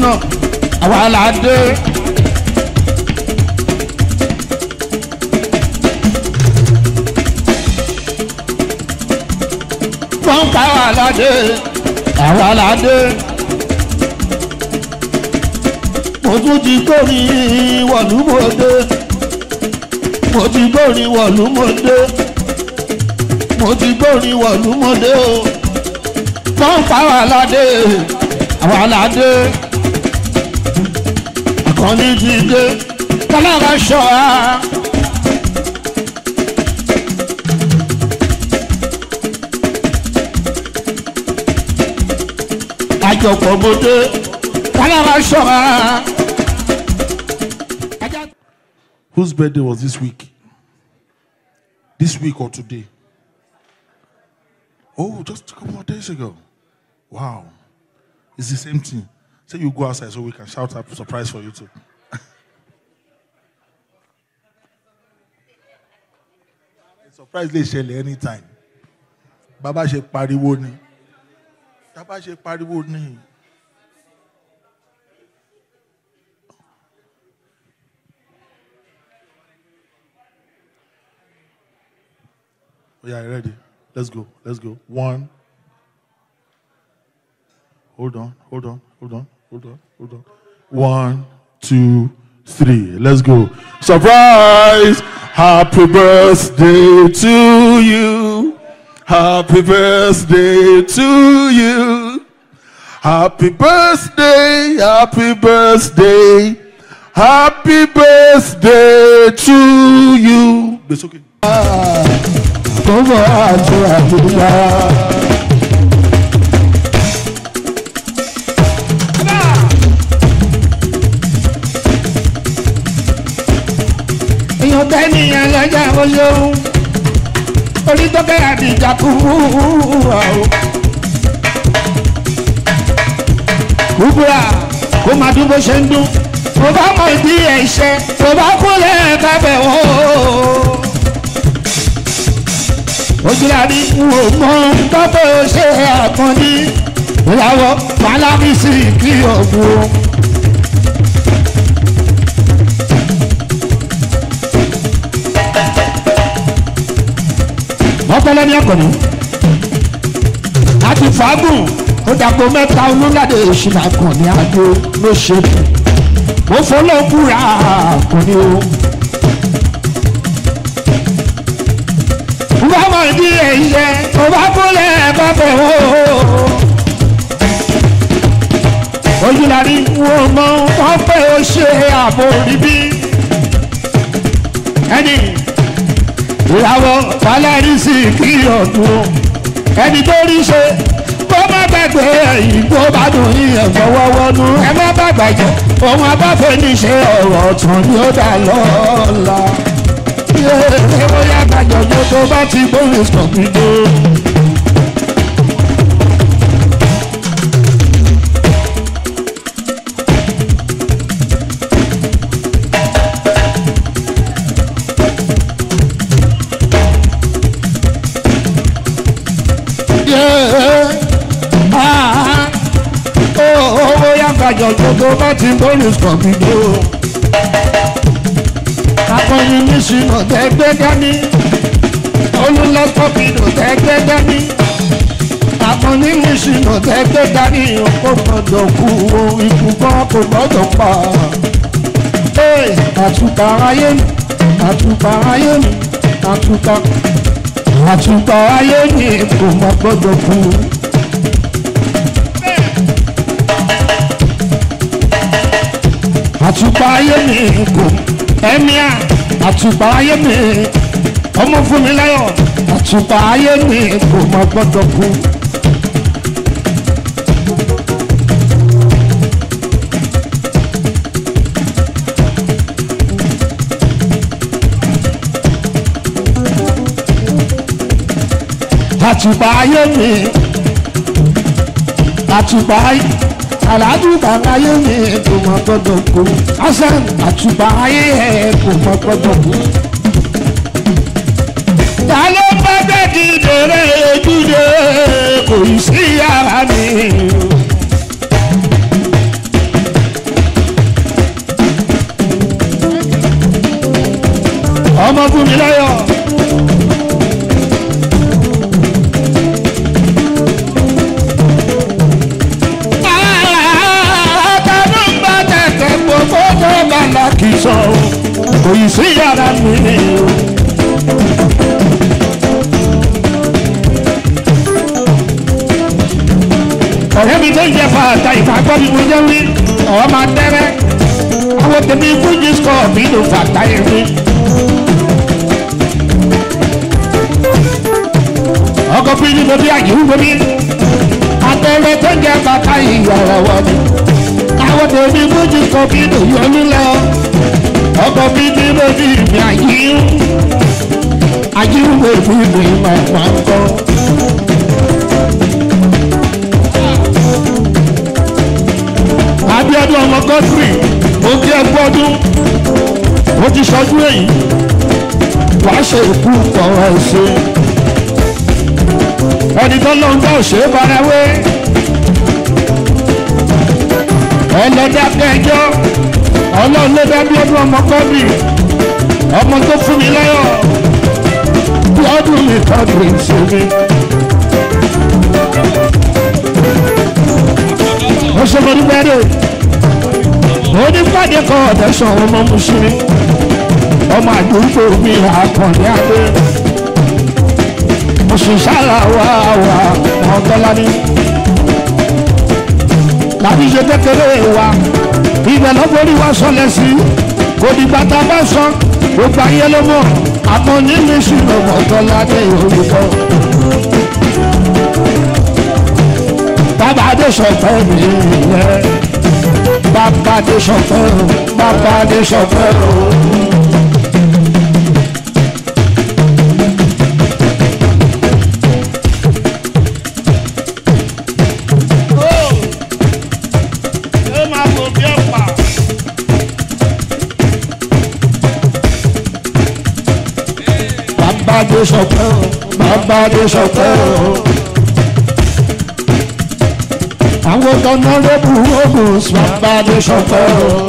ṣínà àwa là dé. wọ́n ká àwa là dé àwa là dé. mo tún ti kórìí wọ̀lúmọ̀dé mo ti gbórin wọ̀lúmọdé mo ti gbórin wọ̀lúmọdé o wọ́n pa wà ládé àwa ládé àkànní ti dé kálára ṣọ́ra. àjọpọ̀ mọ́dé kálára ṣọ́ra. Whose birthday was this week? This week or today? Oh, just a couple of days ago. Wow. It's the same thing. Say you go outside so we can shout out surprise for you too. surprise lè ṣẹlẹ̀ anytime. Bàbá ṣe pariwo ni. Bàbá ṣe pariwo ni. Oh, yeah, ready? Let's go. Let's go. One. Hold on. Hold on. Hold on. Hold on. Hold on. One, two, three. Let's go. Surprise! Happy birthday to you. Happy birthday to you. Happy birthday. Happy birthday. Happy birthday to you. It's okay. kọ́mọ àti àdúrà. èèyàn tẹ́ni yẹn lọ́jà ó ṣeun orí tó kẹ́ àdìjà kú wúrà o. kúbúrà kó máa dún bó ṣe ń dún mo bá mọ̀ ìdí ẹ̀ ṣe mo bá kúlẹ̀ kábẹ̀ wò ó ojúlárí wò mọ tọ́pẹ́ ó ṣe àkànní ìyàwó pálábísì kí ọ̀gbun. ọpẹlẹ ní ọkọ̀nù àti fàágùn ó dàgbò mẹ́ta olúńgàdé ìṣúná kan ní adó ló ṣe mo fọlọ́kùnrin àkànní o. bámọ̀ ní ẹ̀yẹ tó bá kúlẹ̀ bàbẹ̀ wò. ojúlarí wo mọ wọn pé ó ṣe ààbò níbí. ẹni ìyàwó falẹ́rì sí kí ọdún ẹni tó rí ṣe kó má gbàgbé ẹ̀yìn tó bá dùn yíyan fọwọ́wọ́nú ẹ má bàgbà jẹ òun abáfẹ́ ní ṣe ọ̀rọ̀ ọ̀tún ni ó dà lọ́la bóyá gbàjọjọ tó bá ti gbóhùn sọ̀gbìdó. bóyá gbàjọjọ tó bá ti gbóhùn sọ̀gbìdó akọni nísìnà tẹgbẹ́ dání olùlọ́kọ̀bìnà tẹgbẹ́ dání akọni nísìnà tẹgbẹ́ dání kò gbọdọ̀ kú o ikú kan kò gbọdọ̀ pa. àtúntà ayé mi àtúntà ayé mi àtúntà àtúntà ayé mi kò má gbọdọ̀ kú. àtúntà ayé mi kò ẹ̀míà àtùpà ayé mi ọmọ fún mi láyọ̀ àtùpà ayé mi kò má gbọ́dọ̀ kú. àtùpà ayé mi àtùpà ayé àlàdùbà ayé mi kò má gbọ́dọ̀ kú hasan àtùbà ayé ẹ kò má gbọ́dọ̀ kú. ta ló bá bẹ́ẹ̀dì dèrè ojúde kò sí yàrá mi. ọmọ fún mi lọ́yọ̀. àtàlù ń bá tẹ̀tẹ̀ gbogbo tó bá la kì í sọ kò yìí sí yàrá mi o. ọ̀rẹ́ mi tó ń jẹ fàtà ìfàgbọ́ mi mo jẹ́ wí ọ̀ máa tẹ́rẹ́ àwọn tèmi fújì sọ mi ló fàtà yẹn mi. ọkọ̀ fújì ló bí àyè wúwo mi àtẹ̀rẹ́ tó ń jẹ fàtà ìyọ̀rọ̀ wọ̀ mi. àwọn tèmi fújì sọ mi ló yọ nílẹ̀ ọkọ̀ fújì ló bí mi àyè àyè wúwo mi mi máa máa ń kọ́. abiodun ọmọ godfrey ó kí ẹ gbọdún ó ti sọdún èyí wàá ṣe ìkú ọ̀rọ̀ ẹ̀ṣẹ̀ ẹni tó lóun tó ṣe é farawé ọlọ́dàkẹ́jọ́ ọlọ́run ló dá abiodun ọmọ godfrey ọmọ tó fún mi lọ́yọ̀ gbọdún mi tọ́jú ìṣèlú. ó ṣe mo ní bẹ́ẹ̀rẹ̀ onípàdé kan ọ̀tẹ̀sán ọmọ mùsùlùmí ọmọ àdúgbò mi àkànní adé mùsùlùmí wà wà ọ̀tọ́lání láti ṣe kékeré wa ibẹ̀ lọ́gbọ́rí wa sọlẹ̀ sí kò dìgbà tá a bá sọ gbogbo ayé ló mọ̀ àmọ́ nínú ìṣúná ọ̀tọ́lání olùkọ́. bàbá adé sọ̀fẹ́ mi yẹ bàbá adé sọ̀fẹ́ o bàbá adé sọ̀fẹ́ o. bàbá adé sọ̀fẹ́ o bàbá adé sọ̀fẹ́ o àwọn tọ́nà lébù ogun bàbá ní sọ́kọ́.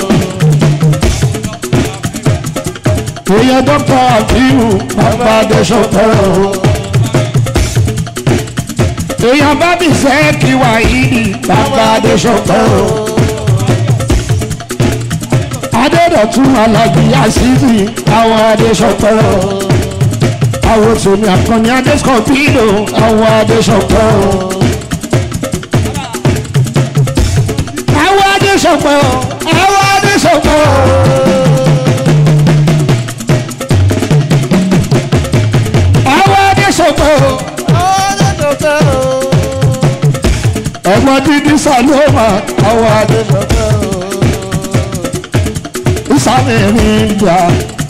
èèyàn dọ́kítà àbíyù bàbá ní sọ́kọ́. èèyàn bá mi fẹ́ kí wà yìí bàbá ní sọ́kọ́. adédọ̀tún alájí àṣìṣì àwọn adéṣọ́kọ́. àwọn tòmí àkànní adéṣọ́kọ́ àwọn adéṣọ́kọ́. àwọn adéṣọpọ̀ àwọn adéṣọpọ̀. àwọn adéṣọpọ̀. ẹ̀gbọ́n dídí sàlómà àwọn adéṣọpọ̀. ìsàmì mi ń jà.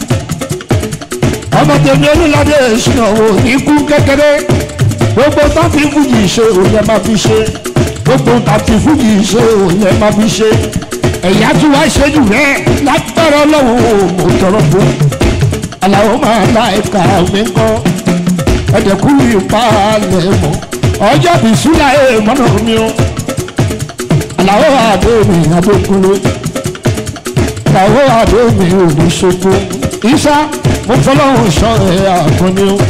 ọmọ tèmi olùlàdé ìṣúná-wò ikú kékeré gbogbo tó fi fújì ṣe òun yẹn máa fi ṣe gbogbo tàbí fújì ṣe òun yẹn máa fi ṣe ẹ̀yà tí wàá ṣe jù rẹ̀ lágbára ọlọ́run mo tọrọ fún aláwọ̀ máa la ẹ̀ka mi kọ́ ẹ̀dẹ̀kú ìpalẹ̀ mọ́ ọjọ́ bí súlà ẹ̀ mọ́nà mi o aláwọ̀ àdó mi adókúrò aláwọ̀ àdó mi ò ní ṣoko ìṣá mo fọlọ́run sọ ẹ̀ àkànní o.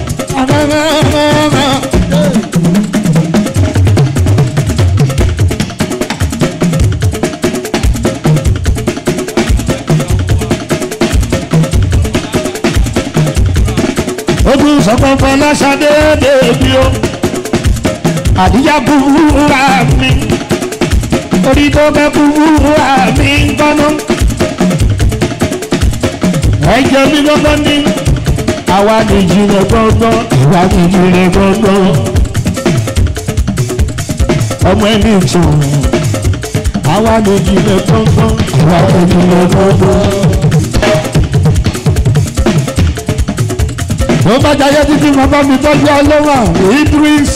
ojú sọpọpọ lọsàdé bèbí o àdíjà búburúra mi orí tó bẹ búburúra mi ń gbọ́nà ẹ̀jẹ̀ mi gbọ́gbọ́ ní àwa nìjì rẹ̀ gbọ́gbọ́ ìwà nìjì rẹ̀ gbọ́gbọ́ ọmọ ẹni tù àwa nìjì rẹ̀ gbọ́gbọ́ ìwà nìjì rẹ̀ gbọ́gbọ́. tó bá jayé títí mo bá mi tọ́jú ọlọ́wọ́ idris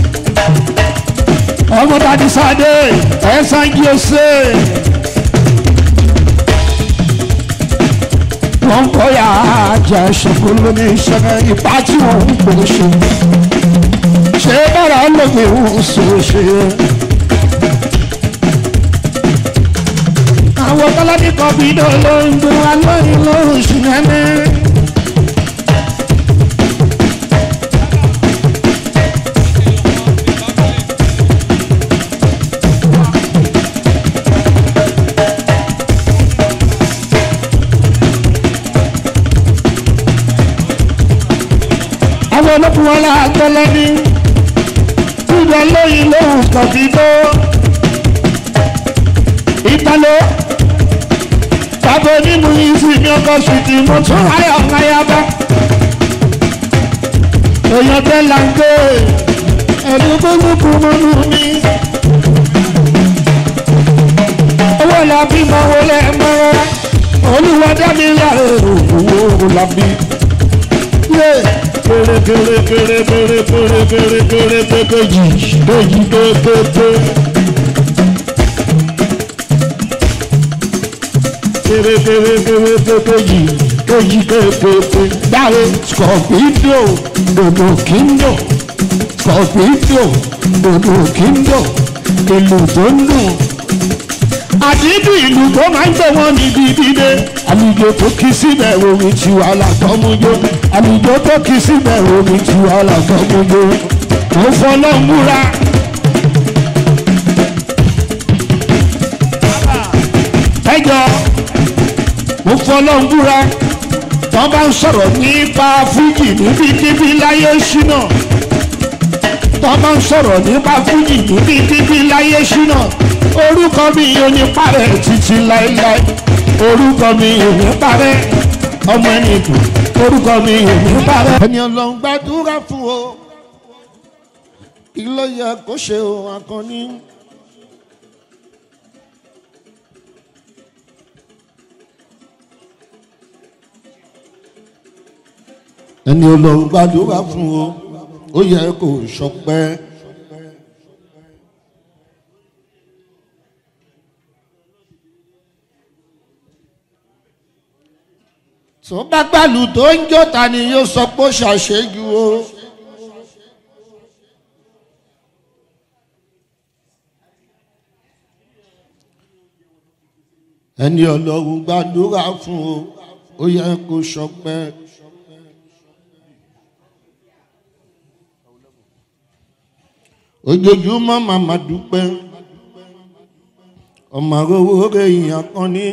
ọmọ tàbí sáde ẹ̀sán jí o ṣe. wọ́n ń kọ́ ya ajá ṣòfò lóní ìṣẹ̀lẹ̀ ipá tí wọ́n ń pè ṣe. ṣé bára lómi ń ṣe ṣe. àwọn kọ́lọ́dí kan bí dó ló ń dún alóyún lóṣù nẹ́nẹ́ olókùn wọn lágbẹ́lẹ́ ní túbọ̀ lóyìn lóhùn kọ̀bí tó ìtàló bàbá onímù yìí sì ní ọkọ̀ ṣùtì mo tún ayọ̀ ńláyàbá èèyàn tẹ́ là ń gbé ẹ̀rú gbogbo mọ́nú mi owó làbí mọ wọlé mọ́ra olúwa dábì láre owó làbí. kéré kéré kéré kéré kéré kéré kéré kéré jì kéjì kékéké. kéré kéré kéré kéré jì kéjì kékéké. dáre scorpido dodo kíndò scorpido dodo kíndò ìlú tó ń dùn àdídì ìlú tó máa ń gbé wọn níbi dídé àlùjọ tó kí síbẹ̀ omi tí wà látọ́mújó àlùjọ tó kí síbẹ̀ omi tí wà látọ́mújó mo fọlọ́ múra. ẹjọ́ mo fọlọ́ múra tó bá ń sọ̀rọ̀ nípa fújì níbikíbi láyé ṣínà tó bá ń sọ̀rọ̀ nípa fújì níbikíbi láyé ṣínà orúkọ mi ò ní parẹ́ títí láéláé orúkọ mi ò ní parẹ́ ọmọ ẹni kù orúkọ mi ò ní parẹ́. ẹni ọlọ́run gbàdúrà fún o kí ló yẹ kó ṣe o akọni. ẹni ọlọ́run gbàdúrà fún o ó yẹ kó ṣọpẹ́. tó bá gbàlù tó ń jó ta ni yóò sọ pé ó ṣàṣejù o. ẹni ọlọ́run gbàdúrà fún o ó yẹ kó ṣọpẹ́. ojoojúmọ́ màmá dúpẹ́ ọmọ owó rẹ̀ èèyàn kan ní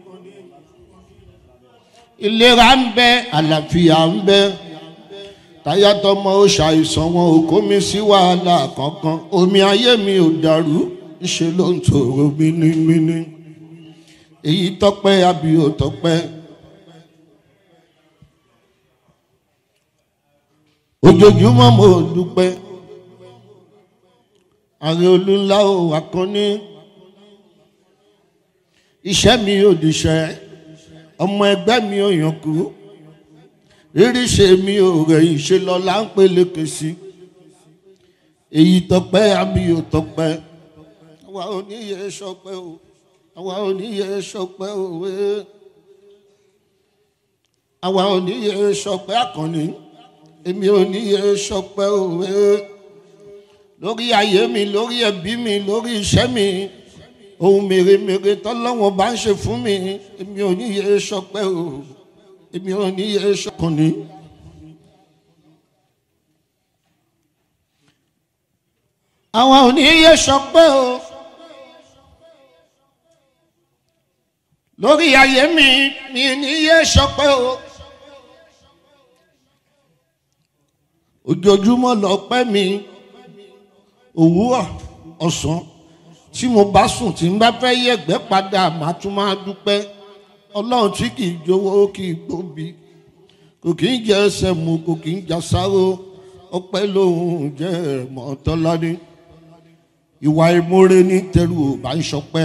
ìlera ń bẹ àlàáfíà ń bẹ táyàtọmọ ó ṣàìsàn wọn ò kó mi sí wàhálà kankan omi ayé mi ò dàrú ṣe ló ń tòrò mínímíní èyí tọpẹ àbí ò tọpẹ ojoojúmọ́ mo dúpẹ́ ààrẹ olúńlá ò wà kan ní iṣẹ́ mi ò dìṣẹ́ ọmọ ẹgbẹ́ mi ò yàn kú rírí ṣe mi ò rẹ̀yìn ṣe lọ là ń peléke sí èyí tọpẹ́ àmì ò tọpẹ́ àwa ò ní yẹ sọpẹ́ o àwa ò ní yẹ sọpẹ́ o wẹ́ àwa ò ní yẹ sọpẹ́ àkànní èmi ò ní yẹ sọpẹ́ o wẹ́ lórí ayé mi lórí ẹbí mi lórí iṣẹ́ mi ohun mèremère tọ́lọ́wọ́n bá ń ṣe fún mi èmi ò ní yẹ sọpẹ́ o èmi ò ní yẹ sọkànnì. àwọn ò ní yẹ sọpẹ́ o lórí ayé mi mi ò ní yẹ sọpẹ́ o ojoojúmọ́ lọ́pẹ́ mi òwúrọ̀ ọ̀sán tí mo bá sùn tí n bá fẹ́ yẹ̀gbẹ́ padà màá tún máa dúpẹ́ ọlọ́run tí kì í jowó kì í gbòbí kò kì í jẹ ẹsẹ̀ mu kò kì í jà sáró ọpẹ́ lòun jẹ́ mọ́tọ́lání ìwà ìmoore ní tẹrù ò bá ń ṣọpẹ́.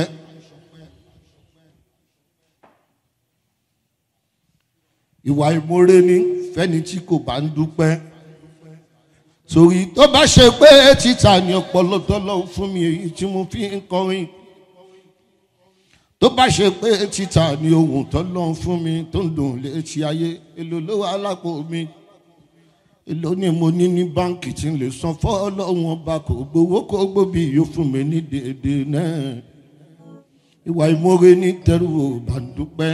ìwà ìmoore ní fẹ́ni tí kò bá ń dúpẹ́ torí tó bá ṣe pé títà ní ọpọlọ tọ́lọ́ fún mi èyí tí mo fi ń kọrin tó bá ṣe pé títà ní ohun tọ́lọ́ fún mi tó ń dùn létí ayé èlò ló wà lápò mi èlò ni mo ní ní báǹkì tí ń lè san fọ́ọ̀lọ́wọ́n ọba kò gbowó kó gbòbí yóò fún mi ní déédé náà ìwà ìmoore ní tẹrù ò bá ń dúpẹ́.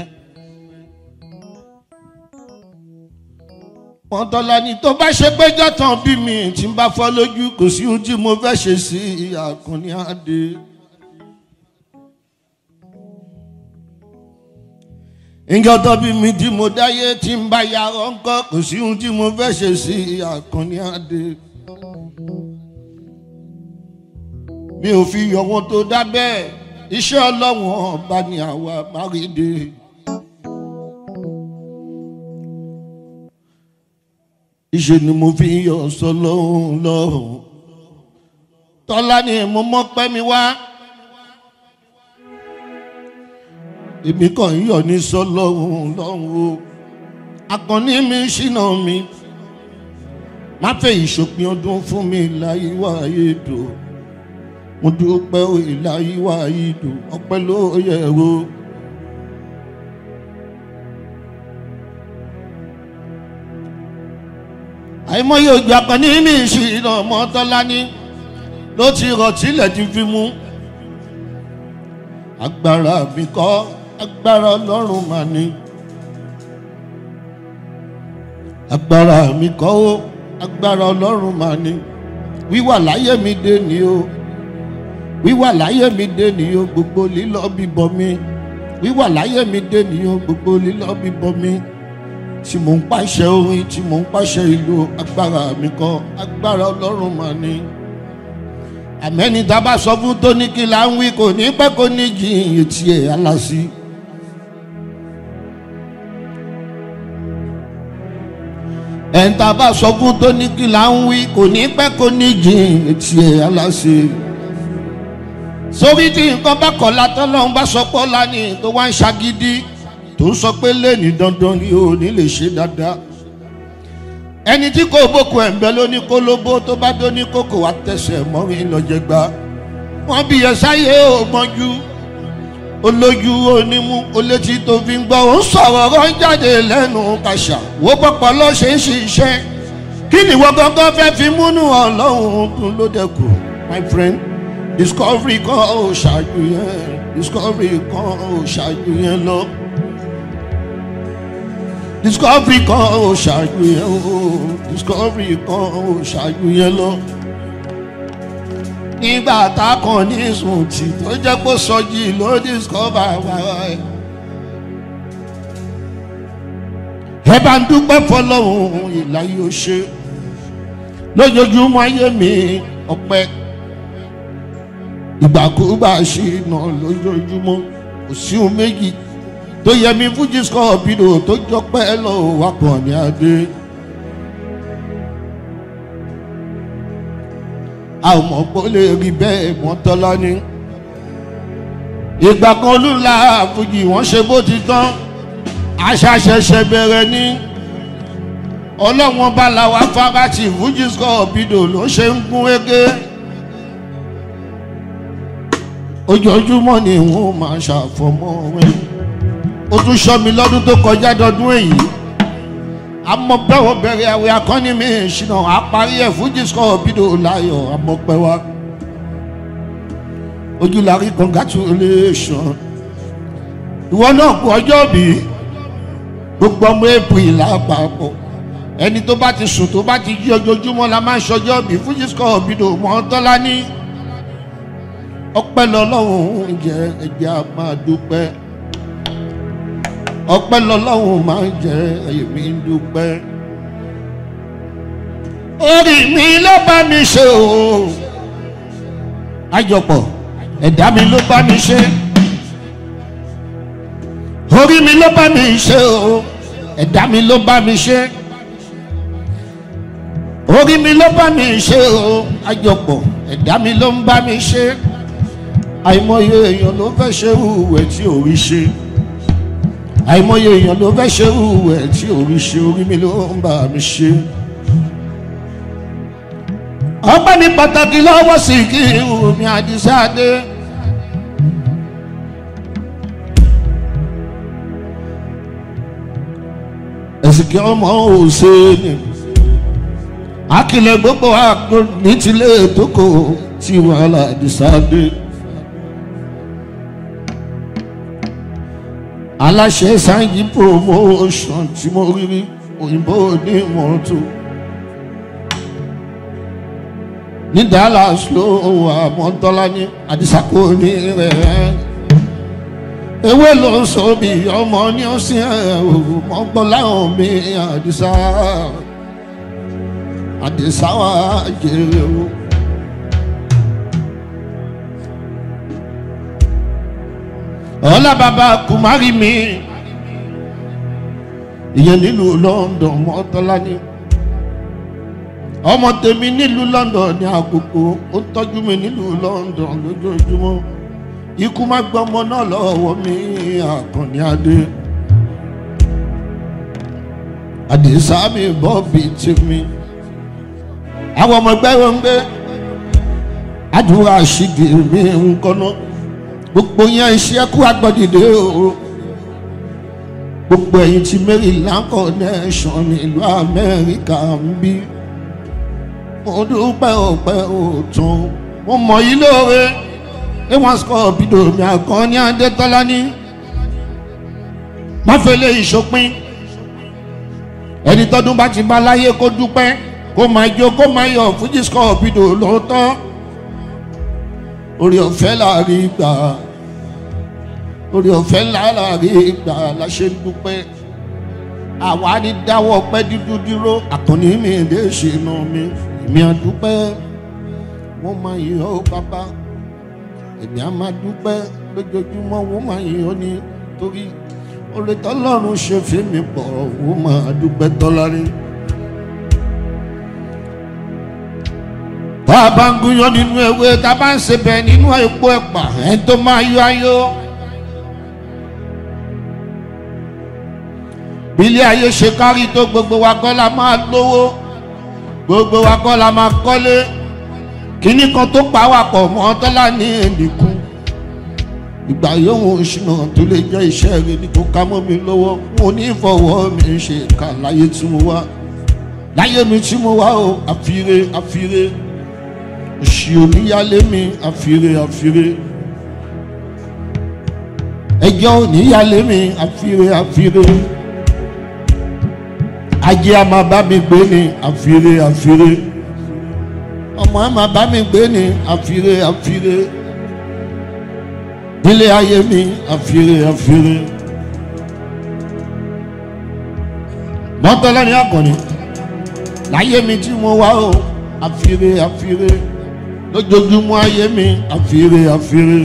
pọ́ńtọ́lá ni tó bá ṣe pé jọ́tàn bí mi tí ń bá fọ́ lójú kò sí ohun tí mo fẹ́ ṣe sí àkànní àdé. ìjọ tó bí mi tí mo dáyé tí ń bá yàrá ńkọ́ kò sí ohun tí mo fẹ́ ṣe sí àkànní adé. mi ò fi yọ̀wọ́ tó dá bẹ́ẹ̀ iṣẹ́ ọlọ́wọ́n ọba ni àwa márídé. ìṣe ni mo fi yọ sọlọ́hún lọ́rùn tọ́lá ni mo mọ́ pẹ́ mi wá èmi kàn ń yọ̀ ní sọlọ́hún lọ́rùn o akọni mi ṣìnà mi má fẹ́ ìṣòpin ọdún fún mi láyé wáyé dò mo dúpẹ́ òye láyé wáyé dò ọpẹ́ ló yẹ o. àìmọye òjò akọni mi ṣìnà mọ́tọ́lá ní ló ti rọ̀ tílẹ̀ ti fi mú agbára mi kọ́ agbára ọlọ́run mà ní agbára mi kọ́ ó agbára ọlọ́run mà ní wíwà láyé mi dé ni o wíwà láyé mi dé ni o gbogbo lílọ bíbọ mi wíwà láyé mi dé ni o gbogbo lílọ bíbọ mi tí mò ń pàṣẹ orin tí mò ń pàṣẹ ìlú agbára mi kọ́ agbára ọlọ́run mà ní àmẹ́ni tá a bá sọ fún tó ní kí là ń wí kò ní pẹ́ kó ní jìn etí ẹ̀ aláṣí. ẹ̀ń tá a bá sọ fún tó ní kí là ń wí kò ní pẹ́ kó ní jìn etí ẹ̀ aláṣí. sórí tí nǹkan bá kọ̀ látọ́ lọ́hún bá sọ pé ọ̀la ni tó wá ń ṣagídí tó ń sọ pé lẹ́ni dandan ni ò ní lè ṣe dáadáa ẹni tí kò bókun ẹ̀ ń bẹ lóní kólóbó tó bá dóní kókò wá tẹ̀sẹ̀ mọ́rin lọ́jẹ̀gbá wọ́n bí ẹ̀sáyé ò mọ́jú olójú onímú olétí tó fi ń gbọ́ ó ń sọ̀rọ̀ ọ̀rọ̀ ń jáde lẹ́nu kàṣà wó pọ̀pọ̀ ló ṣe ń ṣiṣẹ́ kí ni ìwọ gangan fẹ́ fi múnú ọlọ́run tún ló dẹ́kun my friend discovery kan ò ṣáájú yẹn discovery kan ò ṣáájú yẹn lọ discovery kan ò ṣáájú yẹn o discovery kan ò ṣáájú yẹn lọ. nígbà tá a kàn ní sùntì tó jẹ́ kó sọjí ló discover wàrà ẹ̀. ẹ bá ń dúpẹ́ fọlọ́run ìlà yóò ṣe lójoojúmọ́ ayé mi ọpẹ́ ìgbàkúgbà ṣì nà lójoojúmọ́ kò sí ohun méjì tó yẹ mi fújì scorpido tó jọpẹ́ lọ wá pọ̀ ní adé. a ò mọ̀ pé ó lè rí bẹ́ẹ̀ mọ́ tọ́lá ní. ìgbà kan olúla fújì wọ́n ṣe bó ti tán àṣà ṣẹ̀ṣẹ̀ bẹ̀rẹ̀ ní. ọlọ́wọ́n bá la wá fáráàtì fújì scorpido ló ṣe ń gún égé. ojoojúmọ́ ni wọ́n máa ṣàfọmọ́ rẹ̀ ó tún sọ mi lọ́dún tó kọjá dọdún èyí amọ̀pẹ́wọ̀ bẹ̀rẹ̀ àwẹ̀ akọ́ni mi ṣìnà àparí ẹ̀ fújì scorpido láyọ̀ amọ̀pẹ́ wa ojúlarí congratulation ìwọ náà kú ọjọ́ bí gbogbo ọmọ april lápapọ̀ ẹni tó bá ti sùn tó bá ti jí ojoojúmọ́ la máa ń ṣọjọ́ bí fújì scorpido mọ́ tọ́lá ní ọpẹ́ lọ́lọ́run jẹ́ ẹ̀jẹ̀ a máa dúpẹ́ ọpẹ́ lọ́lọ́run máa ń jẹ èmi ń dúpẹ́. orí mi ló bá mi ṣe o àjọpọ̀ ẹ̀dá mi ló bá mi ṣe orí mi ló bá mi ṣe o ẹ̀dá mi ló bá mi ṣe orí mi ló bá mi ṣe o àjọpọ̀ ẹ̀dá mi ló ń bá mi ṣe àìmọye èèyàn ló fẹ́ ṣe ìwẹ̀ tí ò rí ṣe àìmọye èèyàn ló fẹ́ ṣe ìwẹ̀ tí ò rí ṣe orí mi ló ń bá mi ṣe. ọpẹ́ ní pàtàkì lọ́wọ́ sí kí omi àdìsáde. ẹ̀sìnkì ọmọ òṣèlú akilẹ̀ gbogbo àgbo ní tilé tókò tí wàhálà àdìsáde. aláṣẹ sanji promotion tí mo rí rí òyìnbó ní mọ́tò ní dallas ló wà mọ́tọ́lá ní àdìsákò ní rẹ̀ ewé ló ń sọ bí ọmọ ní ọsìn ẹ ò mọ́gbọ́n láwọn mi àdìsá àdìsá wa jèrè o. ọlá bàbá kùmárì mi ìyẹn nílùú London mọ́tọ́lá ni ọmọ tèmi nílùú London ní àkókò ó tọ́jú mi nílùú London lójoojúmọ́ ikú má gbọ́mọ náà lọ́wọ́ mi àkànní adé àdìsá mi bọ́ bíi tèmi àwọn ọmọ ẹgbẹ́ wọn ń gbé àdúrà ṣìgì mi ń kọ́nà gbogbo yẹn iṣẹ́ kú agbọ́dìde o gbogbo ẹ̀yin tí Maryland connection nílùú Amẹ́ríkà ń bí mo dúpẹ́ ọ̀pẹ́ òtún mo mọ̀ yí lóore ẹ wọ́n sọ bídò mi àkànní Adétọ́lá ní máfẹ́lẹ́ ìṣòpin ẹni tọdún bá ti bá láyé kó dúpẹ́ kó máa jó kó máa yọ fújì sọ bídò lóòótọ́ orí ọ̀fẹ́ láàrin gbà orí ọ̀fẹ́ láàrin gbà la ṣe ń dúpẹ́ àwa ní dáwọ́ pẹ́ dúdú dúró àkànní mi lè ṣe nà mí èmi àdúpẹ́ wọ́n máa yọ ọ́ bàbá èmi á máa dúpẹ́ lójoojúmọ́ wọ́n máa yọ ní torí orí tọ́lọ́run ṣe fi mi pọ̀ wọ́n máa dúpẹ́ tọ́lárí. tá a bá ń gúnyán nínú ewé tá a bá ń sebẹ̀ nínú epo ẹ̀pà ẹ̀ tó máa yọ ayọ̀. bí ilé ayé ṣe kárí tó gbogbo wa kọ́ la máa lówó gbogbo wa kọ́ la máa kọ́lé kíní kan tó pa wà pọ̀ mọ́ tọ́lá ní ẹnìkú ìgbà yóò ṣìnà tó lè jẹ́ iṣẹ́ rẹ ní kó ká mọ́ mi lọ́wọ́ mo ní fọwọ́ mi ṣe kà láyé tí mo wá láyé mi tí mo wá o àfire àfire òṣì oníyálé mi àfire àfire ẹjọ́ oníyálé mi àfire àfire ajé a máa bá mi gbé ní àfire àfire ọmọ a máa bá mi gbé ní àfire àfire nílé ayé mi àfire àfire mọ́tọ́lá ní àkànní láyé mi tí mo wá o àfire àfire lójoojúmọ́ ayé mi àfire àfire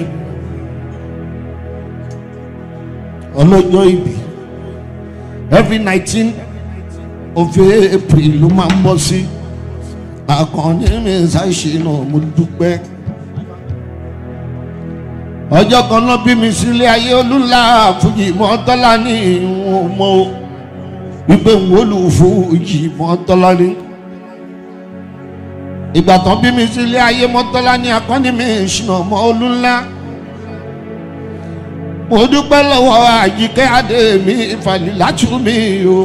ọlọ́jọ́ ìbí every nineteen of April ló máa ń bọ́ sí àkànní mi ṣàṣìnà mo dúpẹ́ ọjọ́ kan náà bí mi sílé ayé olúńlá fújì mọ́tọ́lá ní ìwọ̀n mọ́ o wípé ń wọ́lù fújì mọ́tọ́lá ní. ìgbà tán bí mi sílé ayé mọ́tọ́lá ní akọ́ni mi ṣìnà mọ́ olúńlá. mo dúpẹ́ lọ́wọ́ àjíkẹ́ adé mi ìfàlì látú mi o.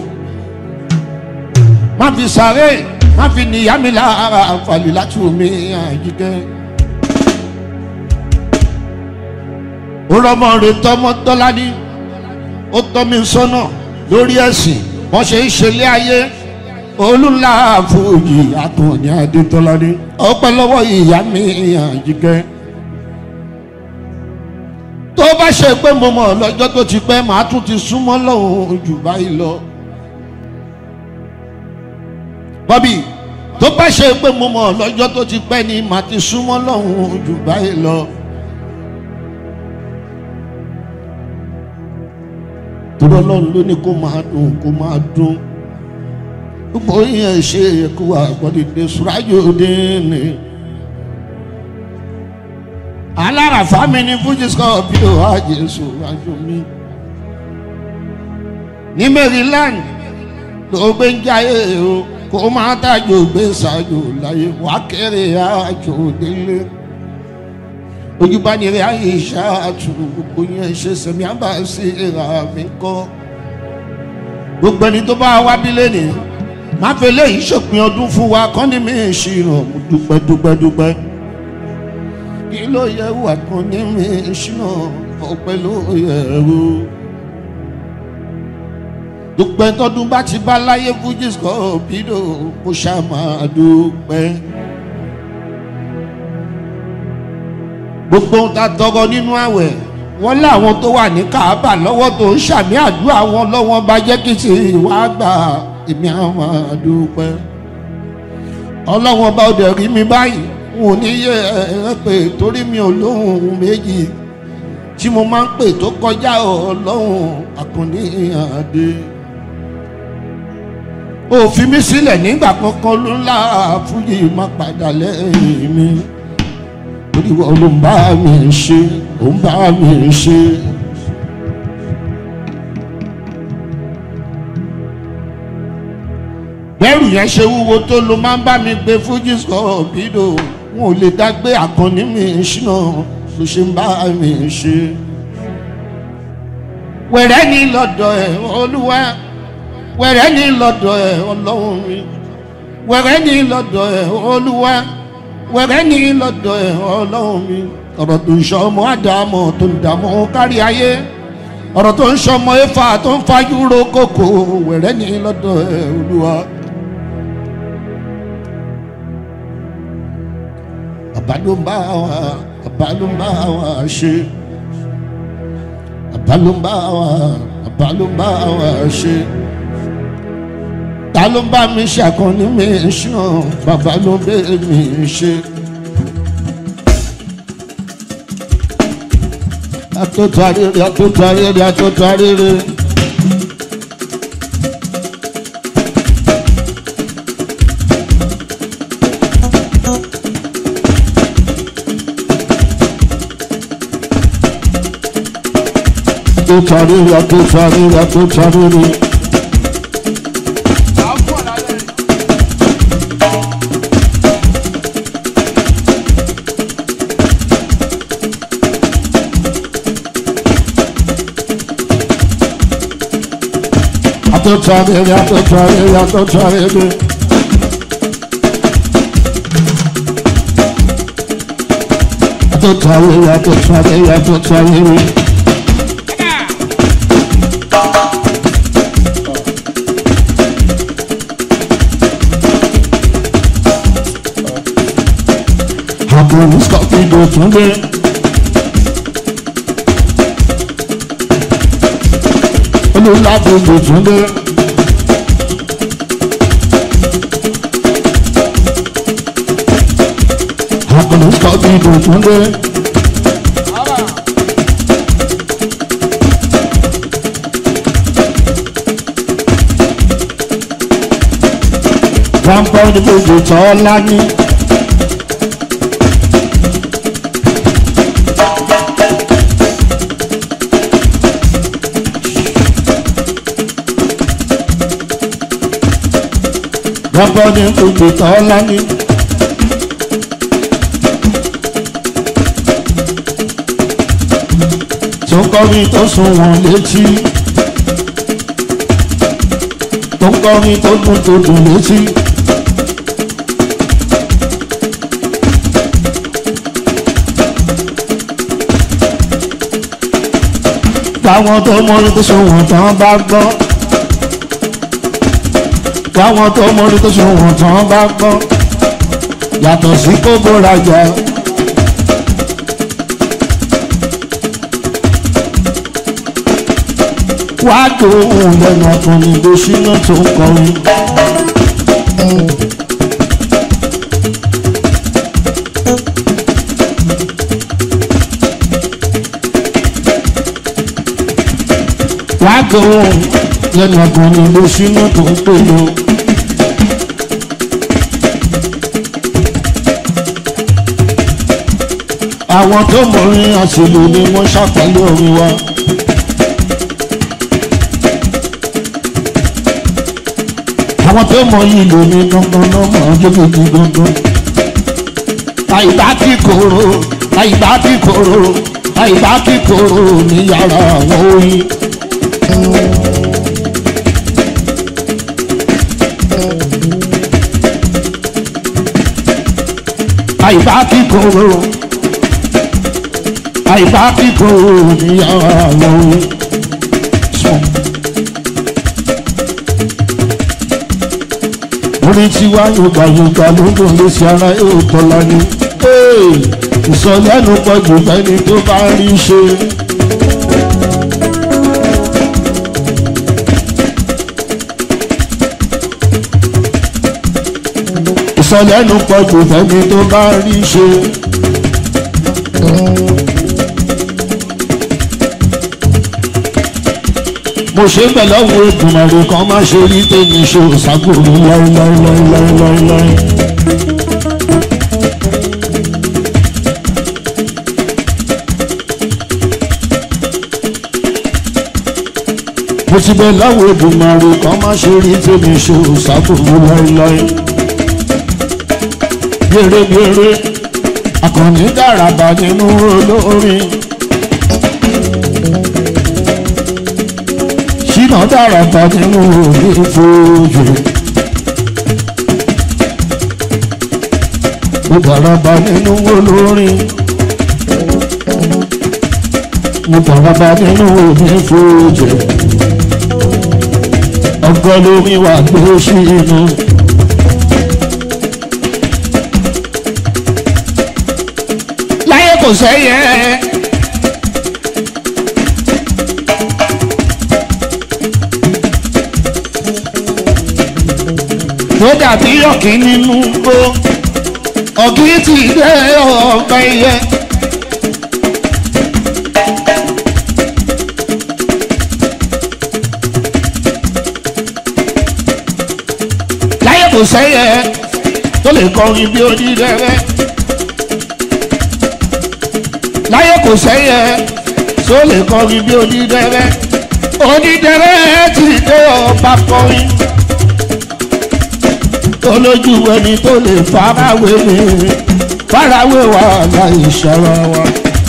má fi sáré má fi níyà mi lára ìfàlì látú mi àjíkẹ́. ó rọmọ rẹ tọmọ tọ́lá ní ó tọ́ mi sọ́nà lórí ẹ̀sìn wọ́n ṣe ń ṣẹlẹ̀ ayé olùlà fòyì àtọ̀ní adétọ́lá ní ọpẹ́ lọ́wọ́ ìyá mi àjíkẹ́ tó bá ṣe pé mo mọ̀ lọ́jọ́ tó ti pẹ́ màá tún ti súnmọ́ lọ́hùn jù báyìí lọ bọ́bí tó bá ṣe pé mo mọ̀ lọ́jọ́ tó ti pẹ́ ni màá ti súnmọ́ lọ́hùn jù báyìí lọ. torí ọlọ́run ló ní kó máa dùn kó máa dùn gbogbo yẹn ṣe ẹ̀kú àgbọ̀dìdẹ sùrájò dínní. aláràfá mi ní fújì scorpio àjẹsù àjò mi. ní Maryland ló gbé ń jáyé o kó máa tàjò gbé ṣáájú láyé wá kéré àjò délé ojúbánirẹ ayé ìṣáàtú gbogbo yẹn ṣe sẹmi àbá sí ìhà mi kọ gbogbo ẹni tó bá wá bí lẹ́nìí má fẹ́ léyìí ṣòpin ọdún fún wa kọ́ ní mi ṣìnà mo dúpẹ́ dúpẹ́ dúpẹ́ kí ló yẹ wà kan ní mi ṣìnà ọpẹ́ ló yẹ ro dúpẹ́ tọdún bá ti bá láyé fújì scorpio kó ṣáà máa dúpẹ́. gbogbo ohun tá a tọrọ nínú àwẹ̀ wọ́n láwọn tó wà ní káàbà lọ́wọ́ tó ń ṣàmì àdúrà wọn lọ́wọ́ bá jẹ́ kí sì wá gbà èmi àwọn àdúpẹ́ ọlọ́wọ́n bá ọdẹ rí mi báyìí wọn ò ní yẹ ẹ pé torí mi ò lóhùn méjì tí mo máa ń pè tó kọjá ọlọ́hùn àkànní àdé òfin mi sílẹ̀ nígbà kankan ló ńlá fújì má padà lẹ́yìn mi torí wọn ló ń bá mi ṣe ó ń bá mi ṣe. bẹ́rù yẹn ṣe wúwo tó ló máa ń bá mi gbé fújì scorpido wọn ò lè dá gbé àkànní mi ṣínà ló ṣe ń bá mi ṣe. wẹ̀rẹ́ ní lọ́dọ̀ ẹ̀ olúwa wẹ̀rẹ́ ní lọ́dọ̀ ẹ̀ ọlọ́run mi wẹ̀rẹ́ ní lọ́dọ̀ ẹ̀ olúwa wẹ̀rẹ́ ní lọ́dọ̀ ẹ̀ ọlọ́run mi ọ̀rọ̀ tó ń sọ ọmọ àdàmọ̀ tó ń dààmú kárí ayé ọ̀rọ̀ tó ń sọ ọmọ ẹ̀fà tó ń fa yúro kòkó wẹ̀rẹ́ ní lọ́dọ̀ ẹ̀ olúwa. bàbá ló ń bá wa bàbá ló ń bá wa ṣe bàbá ló ń bá wa bàbá ló ń bá wa ṣe ta ló ń bá mi ṣàkóní mi ṣàn bàbá ló ń bẹ mi ṣe. atótó arére atótó arére atótó arére. atótó arére atótó arére atótó arére. Atotarere, atotarere, atotarere. Atotarere, atotarere, atotarere. Àbúrò Scorpido tún dé. Olùlàbòjò tún dé. Àbúrò Scorpido tún dé. Grandpa ní gbogbo tọ́lá ní. Grandpa ní gbogbo tọ́lá ní. Tó kọrin tó sùn wọ́n létí. Tó kọrin tó dùn tó dùn létí. Táwọn tó mọ́rí tó sùn wọ́n tán bá gbọ́. Táwọn tó mọ́rí tó sùn wọ́n tán bá gbọ́. Yàtọ̀ sí kókó rajà. wá gbóhùn lẹ́nu ọkùnrin ló ṣínà tó ń kọrin. wá gbóhùn lẹ́nu ọkùnrin ló ṣínà tó ń pèlò. àwọn tó mọ̀rin àṣìlò ni wọ́n ṣàpàlẹ̀ orin wa. àwọn tó mọ ìlú mi gangan ló mọ jókòó gangan. àìbá tí kòrò àìbá tí kòrò àìbá tí kòrò ní yàrá àwọn oyin. àìbá tí kòrò àìbá tí kòrò ní yàrá àwọn oyin. orí tiwa yorùbá yorùbá ló ń dùn lé sí ara yóò tọ́lá ní. ìsọlẹ́nu pọ̀jù fẹ́ni tó bá rí ṣe ìsọlẹ́nu pọ̀ jù fẹ́mi tó bá rí ṣe. mo ṣe bẹ̀ lọ́wọ́ ìdùnnàrè kan má ṣe rí tèmi ṣe òṣàkóso láíláíláíláíláí. mo ti bẹ̀ lọ́wọ́ ìdùnnàrè kan má ṣe rí tèmi ṣe òṣàkóso láíláí. Bèrè bèrè akọni dàràbà nínú olórin. Ṣínà dàràbà nínú onífojú. Mo dàràbà nínú olórin. Mo dàràbà nínú onífojú. Ọgọ́ lómi wà gbé sínú. láyé kò sẹ́yẹ. tó dàbí ọ̀kín nínú gbó ọ̀kín ti dé ọ̀pẹ yẹ. láyé kò sẹ́yẹ tó lè kọrin bí onídẹ́rẹ́ láyé kò sẹ́yẹ tó lè kọrin bí onídẹ́rẹ́ onídẹ́rẹ́ ti dé ọba kọrin olójú ẹni tó lè farawé mi farawé wa láì ṣọ́ra wa.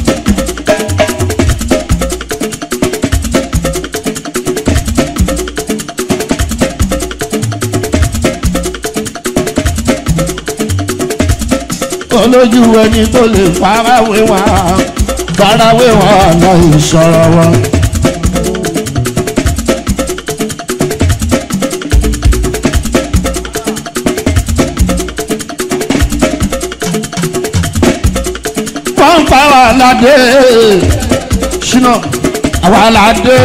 olójú ẹni tó lè farawé wa farawé wa láì ṣọ́ra wa. wọ́n ń pa wà ládé ṣínà àwa ládé.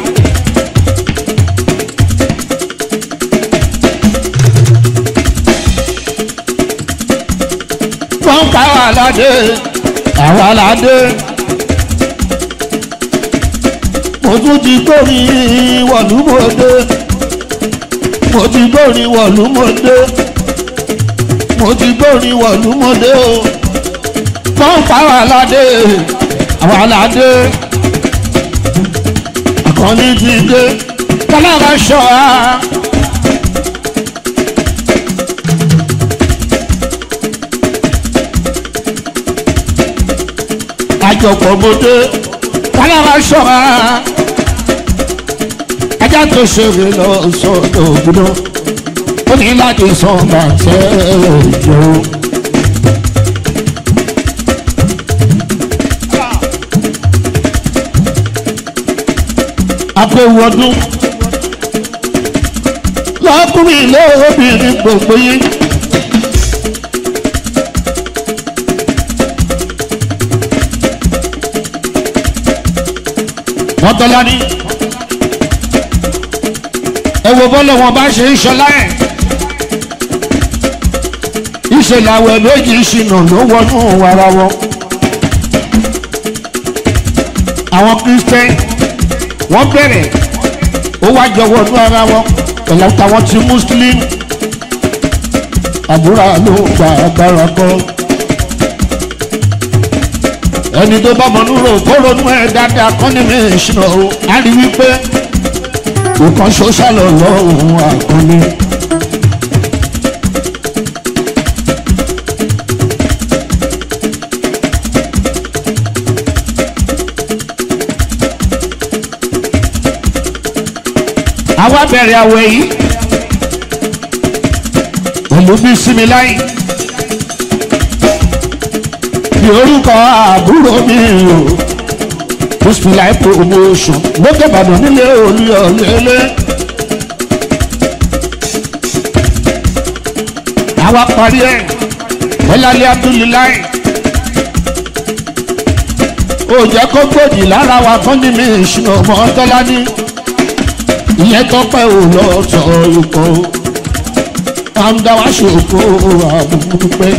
wọ́n ń pa wà ládé àwa ládé. mo tún ti gbórin wọ̀lúmọdé mo ti gbórin wọ̀lúmọdé mo ti gbórin wọ̀lúmọdé o wọ́n ń pa wà ládé àwa ládé àkànní ti dé kálára ṣọ́ra. àjọpọ̀ mọ́dé kálára ṣọ́ra ajá tó ṣeré lọ sọ́dọ̀ ògùnà ó ní láti sọ bàtẹ́ ìjọ. àpòwọ́dún lọ́kùnrin lóbìnrin gbogbo yín. wọ́n tọ́lá ní. ẹ wo bọ́lá wọn bá ṣe ń ṣọlá ẹ̀. ìṣẹ̀lẹ̀ àwẹ̀ méjì ṣìnà ló wọnú ara wọn. àwọn kristian wọ́n bẹ̀rẹ̀ ó wá jọ wọnú ara wọn pẹ̀lú táwọn ti muslim àdúrà ló gba agbára kan ẹni tó bá mọ̀nú rò kó ronú ẹ̀ dáadáa kọ́ ní mi ìṣúná o á rí wípé nǹkan ṣoṣàlọ̀ lọ́hùn àkọlé. àwa bẹ̀rẹ̀ àwẹ̀ yìí pẹ̀lú bí sinmi láyìn bí orúkọ àbúrò mi o bisimilayi promotion lókè ìbàdàn nílé olúyọlélé. àwa parí ẹ̀ bọ́lálẹ́ abdulilayi ó jẹ́ kó gbòdì lára wa fún ní mi ìṣúná ọmọ tọ́lá ní ìyẹn tọ́pẹ́ ò lọ sọ ikọ̀ kàńdà wá ṣòfò àbùkùpẹ́.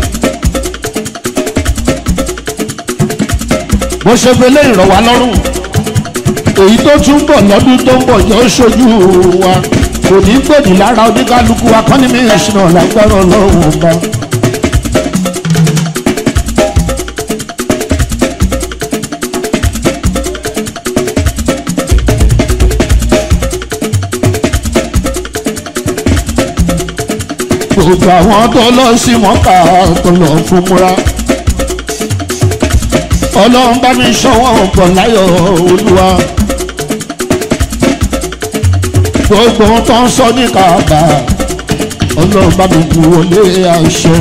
bó ṣe fẹ́ lé ìrọ̀wá lọ́rùn èyí tó tún bọ̀ lọ́dún tó ń bọ̀ yóò ṣojú wa kò ní gbòdì lára oníkálukú akọ́ni mi ìṣúná lágbára ọlọ́run ọba. gbogbo àwọn tó lọ sí mọ́kà tó lọ fún múra ọlọ́run bá mi ṣọwọ́ ọ̀pọ̀ láyọ̀ olúwa gbogbo tó ń sọ ní kàbà ọlọ́run bá mi kú wọlé àṣẹ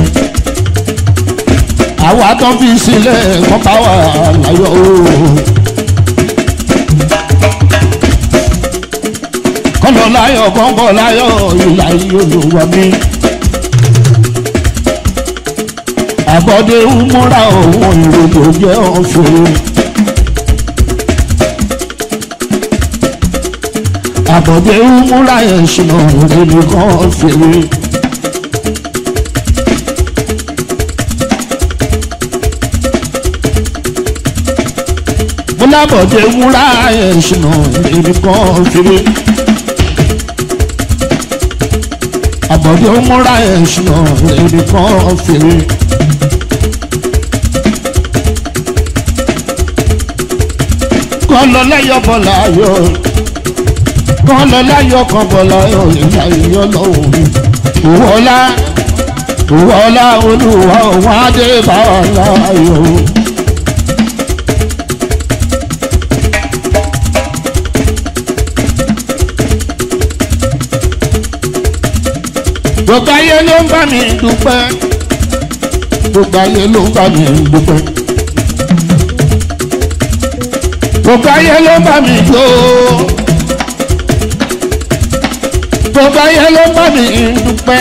àwa tó fi sílẹ̀ kọ́ bá wà láyọ̀ ooo. kọ́lọ́ láyọ̀ kọ́kọ́ láyọ̀ ìlà olúwa mi. àbọ̀dé múra òun ìròyìn jẹ́ ọ̀fẹ́. àbọ̀dé múra ẹ̀sùn ìròyìn kan fèrè. múlábọ̀dé múra ẹ̀sùn ìròyìn kan fèrè. àbọ̀dé múra ẹ̀sùn ìròyìn kan fèrè. kan lọ lẹ́yọ̀ bọ̀lá yọ kan lọ láyọ̀ kan bọ̀lá yọ ìyá ìyọ́ lọ́wọ́ mi. Ìwọ́lá ìwọ́lá olúwa òun adé bàbá láyọ̀. Gbogbo ayé ló ń bá mi dúpẹ́. Gbogbo ayé ló ń bá mi dúpẹ́ gbogbo ayé ló bá mi jó gbogbo ayé ló bá mi dúpẹ́.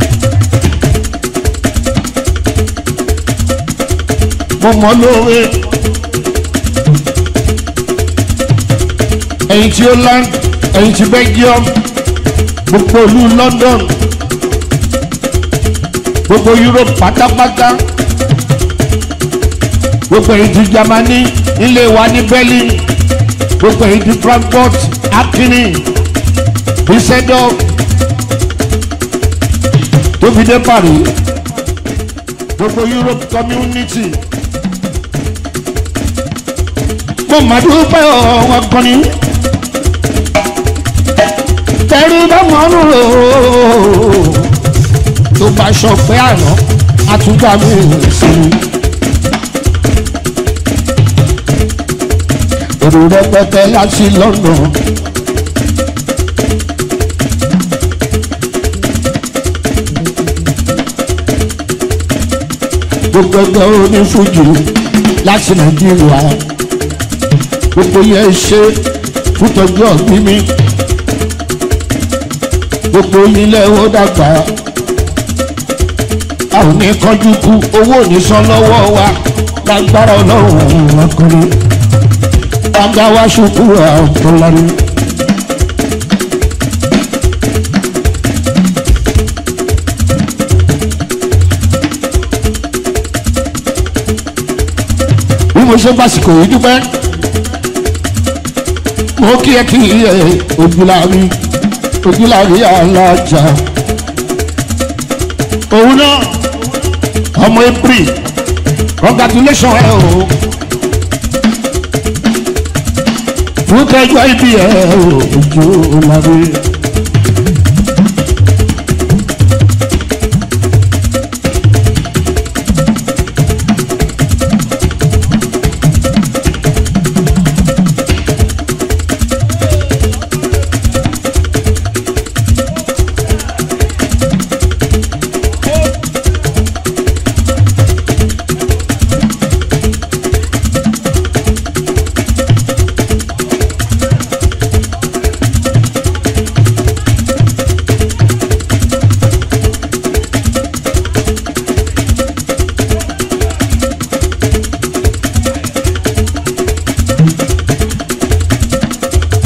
mo mọ lóore ẹ̀yin tí Holland ẹ̀yin tí Belgium gbogbo olú London gbogbo Europe pátápátá gbogbo ẹ̀yin tí Germany ilé wa ní Berlin gbogbo èyí di Frankfurt Akini Düsseldorf tó fi dé Paris gbogbo Europe community mo mà dúpẹ́ ọ̀wọ́n kan ní tẹ̀rí bá mọ́nú rò tó bá ṣọpẹ́ àná àtúgbà mi sí i. èrò rẹpẹtẹ láti London. gbogbo ẹgbẹ́ onífújì láti Nàìjíríà gbogbo yẹn ṣe fútọ́jú ọ̀gbìn mi gbogbo ilé ó dàgbà a ò ní kánjú kú owó ò ní san lọ́wọ́ wa lágbára Ọlọ́run ọkùnrin bàbá wa ṣubú àbúlọ́ni. bí mo ṣe básìkò yìí dúpẹ́ mo kí ẹ kí ẹ ojúlárí ojúlárí alájà òun náà ọmọ april congratulation ẹ o. fún kẹjọ ibi ẹ ojú lábẹ.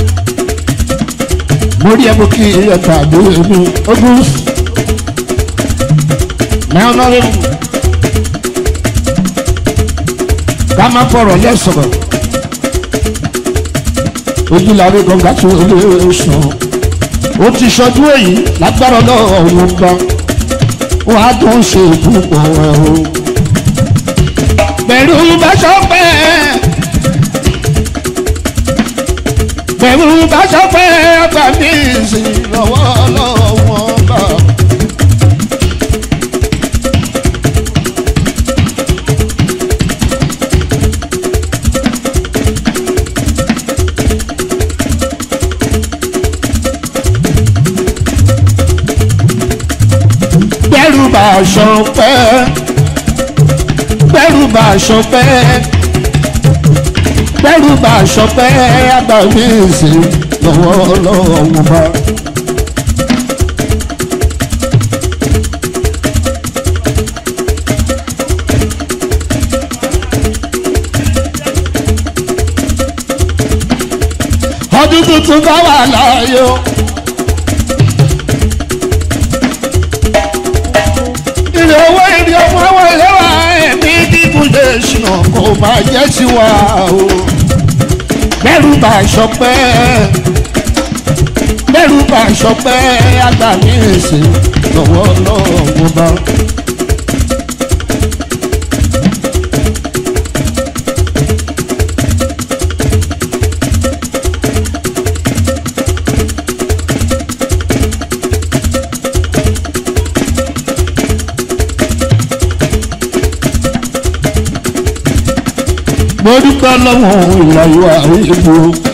mo rí ẹmu kí ẹ̀ka àdúrà mi ogun náà náà lè mú ká má fọ̀rọ̀ lẹ́sọ̀rọ̀ ojúláre gbọ̀ngàn tó lè sùn ó ti ṣọdún èyí lágbára náà ọ̀hún gbọ́n wọ́n á tún ṣe púpọ̀ ẹ̀ o. pẹ̀lú bàṣọpẹ́ pẹ̀lú bàṣọpẹ́ ọgbà mi sí lọ́wọ́ lọ́wọ́ bá. bẹ́rù bá aṣọ pẹ́ bẹ́rù bá aṣọ pẹ́ bẹ́rù bá aṣọ pẹ́ àgbà mi sì lọ́wọ́ lọ́wọ́ wọn bá. ọdún tuntun bá wà láàyò. ilé owó ìrìn ọmọ àwọn ìlẹ́wà ẹ̀mí dídùn lè ṣìnà kó máa jẹ́ tiwa o. bẹ́rù bá aṣọ pẹ́ bẹ́rù bá aṣọ pẹ́ àgbà mi èsì lọ́wọ́ lọ́wọ́ bá. mo dúpẹ́ lọ́wọ́ ìlàyò àìbò.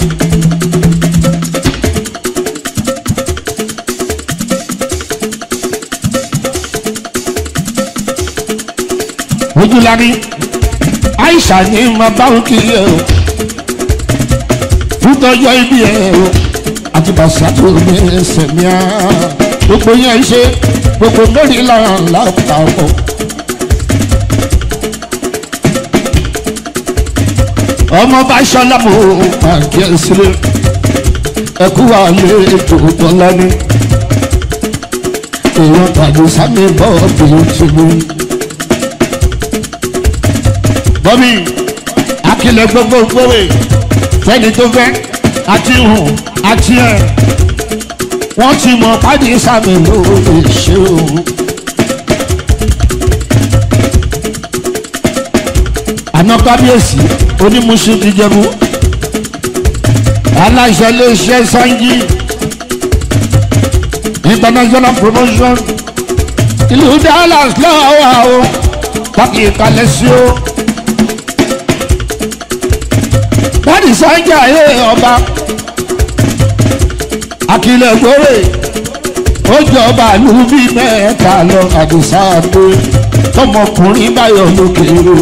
ojúlarí àìsàn ní ma bá ń kiri ẹ o fúntọ́jọ́ ibi ẹ o àti bàṣàtò ní ẹsẹ̀ ní a gbogbo yẹn ṣe gbogbo mẹ́rin lára lápapọ̀. ọmọ bá ṣọlá mo pàkí ẹ sílẹ̀ ẹkú wa lé ètò tọ́lá ní èèyàn tàbí sámi bọ́ọ̀bù ti mú. bọ́mí akílẹ̀ gbogbo gbòwe fẹ́ni tó fẹ́ àti hùn àti ẹ̀ wọ́n ti mọ̀ pàdé sámi ló lè ṣe òun. àná kábíyèsí onímùsù ti jẹ̀bú aláṣẹ iléeṣẹ́ sanji international promotion ìlú dallas lọ́wọ́ o pàkì ìkàlẹ̀ sí o wọ́n sanji ayé ọba akilẹ̀ gbòòrè ó jọba ìlú bíi mẹ́ta lọ àdìsá àdó tọmọkùnrin báyọ̀ lókèrè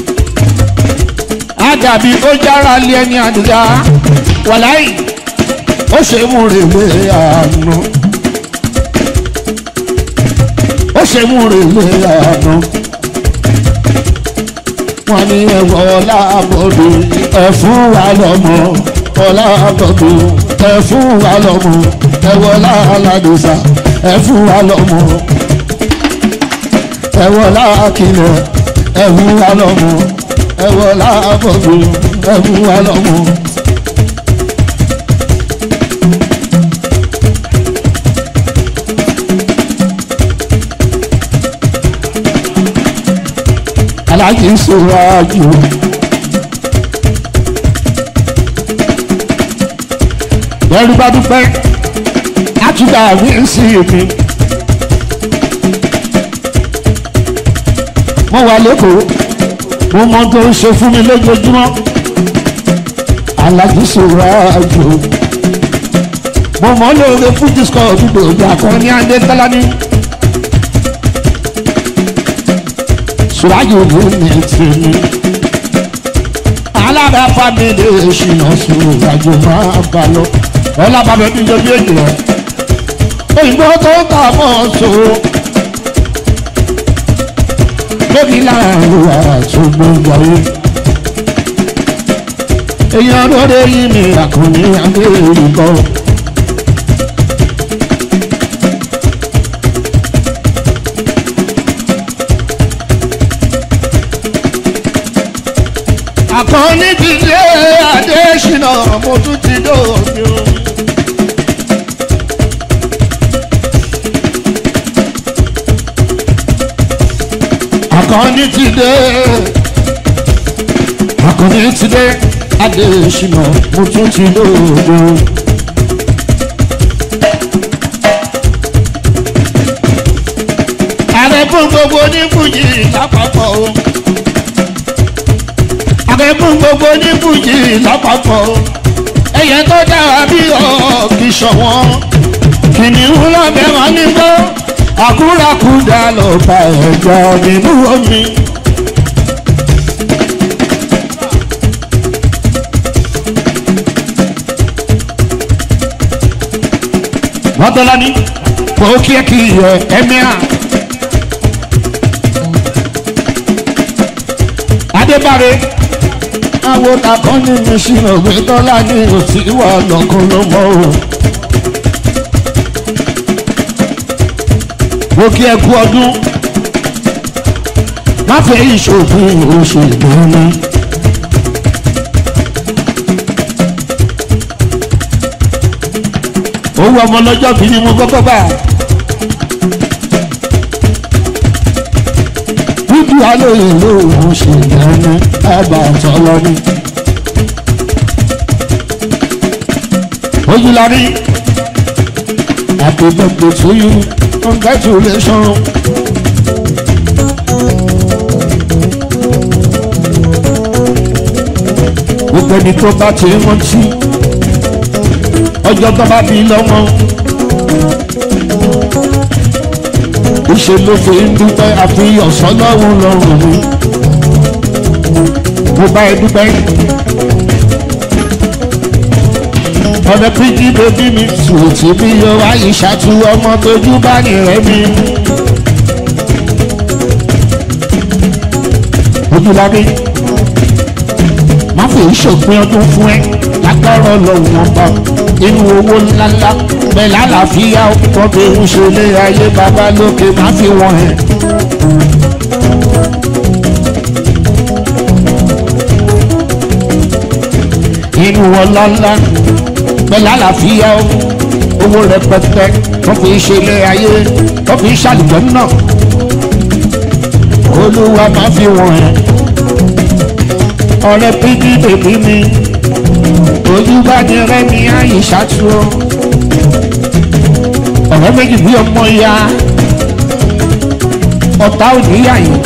àdàbí ó jára lé ẹni àdìyá wàláì ó ṣe mú rèlé àánú ó ṣe mú rèlé àánú wọn ní ẹwọ ọlábọdù ẹ fún wa lọmọ ọlábọdù ẹ fún wa lọmọ ẹwọ ọlálàdùsà ẹ fún wa lọmọ ẹwọ ọlákìlẹ ẹ fún wa lọmọ ẹwọ láàbọ̀dù ẹ̀mú wa lọ́mọ. aláàjì ń sọ̀rọ̀ àjò. bẹ́ẹ̀rù bá dúpẹ́ àtúndà mi ń sí èmi. mo wà lẹ́kọ̀ọ́ mo mọ tó ń ṣe fún mi lójoojúmọ́ alájú sọ̀rọ̀ àjò mo mọ lóore fún disco gbogbo ìgbà kan ní adé tọ́lání sùrájò ló ní tèmi alára fámìlì ìṣìnà sùrájò máa bá lọ ọlábàbẹ ní ìjọba èjì rẹ òyìnbó tó ń tà mọ́ sòrò lórí láàrin àtúgbò wáyé. èèyàn lóde yìí ni àkànní abéèrè bọ́. adésínà mo tún ti dóòbí o. akọni ti dé akọni ti dé adésínà mo tún ti dóòbí o. ààrẹ fún gbogbo onífújì lápapọ̀ o ààrẹ fún gbogbo onífújì lápapọ̀ o ẹyẹ tó dára bí ọ̀ọ́kì ṣọ̀wọ́n kìnìún lọ́bẹ̀ wọn nígbó àkúrákúdà ló bá ẹ̀jọ̀ nínú omi. wọ́n tọ́lá ní kò kí ẹ kí ẹ ẹ̀mí à. adébáre àwọn takọ́ ní mẹ́sìn òwe tọ́lá ní òtí wà lọ́kùn ló mọ́ o. mo kí ẹ kú ọdún má fẹ́ ìṣòfin oṣù ìdáná. owó ọmọ lọ́jọ́ bí ni mo kọ́kọ́ bá. dúdú alóye lóòrùn ṣe dáná ẹ̀bà tọ́lọ́ ni. ojúlarí happy birthday to you congratulations. gbogbo ẹni tó bá ti rántí ọjọ́ tó bá bí lọ́mọ. ìṣe ló fi ń dúpẹ́ àfihàn sọ́lọ́run lọ́rùn mi. mo bá ẹ dúpẹ́. ọ̀nà píjí bèbí mi sùtì bí yọ wáyé ṣàtú ọmọ tójú bá nìrẹ́ mi. ojúlábí má fi ìṣòpin ọdún fún ẹ lágbára lọ́wọ́ ọba inú owó ńláńlá bẹ́ẹ̀ lálàáfíà wọ́n fi ń ṣe lé ayé bàbá lókè má fi wọ́n ẹ̀. inú ọlọ́lá bẹ́ẹ̀ lálàáfíà owó rẹpẹtẹ wọ́n fi ṣe lé ayé wọ́n fi ṣàlùjọ́ náà olúwa má fi wọ́n ẹ̀ ọ̀rẹ́ pídí bèbí mi ojú bá ní rẹ́mi àyè ṣáàtú o ọ̀rẹ́ méjì bí ọmọ ya ọ̀tá òníyà yìí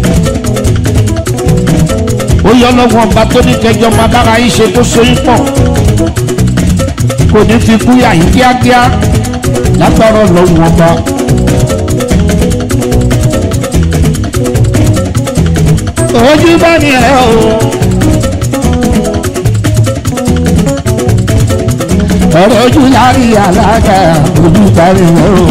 ó yọ lọ́wọ́ ọba tó ní kẹjọ máa bára yín ṣe tó sóyún pọ̀ kò ní fi kú yà yín kíákíá lágbára lọ́wọ́ ọba. ojú bá ní ẹ o. ọ̀rọ̀ ojú lárí alága ojú kárí rẹ̀ o.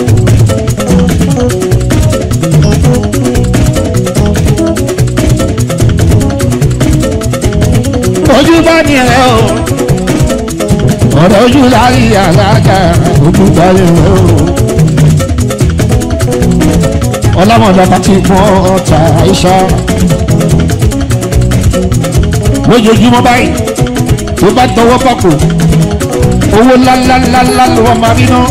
ojú bá ní ẹ o. ọ̀rọ̀ ojú lárí alága ojú kárí rẹ̀ o. ọlọ́mọdé bá ti mọ ọ̀tá iṣẹ́ lójoojúmọ́ báyìí tó bá tọwọ́ pàkó owó ńláńláńlá ló wọ́n máa rí ná.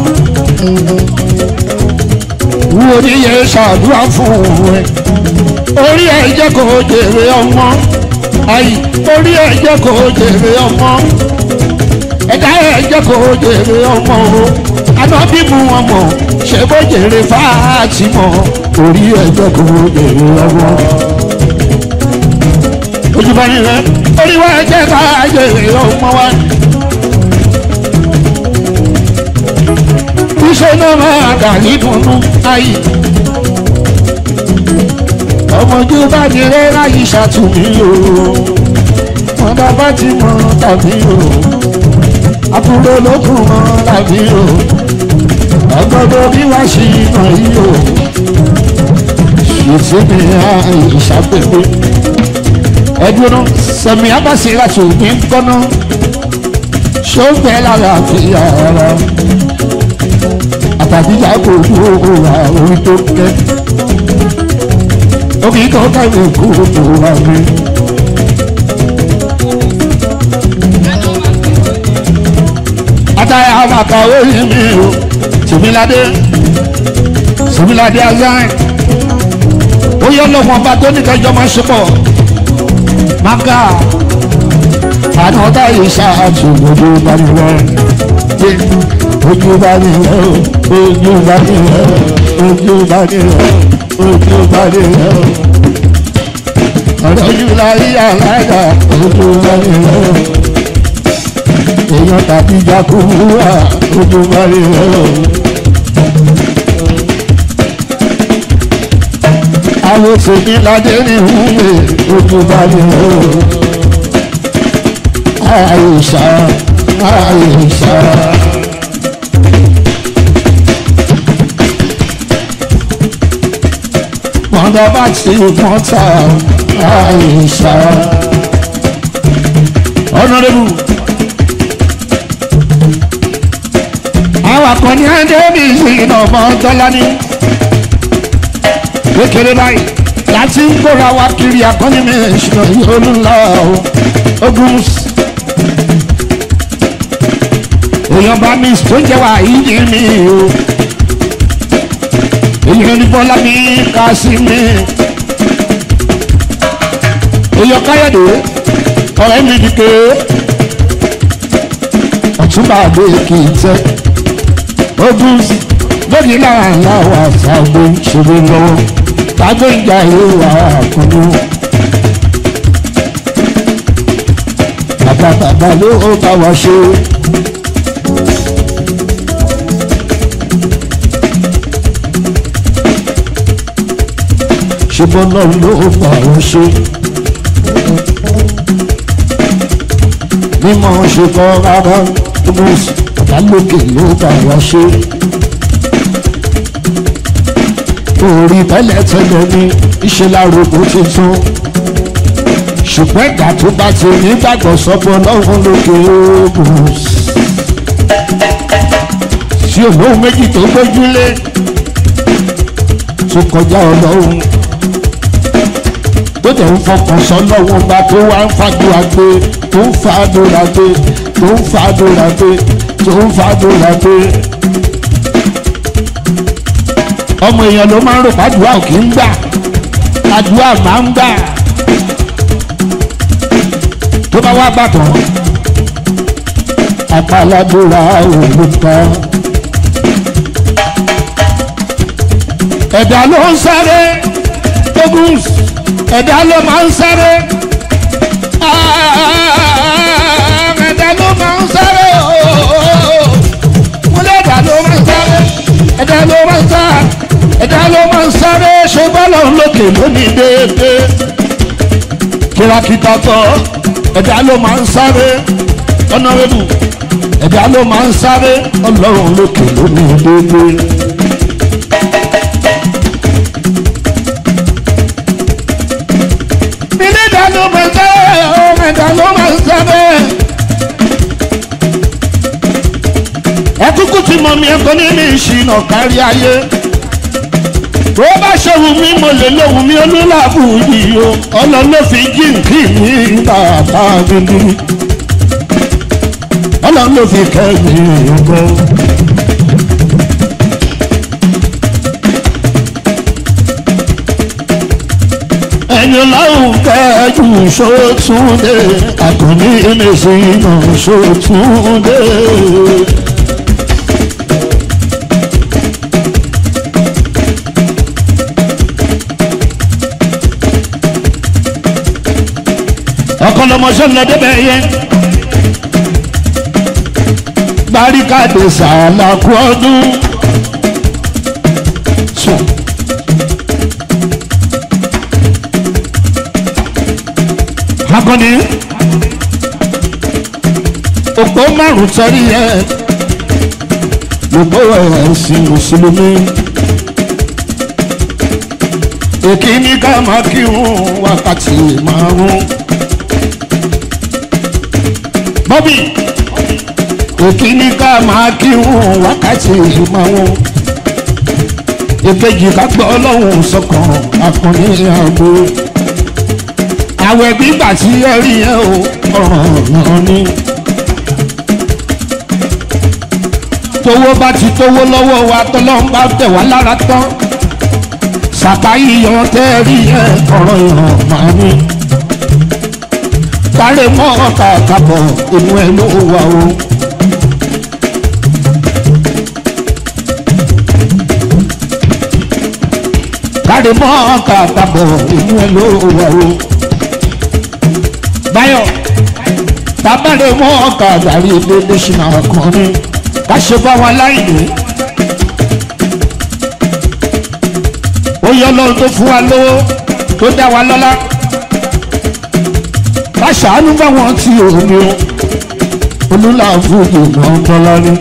Wú oníyẹ ṣàdúrà fún òun ẹ̀. Orí ẹ̀ jẹ́ kó jèrè ọmọ. Àyì orí ẹ̀ jẹ́ kó jèrè ọmọ. Ẹ̀dá ẹ̀ jẹ́ kó jèrè ọmọ o. Àná bí mu wọn mọ̀ ṣé bó jèrè fáàtì mọ̀. Orí ẹ̀ jẹ́ kó jèrè ọmọ. Ojúbọ ni rẹ̀ orí wa jẹ́ ká jèrè ọmọ wa. iṣẹ́ náà máa dà nídùnnú ayé. ọmọdé bá ní rẹ́ láyé ṣàtúnmí o wọn bá bá ti mọ tàbí o àbúrò lókun mọ tàbí o ọgọdọ bí wàá ṣe iná yìí o ṣètì mi àyè ìṣàpèpè ẹdúró sẹmi abasi láti òní gbọnà ṣó ń bẹ lára àfihàn ara àtàdíjà kò kú òwúrọ̀ orí tó kẹ́. Omi tó kẹ́wé kú òwúrọ̀ mi. táyà àmàkàwé yìí mi o tìmíládé tìmíládé azán ó yọ lọ́wọ́ ọba tó ní kẹjọ máa ṣe pọ̀ maka àná táyà ṣáàtù ojú bá mi rẹ ojú bá mi rẹ ojú bá mi rẹ ojú bá mi rẹ ojú bá mi rẹ ọ̀rọ̀ ojú láyé alága ojú bá mi rẹ èèyàn tàbí jákúrúwà ojú bá mi rẹ àwọn òfin ládé ní ìwúwe ojú bá mi rẹ àìsà àìsà. mọ̀dọ́ bá ti mọ́ta àìsà. ọ̀nàdébù. àwọn akọni ẹ̀ńdẹ́bì ìsìn ọmọ tọ́lá ní. kékeré báyìí láti ń kóra wá kiri akọni mi ìṣúná yóò ń lọ ogun èèyàn bá mi tó jẹ́ wà yìí mi o èèyàn ní bọ́lá mi ká sí mi èèyàn káyọ̀dé ọ̀rẹ́ mi dìke ọ̀túnba àgbẹ̀ kì í tẹ́ ogun lórí láwọn aláwọ̀ àṣàgbé ṣòro lọ́wọ́ tágbé ìjà ìwà àkùnú. bàbá bàbá ló bá wa ṣe. ṣùgbọ́n náà ló bá wa ṣe. mímọ́ ṣe kọ́ rárá mo ìdálókè ló bá wa ṣe. orí tẹ́lẹ̀tẹ́lẹ̀ ní ìṣẹ́lárògbò tuntun ṣùgbọ́n ìgbà tó bá ti nígbàgbọ́ sọ́pọ̀ lọ́wọ́ lókè oògùn tí òun méjì tó gbójúlé tó kọjá ọlọ́run tó tẹ̀ ń fọkàn sọ lọ́wọ́ bá tó wá ń fàdúrà gbé tó ń fàdúrà gbé tó ń fàdúrà gbé tó ń fàdúrà gbé. ọmọ èèyàn ló máa ń rò pàdúrà ò kì í gbà àdúrà máa ń gbà tó bá wá gbàtàn àpàládúrà òmùta. ẹ̀dá ló ń sáré ogun ẹ̀dá ló máa ń sáré ẹ̀dá ló máa ń sáré múlẹ̀ ẹ̀dá ló máa ń sáré ẹ̀dá ló máa ń sáré ẹ̀dá ló máa ń sáré ṣùgbọ́n lọ́n lókè lónìí déédéé kírakítà tọ́ ẹ̀dá ló máa ń sáré ọ̀nàrẹ́bù ẹ̀dá ló máa ń sáré ọlọ́run lókè lónìí déédéé. ẹ̀dá ló máa ń sáré ẹ̀dá ló máa ń sáré. ẹkúkú tí mo mi ẹkọ nínú ìṣìnà kárí ayé bó bá ṣe wù mí mo lè lóhùn mi olúlàbù yìí o ọlọ́run ló fi jíǹkì mi bàbá mi ní ọlọ́run ló fi kẹ́mi ọgbọ́n. ẹni ọlọ́run kẹ́jú sótúndé àkànní mẹ́sìnà sótúndé. ọkọ lọmọṣẹ lọ débẹ̀ yẹn barikade sàlàkú ọdún sùn. akọni òpó márùn sọrí ẹ gbogbo ẹ̀sìn mùsùlùmí èkìní ká máa kírun wákàtí márùn bọ́bí èkìní ká máa kírun wákàtí márùn èkejì ká gbọ́ ọlọ́run sọkàn akọni àgbo àwẹ̀ gbígbà tí ẹ rí ẹ o ọ̀ràn náà ni. tówó bá ti tówó lọ́wọ́ wa tọ́lọ́n bá tẹ̀ wá lára tán sàkáyì yan tẹ́ẹ̀rí ẹ̀ ọ̀rọ̀ ìràn máa ní. Kárẹ̀ mọ́ ọ̀tà àkàbọ̀ inú ẹ̀ ló wà o. Kárẹ̀ mọ́ ọ̀tà àkàbọ̀ inú ẹ̀ ló wà o. Báyọ̀ tábàlẹ̀ mọ́ ọ̀tà àdàrí ilé lóṣìnà ọkùnrin ká ṣe bá wọn láìní. ó yọ lọ́run tó fún wa lówó tó dá wa lọ́lá ká ṣàánú báwọn tí ò ní o olúlà fúdù náà ń tọ́lá ní.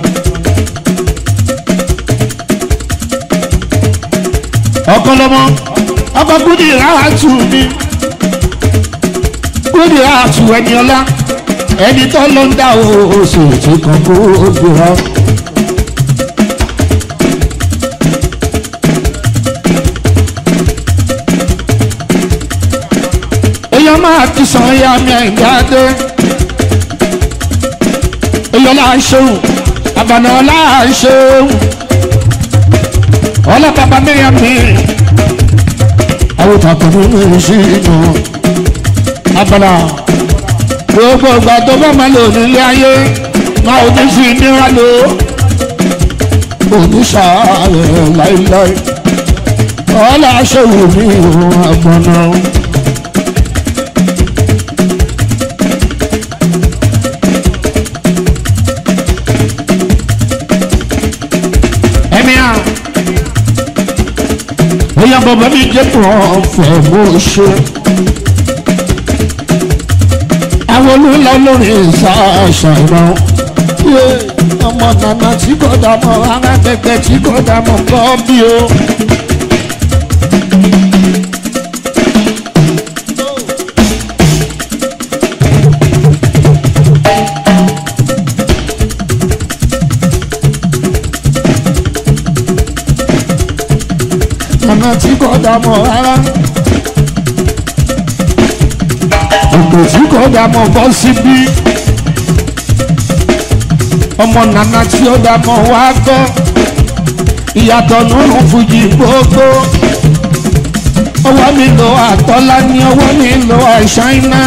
ọkọlọmọ ọkọ kúndì ráàtù mi kúndì ráàtù ẹni ọlá ẹni tó ló ń dá oṣù tí kan kó o gbéra. èèyàn máa ti sàn ya mi àìdáde èèyàn là ń ṣeun àbànà là ń ṣeun ọlọ́pàá mẹ́rin mi àwọn ìtàkùn mi sí inú abala gbogbo ìgbà tó bá máa lò nílé ayé máa ò ní fi níra lò oníṣàárẹ̀ láíláí ọlá ṣèwò mi ìhun àgbọ̀nà. ẹ̀mí à bóyá bàbá mi jẹ́ pọ̀ fẹ́ bó ṣe àwọn olùlọ lórí ìsàṣàrọ ọmọ nànà tí kò dàmọ arábẹgbẹ tí kò dàmọ kọ bí o. nànà tí kò dàmọ rárá òkè tí kò dá mọ bọ́ síbí ọmọ nana tí ó dá mọ wá gbọ́ ìyàtọ̀ nínú fújì gbogbo ọwọ́ mi lọ àtọ́lá ní ọwọ́ mi lọ àìsáínà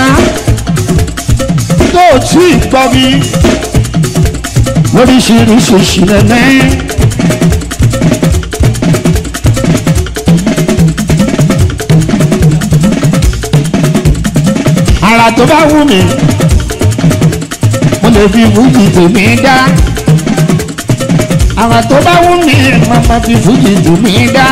tó tí ì gbọ́ mi lóríṣiríṣi ìṣìlẹ̀lẹ́. ara tó bá wù mí mo lè fi fújì tèmi dá ara tó bá wù mí mo máa fi fújì tèmi dá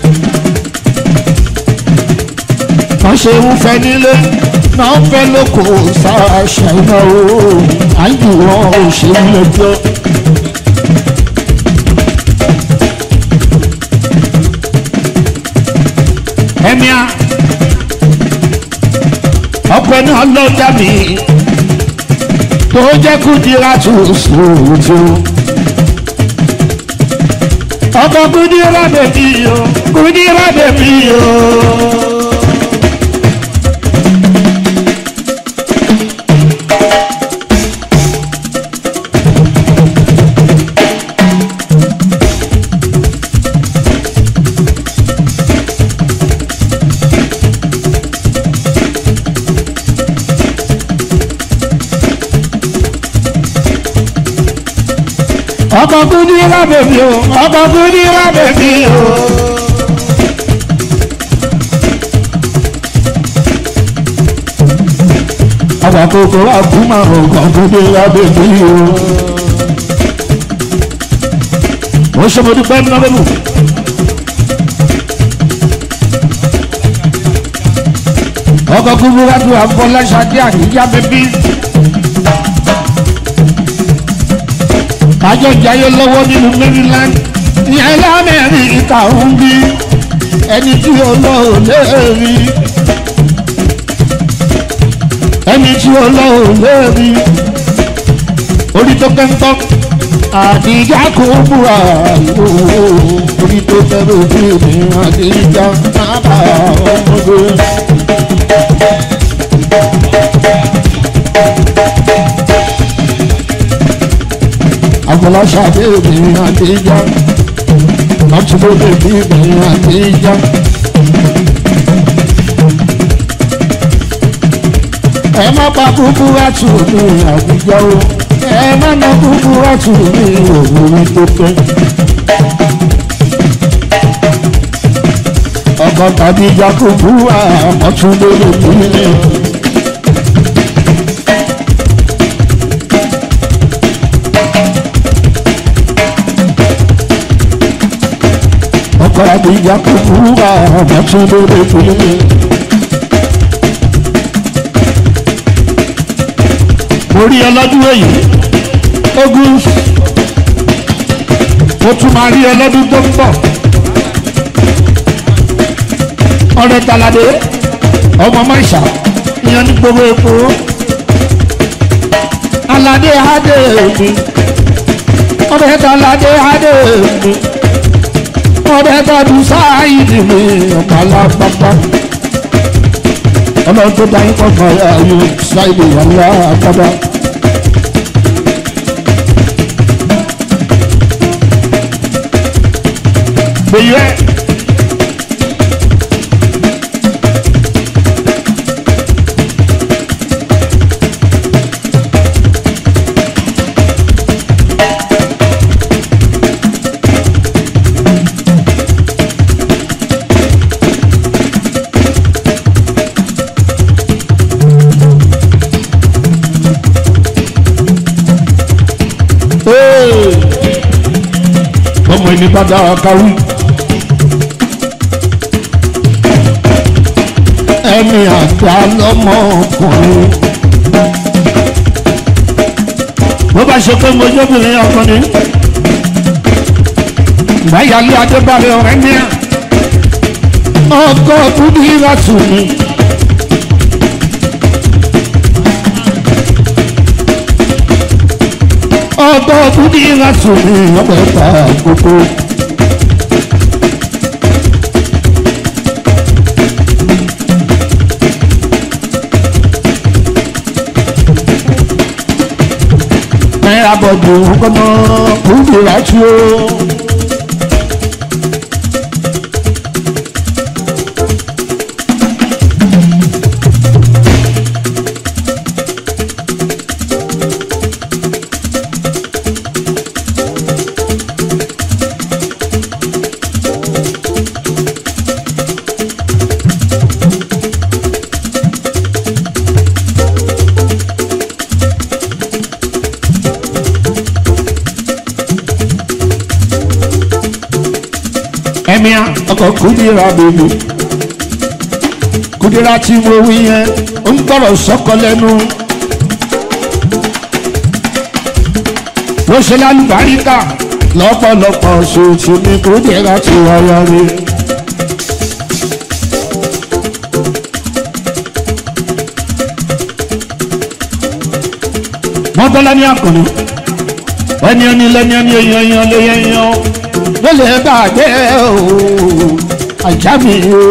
wọ́n ṣe ń fẹ́ nílé náà ń fẹ́ lóko ṣàṣà iná o àjù wọn ò ṣe ń lọ́jọ́. ẹ̀mí a ọpẹ́ náà ló dá mi tó jẹ́ kúndìrá tó sòótọ́ ọkọ kúndìrá bèbí o kúndìrá bèbí o. ọkọ kúndìrá bèbí o ọkọ kúndìrá bèbí o. ọkọ kòkó àkúmọ̀ ọkọ kúndìrá bèbí o. ó ṣe mo dúpẹ́ nínú bẹ́ẹ̀ mú. ọkọ kúndìrá tó àfọláṣadé àníyá bèbí. kájọ jayé lọ́wọ́ nínú maryland ìyẹn lamẹ́ríkà ń bí ẹni tí ó lọ ò lè rí ẹni tí ó lọ ò lè rí orí tó kẹ́ńtọ́ àdìgá kò múra orí tó tẹ́lẹ̀ ojú mi àdìgá náà ọmọdé. àgbọ̀lá fọláṣadé mi àtijọ́ ọtúbọ̀dé mi àtijọ́. ẹ má pa kúkú àtù mi àtijọ́ o ẹ má ná kúkú àtù mi òwúrọ̀ tó pẹ́. ọkọ̀ tàbí jakubu àmọ́túndé mi. ọkọ̀ àbíjà kúkúrú àmọ́ tún lóde fún mi. mo rí ọlọ́dún èyí ogun mo tún máa rí ọlọ́dún tó ń bọ̀ ọ̀rẹ́ talade ọmọ maisha ìyẹn ní gbogbo epo alade adé mi ọ̀rẹ́ talade adé mi ọ̀rẹ́ tọ́dún sáàyìdì mi ọ̀pàlà pápá ọlọ́run tó dá yín pọ̀pọ̀ ayé sáìdì ìyàwó àkọ́dá. gbèyí ẹ. ọmọ ẹni bá dára káwí. ẹni àgbà lọmọkùnrin. bó bá ṣe pé mojóbìnrin ọkùnrin. ìbáyálé adébálẹ̀ ọ̀rẹ́ ní à. ọkọ̀ kúndí ìrọ̀tù mi. ọgbọ́ kúndí ìrìnàjò ní ọgbẹ́ ta gbogbo. náírà bọ̀dù kọ́nà kúndí ìrìnàjò. ẹ̀míà ọkọ̀ kúndìrà bèbè kúndìrà tí mo wí yẹn ń gbọ́rọ̀ sọ́kọ lẹ́nu ló ṣe lálùbáríkà lọ́pọ̀lọpọ̀ ṣòṣò ní kúndìrà tí wáyà rí. mọ́tọ́lá ní àkùnrin ẹni ẹni lẹ́ni ẹni èèyàn èèyàn lè yẹn yẹn ló lè bàjẹ́ o ajá mi o.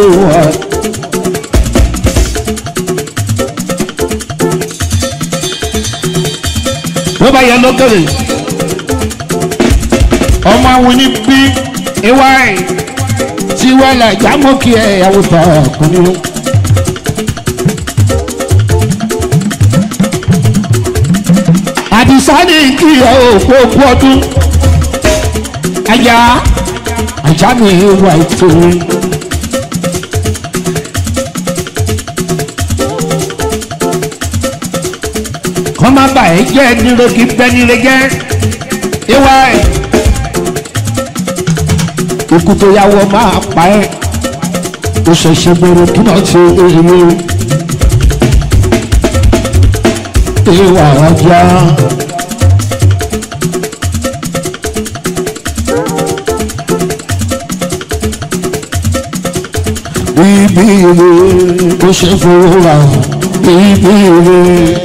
bó bá yẹ lókèrè ọmọ àwọn ní bí ìwà ẹ̀ tí wọ́n lè jámọ́kì ẹ̀ àwòtọ́ ọkùnrin. àdìsá ní kí ẹ òkú òkú ọdún ajá ajá mi wà ètò kọ́ má bà ẹ́ jẹ́ nílò kí bẹ́ nílé jẹ́ ìwà ẹ̀ ikú tó yàwó máa pa ẹ́ ó ṣẹ̀ṣẹ̀ bẹ̀rẹ̀ kí náà ṣe èrè ìwà ajá. Bíbí ire ó ṣe fòrà bíbí ire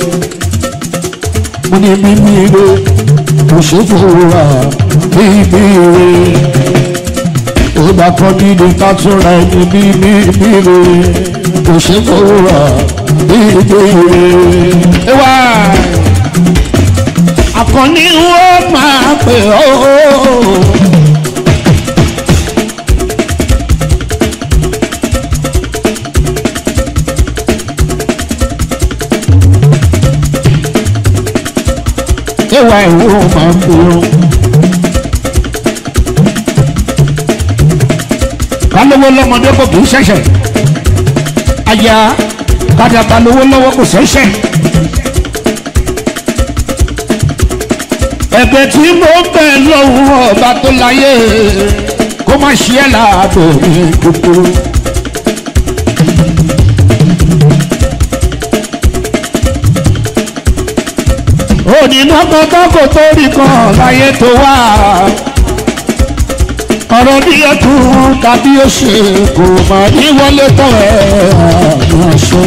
mo ní bíbí ire ó ṣe fòrà bíbí ire ó bá kọ́ nínú kátúrà ẹni bíbí ire ó ṣe fòrà bíbí ire. Ewa akọni ó máa pè ó. ẹwà ìwò máa ń pè ó. kálówó lọ́mọdé kò kì í ṣẹ̀ṣẹ̀ aya kádàbà lówó lọ́wọ́ kò ṣẹ̀ṣẹ̀. ẹ̀bẹ̀ tí mo bẹ̀ lọ́wọ́ ọba tó láyé kó má ṣe é láàbò mi kúkúrú. onínú kankan kò tó rí kan láyé tó wá ọ̀rọ̀ bí ọdún tàbí oṣù kò mà ní wọlé tán ẹ̀ àwọn ṣe.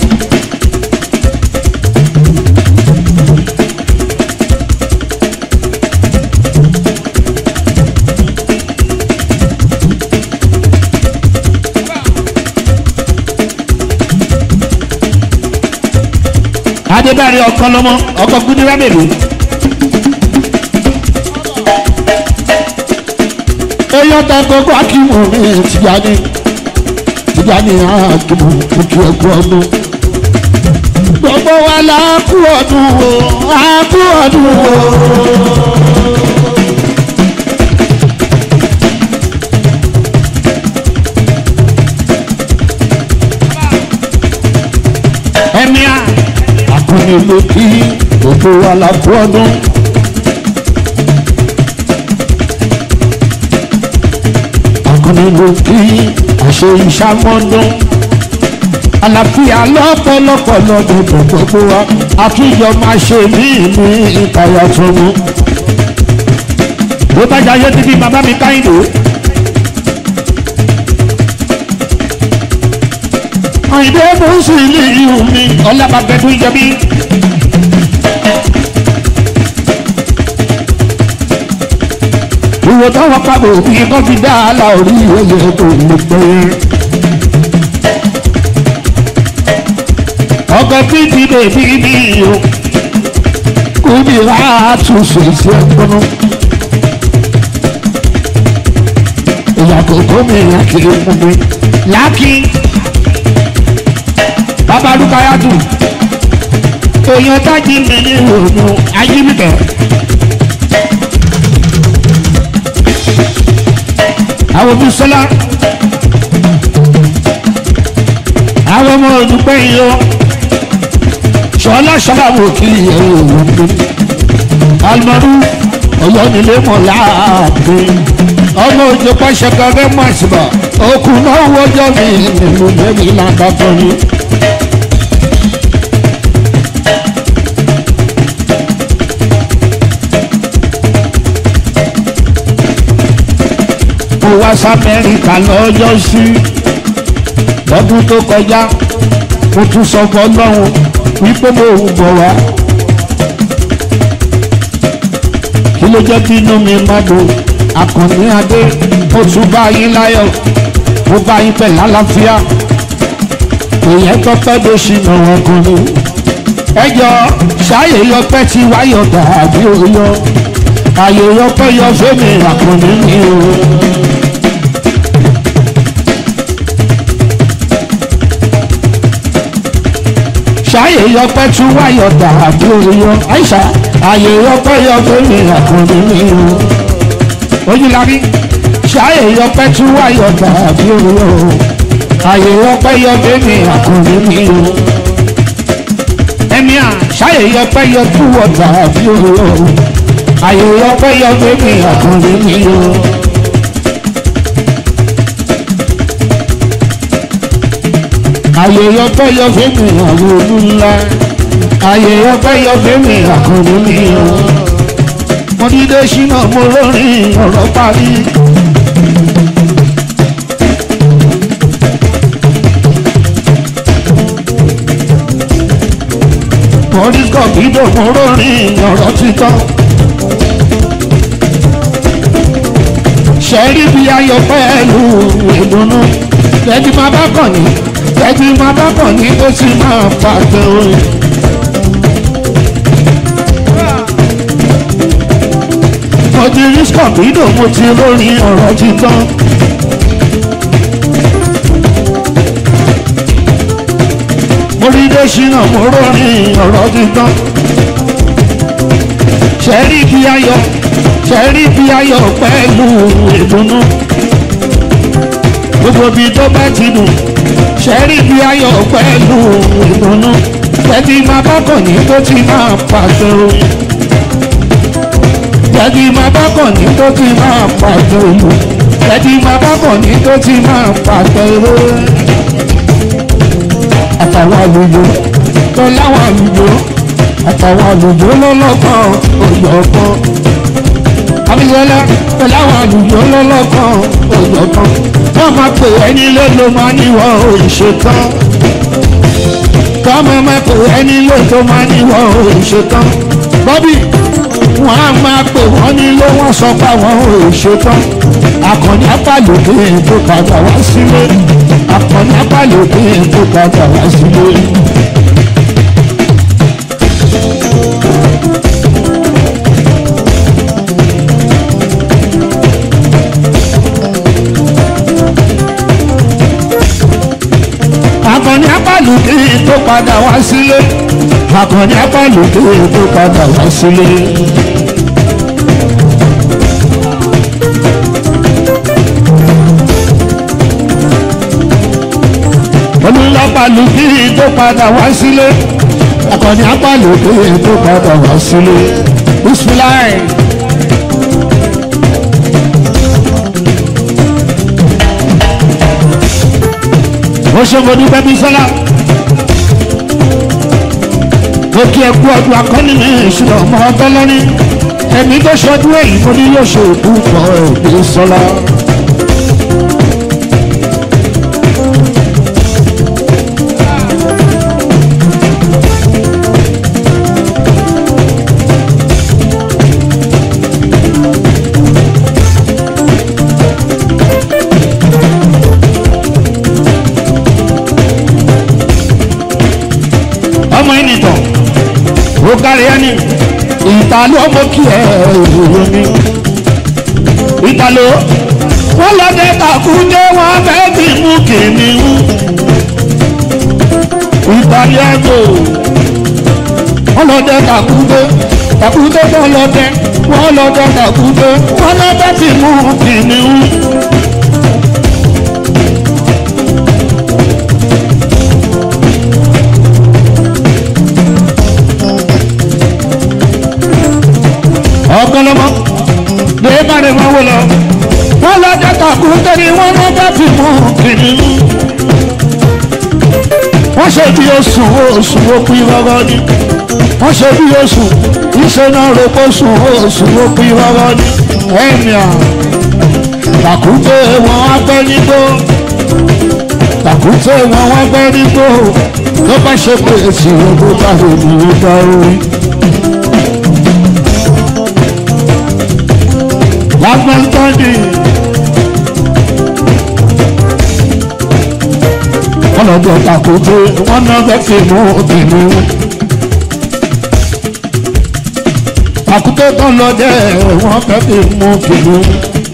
adébárí ọkọ lọmọ ọkọ gúdúrà bèbè. èèyàn tó gbogbo akíwò mi tìjàní tìjàní akíwò òkè ẹkú ọdún. gbogbo wa la kú ọdún o a kú ọdún o. ẹ̀mí a akọni ló kí gbogbo wa la kú ọdún. akọni ló kí àṣẹ ìṣàmọ́dún. àlàáfíà lọ́pọ̀lọpọ̀ lọ́dún tó gbogbo wa àtúnjọ máa ṣe ní ìlú ìtayà tó mú. bó bá jayé ti bí bàbá mi káyìndé. àyìnbó mú sí ilé ìhù mi ọlábàbẹ̀dún ìjẹbí. ìwò táwọn pàbò bí kò fi dá àlà orí oyè tó lè pé. ọkọ̀ títí bèbí mi o kúbi wá àtúnṣe sí ẹgbọ́n. ìyàtọ̀ tó mi yàn kiri fún mi. láàkì bàbá rúkayàtù èèyàn tájì mi ní ìrònú ayélujára. àwọn ọmọ sọlá àwọn ọmọ olùgbé yìí ó sọlá sọlá wò kí ẹ̀rọ òun gbé alimọdún ọyọ nílé mọ láàbẹ ọmọ òjò pàṣẹ gẹgẹ mọ àṣìbà òkú náà wọjọ mi nínú bẹbí làǹdàkọ ni. mo wá sámẹ́ríkà lọ́jọ́ sí lọ́dún tó kọjá mo tún sọ fọlọ́run wípé mo ń bọ̀ wá. kí ló jẹ́ kí inú mi má dùn àkànní adé mo tún bá yín láyọ̀ mo bá yín pẹ̀ lálàáfíà èèyàn tó pẹ́ ló ṣì nà wọ́n kan ní. ẹ jọ ṣáàyè yọpẹ́ tí wáyọ̀ dàbí oyọ àyè yọpẹ́ yọ fẹ́mi àkànní mi o. ṣáyè yọpẹ́ tún wáyọ̀ dàbí oyọ àìsà àyè yọpẹ́ yọ fẹ́mi àkànní mi o. ojúlarí ṣáyè yọpẹ́ tún wáyọ̀ dàbí oyọ àyè yọpẹ́ yọ fẹ́mi àkànní mi o. ẹ̀mí à ṣáyè yọpẹ́ yọ tún wọ̀ dàbí oyọ àyè yọpẹ́ yọ fẹ́mi àkànní mi o. àyè ọpẹ́ yọ fẹmi àwọn olú ńlá àyè ọpẹ́ yọ fẹmi àkànní mi o mo dídé ṣínà mo lórin ọ̀rọ̀ parí. mọ̀rísọ̀ dídò mo lórin ọ̀rọ̀ títọ́. ṣẹ́rí bí ayọ̀ pẹ̀lú ìdùnnú lẹ́ni máa bá kàn ní ẹbí máa bá bọ̀ ní ó sì máa pàtẹ orin. mo ti rí scorpido mo ti lórin ọ̀rọ̀ ti tán. mo rí dẹ́sínà mo lórin ọ̀rọ̀ ti tán. ṣẹ́rí bí ayọ̀ ṣẹ́rí bí ayọ̀ pẹ̀lú ìdùnnú. gbogbo ibi tó bá ti dùn ṣẹ́rí bí ayọ̀ pẹ̀lú ìdùnnú. tẹ́tí máa bá kàn ní tó ti máa pàṣẹ orin jẹ́dí máa bá kàn ní tó ti máa pàtẹ ìlú jẹ́dí máa bá kàn ní tó ti máa pàtẹ ìwé. àtàwọn àlùjọ tó láwọn àlùjọ àtàwọn àlùjọ lọ́lọ́kan òjọ̀kan. abiyọlá tó láwọn àlùjọ lọ́lọ́kan òjọ̀kan. wọ́n máa pè ẹni lé ló máa níwọ̀ òṣèkan. kọ́mọ máa pè ẹni lé tó máa níwọ̀ òṣèkan. bọ́bí wọ́n á máa pè wọ́n nílé wọ́n sọ pé àwọn ò ṣetán akọni apálòdé tó padà wá sílé akọni apálòdé tó padà wá sílé. akọni apálòdé tó padà wá sílé akọni apálòdé tó padà wá sílé. olùlọ́pàlùkì tó padà wá sílé akọni apálòkè tó padà wá sílé bisimilayi. ó ṣe mo dúpẹ́ bí sọ́lá mo kí ẹ kú ọdún akọ́ni mi ìṣúná ọmọ ọgbẹ́ lọ́ní ẹ̀mí tó ṣọdún èyí mo ní yóò ṣe òkú pọ̀ ẹ̀ bí sọ́lá. ọmọ ẹni tán ó kárí ẹni ìtàló ọmọ kí ẹ ìròyìn ni ìtàló wọn lọdẹ kàkúndé wọn fẹẹ fi mú kìnìún ìtàló ẹgbò wọn lọdẹ kàkúndé kàkúndé wọn lọdẹ wọn lọdẹ kàkúndé wọn lọdẹ fi mú kìnìún. ọgọlọmọ lè má lè máa wò lọ wọn lọjọ kàkú tẹni wọn lọ bá ti mú kìnìún wọn ṣe bí oṣù oṣù òpin rọrọ ni wọn ṣe bí oṣù iṣẹ náà rògbò oṣù oṣù òpin rọrọ ni ẹnì à kàkúté wọn wá gbẹ nígbó kàkúté wọn wá gbẹ nígbó ló bá ṣe pé èsì ògbó bá lè ní ìgbà orí. lágbàntọ́dì. wọ́n lọ bọ̀ takoto wọ́n náà fẹ́ fi mú obìnrin. takoto tó lọ dẹ́ wọ́n fẹ́ fi mú obìnrin.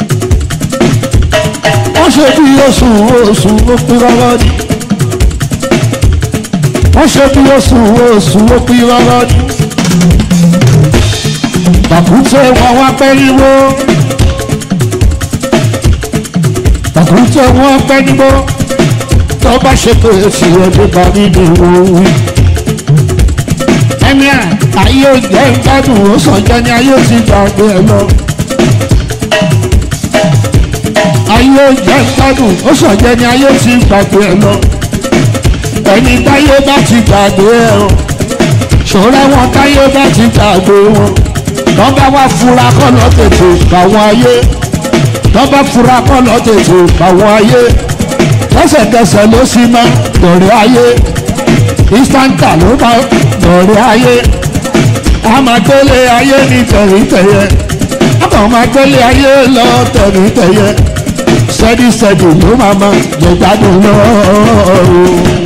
wọ́n ṣe bí oṣù oṣù ó pín rárá ni. wọ́n ṣe bí oṣù oṣù ó pín rárá ni. takoto wọn wá pẹ́ ríro. tàbí tí wọ́n pẹ́ nígbó tó bá ṣe pé èsì ọdún bá nínú òun. ẹni à ayé òjẹ́ ìgbádùn ó sàn jẹ́ ní ayé ti gbàgbé ẹ lọ. ayé òjẹ́ ìgbádùn ó sàn jẹ́ ní ayé ti gbàgbé ẹ lọ. ẹni táyé bá ti gbàgbé ẹ o ṣòro wọn táyé bá ti gbàgbé wọn. wọ́n bá wá fura kọ́ lọ tètè báwọn ayé tọ́ba fura kọ́ lọ tètè àwọn ayé lẹ́sẹ̀kẹsẹ̀ ló sì máa dọ̀rẹ́ ayé ìstántà ló máa dọ̀rẹ́ ayé a máa gbélé ayé ní tẹ̀rìntẹ̀yẹ a kàn máa gbélé ayé lọ tẹ̀rìntẹ̀yẹ sẹ́dísẹ́dì ló máa máa jẹ gbádùn lọ́ọ́.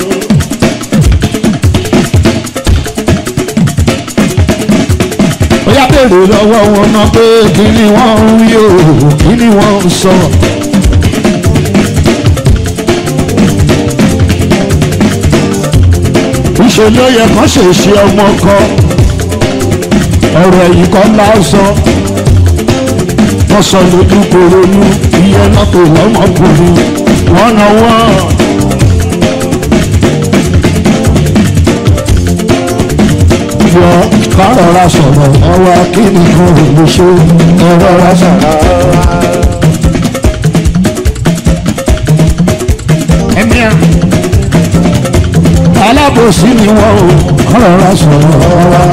bóyá béèrè lọ́wọ́ wọn náà pé kí ni wọ́n ń wí o kí ni wọ́n ń sọ. ìṣe ló yẹ kán ṣe ṣe ọmọ kan ọ̀rọ̀ ẹ̀yìn kan lásán wọ́n sọ lójú koronú ìyẹn náà tó lọ́mọkùnrin wọ́n náà wọ́n. yọ kárọ̀ra sọ̀rọ̀ ọwọ́ kí nìkan ò lè ṣe ẹ̀rọ̀ra sọ̀rọ̀. ẹ̀mí à alábòsí ni wọ́n ò kárọ̀ra sọ̀rọ̀ ọwọ́.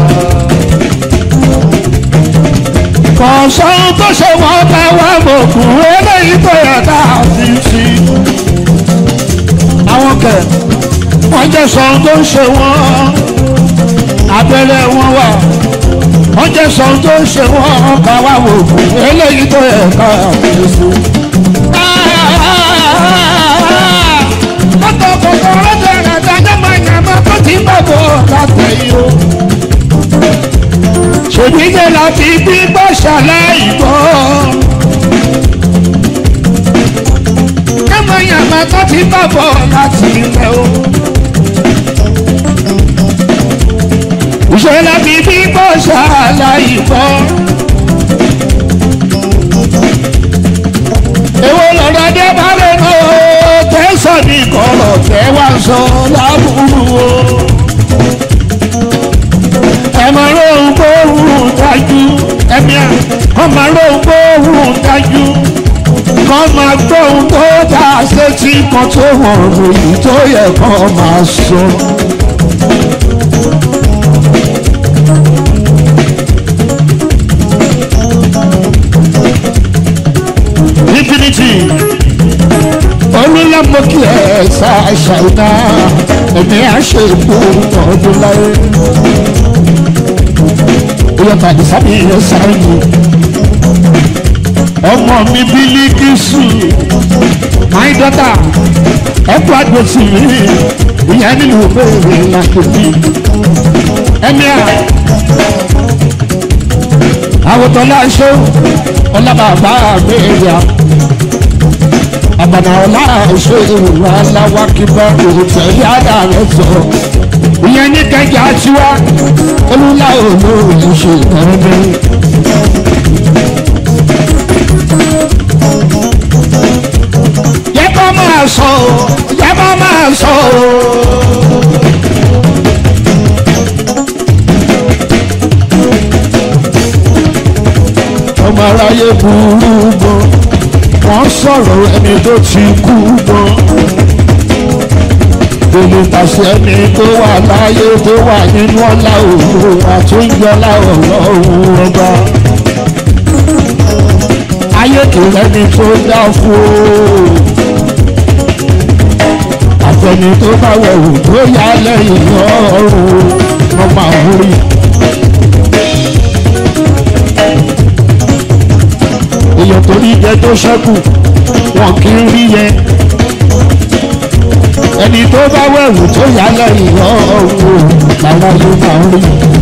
kọ̀ọ̀sán tó ṣe wọ́n bá wà mọ̀kùn eléyìí tó yẹ ká fi sí. àwọn kẹ̀ wọ́n jẹ́ sọ tó ń ṣe wọ́n abẹ́rẹ́ wọn wà wọ́n jẹ́ sọ tó ń ṣe wọ́n ká wá wò fún eléyìí tó yẹ ká fèsì. mọ́tò kòkòrò rẹ̀ rẹ̀ dájọ́ máa yàn máa tó ti bọ̀ bọ̀ látẹ̀yìn o. ṣèbí jẹ́ láti gbígbọ́ ṣàlàyé gbọ́. ká máa yàn máa tó ti bọ̀ bọ̀ láti ilẹ̀ o. ìṣẹ̀lẹ̀ fi bí bọ́ ṣàlàyé bọ́. èwo lọ́dọ̀ dé bá lè nà ó tẹ̀sán ní kọ̀rọ̀ tẹ́ wá sọ lábúrú o. ẹ máa lóhun gbóhùn dájú ẹ̀mí à kọ́ máa lóhun gbóhùn dájú kọ́ máa gbóhùn tó dá sétí kan tó hàn lóyún tó yẹ kọ́ máa sọ. infinity olùlọ́mọ kí ẹ ṣá ṣàìdá ẹ̀mí àṣẹ ìkú ọdún láyé oyè tàbí sábì yẹn sáyé ọmọ mi Bílíkísù my daughter ẹkú àgbèsì mi ìyẹn nínú bèrè làkèbí ẹ̀mí à àwòtọ́ láṣọ ọlábàbà àgbéyà àbànà ọlá ṣe ìwà aláwa kíbá òtẹ̀lé àdàrẹ sọ ìyẹn ní kẹjà tiwa olúlá olóòrùn ṣe ìtọ́jú. yẹ kó máa sọ ọ́ yẹ kó máa sọ ọ́. ọmọ aráyé burú gan wọ́n sọ̀rọ̀ ẹni tó ti kú gan gbogbo pàṣẹ ẹni tó wà láyé tó wà nínú ọlá òru àtúnyọlá ọ̀rọ̀ òun ọba ayé kò rẹ́ni tó dá fún o àfẹni tó bá wẹ̀wù tó yá lẹ́yìn ọ̀run ọmọ àwòrán. èèyàn tó rí jẹ tó ṣẹ́kù wọn kì í rí yẹn ẹni tó bá wẹ̀wù tó yá lẹ́yìn ọ̀hún làwọn ló máa ń rí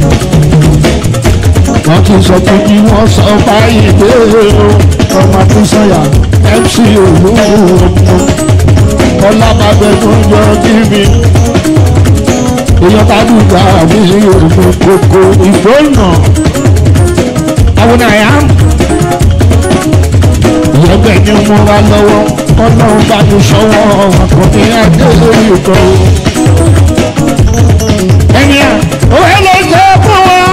wọn kì í sọ pé kí wọ́n sọ báyìí pé ọmọ tó sọ̀yà mc olúwo ọlábàbẹ tó ń yọ kíbi èèyàn bá dùgbà àbí òògùn kòkó ìgbóná àwọn àyà ìyẹ́gbẹ́ ni mo wá lọ́wọ́ ọlọ́run bá mi sọ́wọ́ àkọ́bí adé lórí ìkọ́. ẹni à òwe ló jẹ́ fún wọn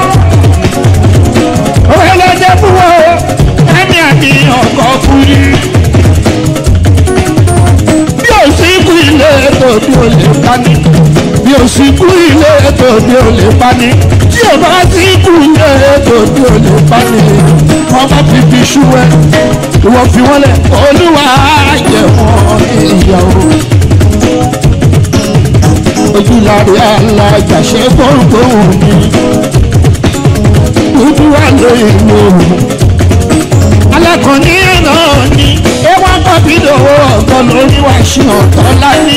òwe ló jẹ́ fún wọn ẹni àmì ọkọ̀ fún yìí. bí o sì kú ilé ètò bí o lè pa ní bí o sì kú ilé ètò bí o lè pa ní tí o bá sì kú ilé ètò bí o lè pa ní ọmọ bíbí ṣú ẹ ìwọ fi wọn lẹ olúwa jẹ wọn ìyàwó ojúlárí alájà ṣe gbóngbóng mi dúdú wà lóyún mi alákọ̀ọ́ní náà ni ewa kọ́bí lówó ọ̀gọ́ lórí wá sí ọ̀tọ́ láyé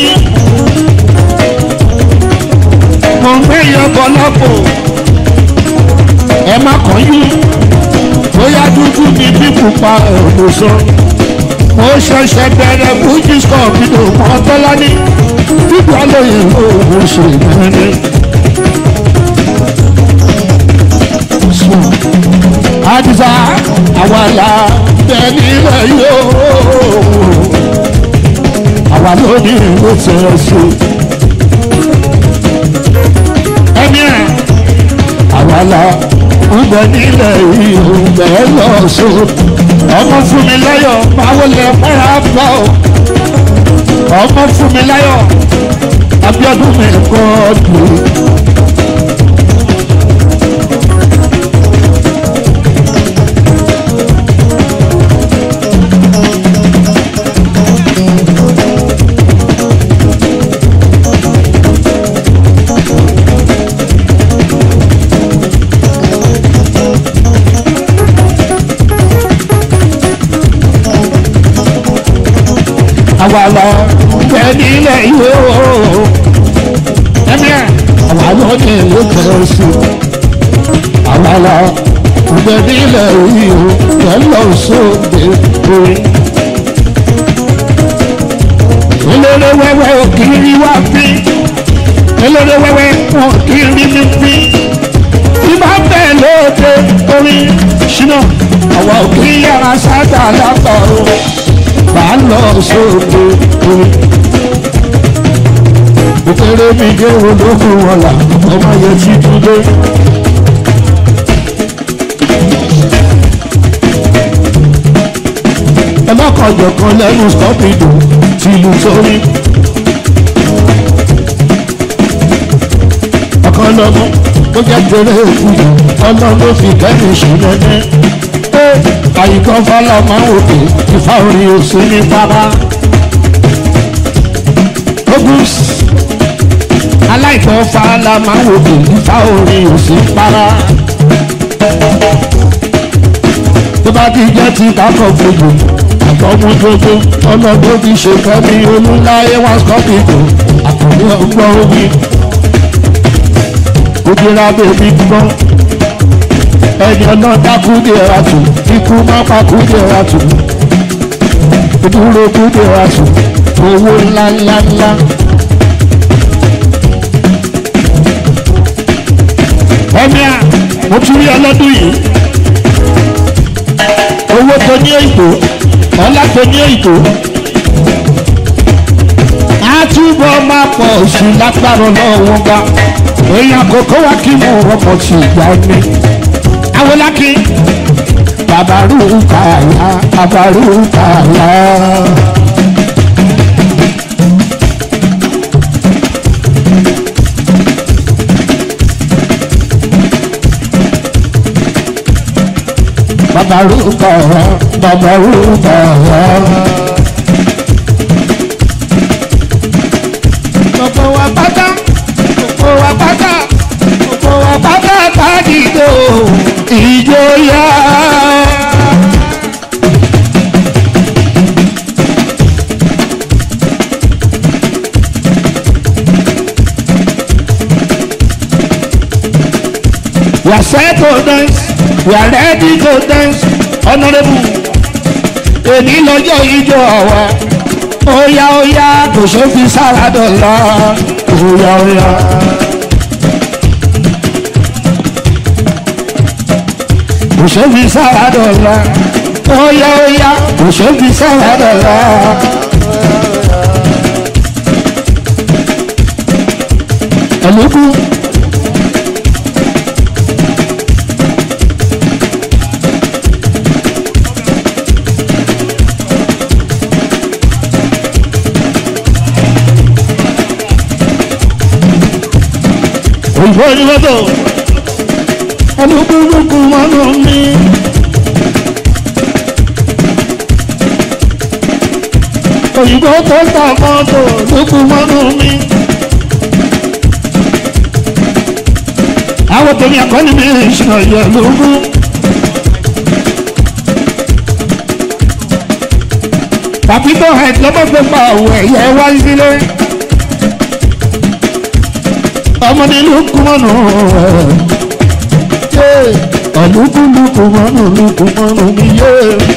mo ń gbé yọ̀bọ̀ lọ́pọ̀ ẹ má kàn yín bóyá dúdú ni pa ẹ̀rọ sọ. mo ṣẹ̀ṣẹ̀ bẹ̀rẹ̀ fújì scorpio kan tọ́lá ní gbígbà lóye owó ṣe mẹ́rin. àdìsá àwa là bẹ́ẹ̀ nílẹ̀ yóò àwa ló ní ìlú tẹ̀ ṣe. ẹni ẹ̀ àwa là ń bẹ nílẹ̀ yìí ò bẹ́ẹ̀ lọ so. ọmọ fún mi láyọ̀ máa wọlé fúnra bọ̀ ọmọ fún mi láyọ̀ Abíọ́dún mi kọ́ dùn. àwa lọ bẹ nílẹ̀ yóò ẹ̀mí ẹ̀ àwa lọ ní ìlú kẹrẹsì àwa lọ bẹ nílẹ̀ yóò kẹlọ sóde orí. eléré wẹ́wẹ́ òkìrí wá bí eléré wẹ́wẹ́ òkìrí mi bí ibà bẹ́ẹ̀ lóde orí ṣínà àwa òkìrí yàrá sáta lápapọ̀ bá lọ sóde orí. Òkèrè mi gé ológun wọn là ọmọ yẹn ti dúdé. Ẹ má kọjọ kan lẹ́nu stọ́pìdò tí ìlú sórí. Ọ̀kan lọ́mọ tó jẹ́ tẹ̀lé ìfúyà ọlọ́run ló fi kẹ́mi ṣe lẹ́nẹ́ àyíkọ́ fọlọ́ máa ń wòkè ìfá orin òsì ní bàbá. ogus aláìkọ́ fàlà máa ń wòkè ìfá orin òsì ní para. tó bá ti jẹ́ ti kákọ̀ gbogbo àtọ́mú gbogbo ọlọ́dún fi ṣe kẹ́mi olúláyé wá sọ́kìtò àkànní ọgbọ́n omi. ojúra bèbí gbọ́n ẹni ọ̀nà dákú dé ra tù ikú má pa kú dé ra tù ìdúró kú dé ra tù owó ńlá ńlá ńlá. ẹ̀mí à mo tún rí ọlọ́dún yìí owó tó ní ètò ọlá tó ní ètò àtúbọ̀ máa pọ̀ sí lágbára lọ́wọ́ bá èèyàn kòkó wá kí mo rọ́pọ̀ sí ìgbà mi awolaki babaru kaya babaru kaya. babaru kaya babaru kaya. gbogbo wa pátá gbogbo wa pátá gbogbo wa pátá kájídó ìjọyà. We are set to dance, we are ready to dance, honourable. Èní lọ́jọ́ ijó àwa, óyá óyá kò ṣe fi sára dọ̀la, óyá óyá. kò ṣe fi sára dọ̀la óyá óyá kò ṣe fi sára dọ̀la. ẹ̀lúkú. òyìnbó ni wọ́n tó olúkúlùkù mọ́nú mi. òyìnbó tó ta mọ́tò lùkù mọ́nú mi. àwọn tèmi àkọ́ni mi ìṣúná yẹ lógún. tàbí tó hẹ̀ lọ́mọ́gbé pa òun ẹ̀yẹ wá sílé. ọmọ nílùú kúmọ̀nù ẹ̀ ẹ̀lúkúlùkù mọ́nù lùkù mọ́nù mi yé.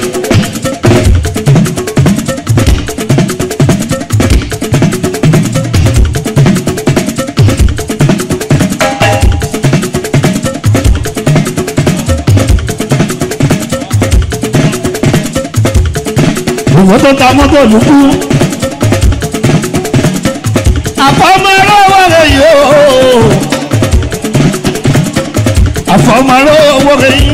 ìwọ́n tó ta mọ́tò lùkù. àfọmọ́rọ́ wọlé yóò. àfọmọ́rọ́ wọlé yìí.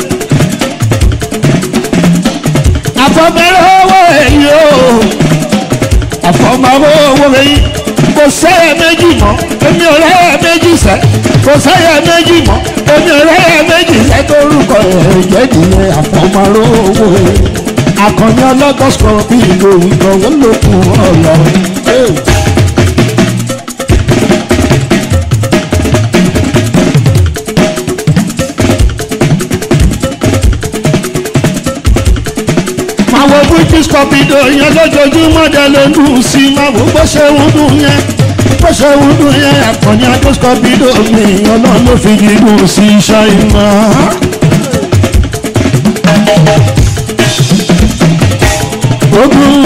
àfọmọ́rọ́ wọlé yóò. àfọmọ́rọ́ wọlé yìí. kò sẹ́yẹ méjì mọ́ èmi ò rẹ́yẹ méjì sẹ́ kò sẹ́yẹ méjì mọ́ èmi ò rẹ́yẹ méjì sẹ́ tó rúkọ ẹ̀ jẹ́ ìdílé àfọmọ́rọ́ wọlé yìí akọni ọlọ́gọ́sọ̀ bí ìlú ìgbọ̀wọ́ lókun ọ̀lọ́. máa wo british copido yẹn lójoojúmọ́ dẹ ló ń dùn sí i máa wo bó ṣe ń dùn yẹn bó ṣe ń dùn yẹn akọni british copido mi ọlọ́run ló fi dùn sí iṣẹ́ ìmọ̀. ogun.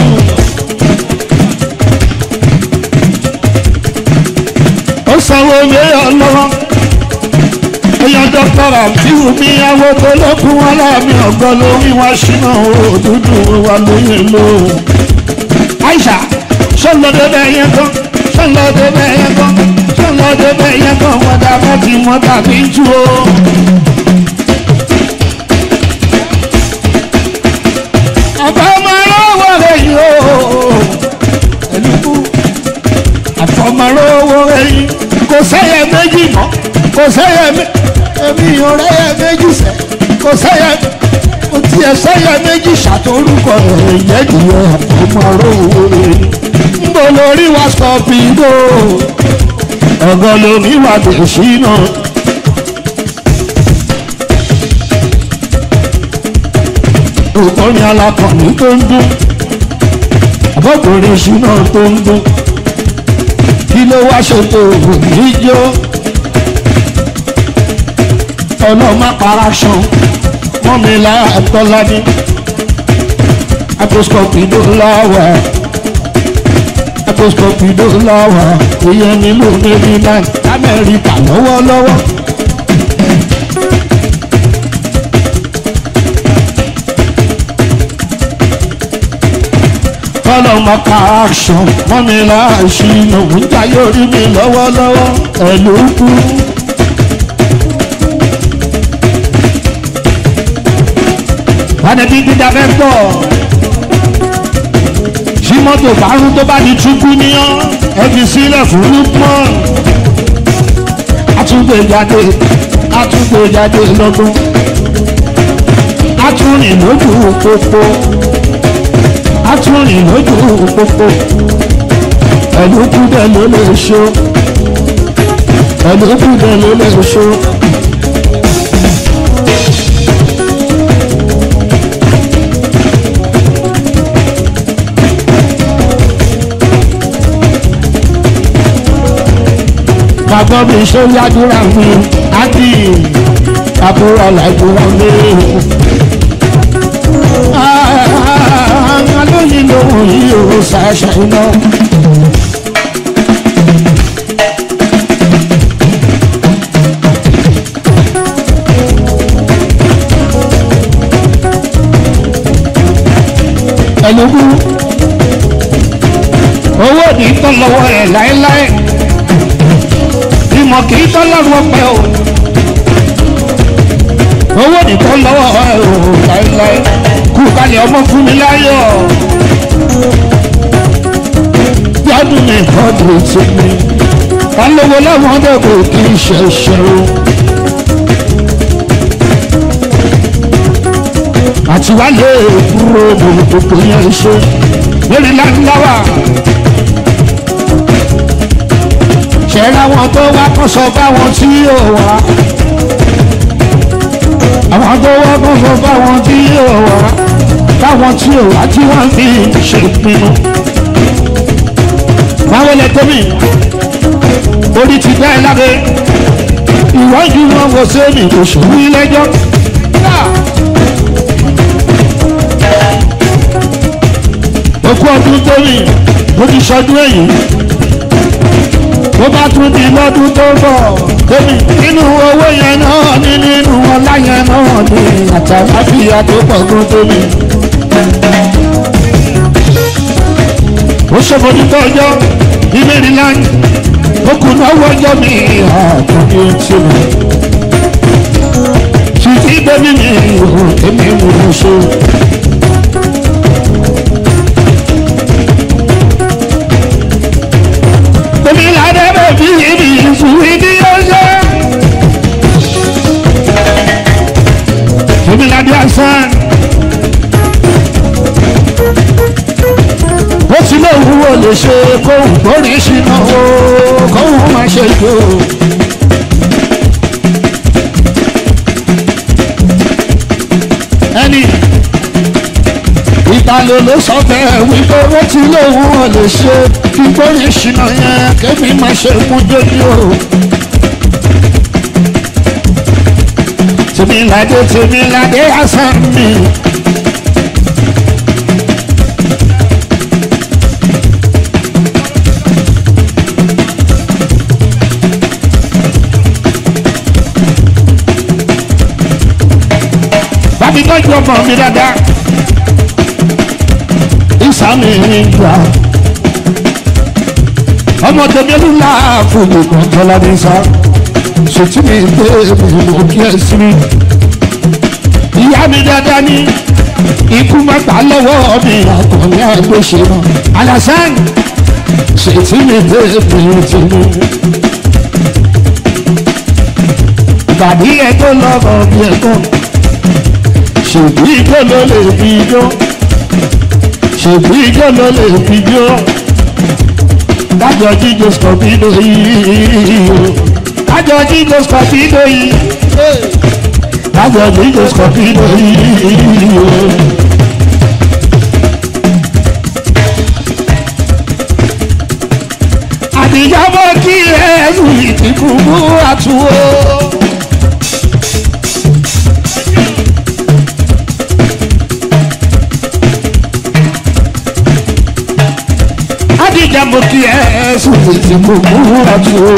ó sanwó ilé ọlọ́wọ́ èèyàn dọ́kítọ́rà fíwù mí àwọn tó lókun wọn láàmì ọ̀gọ́ lórí wọn ṣínà òdúdú wa lóye lò. Aisha sọlọ́dẹ bẹ́ẹ̀ yẹn kan sọlọ́dẹ bẹ́ẹ̀ yẹn kan sọlọ́dẹ bẹ́ẹ̀ yẹn kan wọ́n dà bọ́ tí wọ́n tàbí jù ó. ọba ọmọlọ́wọ́ rẹ̀ yóò ẹlùkù àfọmọlọ́wọ́ rẹ̀ yìí kò sẹ́yẹ méjì mọ́ kò sẹ́yẹ èmi ò rẹ́yẹ méjì sẹ́ kò sẹ́yẹ kò tiẹ̀ sẹ́yẹ méjì ṣàtòrúkọ rẹ̀ ìyẹ́dìyẹ àfọmọlọ́wọ́ rẹ̀ yìí ń bọ̀ lórí wa sọ̀pìngò ọ̀gọ́ lomi wà bẹ̀ṣí náà. òkòrin alákọ̀ọ́nì tó ń dún àbọ̀kùnrin ìṣúná tó ń dún kí ló wá ṣètò ìjó ọlọ́mọ para ṣan mọ́mílá àtọ́lání aposcopi ló láwà aposcopi ló láwà ìyẹn nílùú maryland amẹ́ríkà lọ́wọ́lọ́wọ́. ọlọ́mọ ká aṣọ mọ́mi láàṣìnà níta yóò rí mi lọ́wọ́lọ́wọ́ ẹ̀lú kú. wádẹ́bí dídá fẹ́ pọ̀ ṣí mọ́tò bárún tó bá di túkú níyàn ẹ fi sílẹ̀ fún lukman àtúgbò jáde àtúgbò jáde lọ́dún àtúrìn lójú pópó atúrìn lójú pópó ẹlòkúdẹ ló lè ṣó ẹlòkúdẹ ló lè ṣó. bàbá mi ṣe yádúrà mi àti àbúrò làdúrà mi alóyin lóhùn yìí ò ṣàṣà iná. ẹlòmú owó ní tán lọ́wọ́ ẹ̀ láéláé ìmọ̀ kì í tán lọ́rùn ọpẹ́ o owó ní tán lọ́wọ́ ẹ̀ o láéláé kú kalẹ̀ ọmọ fún mi láyọ̀. Gbádùn ní ìkọ́dù tí mi. Ká lówó láwọn dẹ́kun kì í ṣe ṣẹ́rú. Àti wá lè kúrò gbogbo yẹn ṣe. Lórí láńláwà. Ṣẹ̀rẹ̀ àwọn tó wá kọ́sọ̀ báwọn tí yóò wá àwọn tó wá kó sọ fáwọn tí yóò wá táwọn tí ò wá tí wọ́n fi ṣèpinnu. báwo lẹ tóbi orí ti bẹ́ẹ̀ láre ìwọ́jú wọn kò sẹ́ni kò sùn ní lẹ́jọ́ òkú ọdún tó rì mo ti ṣọdún èyí tó bá tún di lọ́dún tó bọ̀ tóbi nínú owó yẹn náà ní nínú ọlá yẹn náà ní àtàláfíà tó pọ̀ gan tóbi. ó ṣòfòdì tó ọjọ́ ní maryland ó kù náwó ọjọ́ mi àkàndé tí mi. ṣìtì bẹ́bí mi ò èmi mú un ṣe. Tèmi ládé bèbí ibi ìṣúwí ní ọjọ́. Tèmi ládé àṣán. Ó ti lé òwúwo lè ṣe kóhùn gbórí ṣìnà o, kóhùn máa ṣe jò. Ẹni ìtàlẹ̀ ló sọ bẹ́ẹ̀ wípé ó ti lóun ò lè ṣe kí gbórí ṣìnà yẹn kémi má ṣe mú dójú o. tèmíládé tèmíládé àṣàn mi. bàbí tọ́jú ọmọ mi dáadáa ìsàmì ìgbà ọmọ tèmi ló la fún mi kan tọ́lá ní sá ṣètì mi gbé mi mú kí ẹ sí mi ìyá mi dáadáa ní ikú má gbà lọ́wọ́ mi àkànní àgbèsè mọ́ alasan ṣètì mi gbé mi ti mi. ìbàdí ẹ̀ tó lọ́kọ̀ bí ẹ̀kọ́ ṣèbí tó ló lè fi jó ṣèbí ijó ló lè fi jó kájọ jíjó scorpido yìí kájọ jíjó scorpido yìí kájọ jíjó scorpido yìí. àtijọ́ mọ́ kí ẹ̀sùn ìtìkú mú àtúwò. Adija mo kí ẹ sùn tètè mo múra jù o.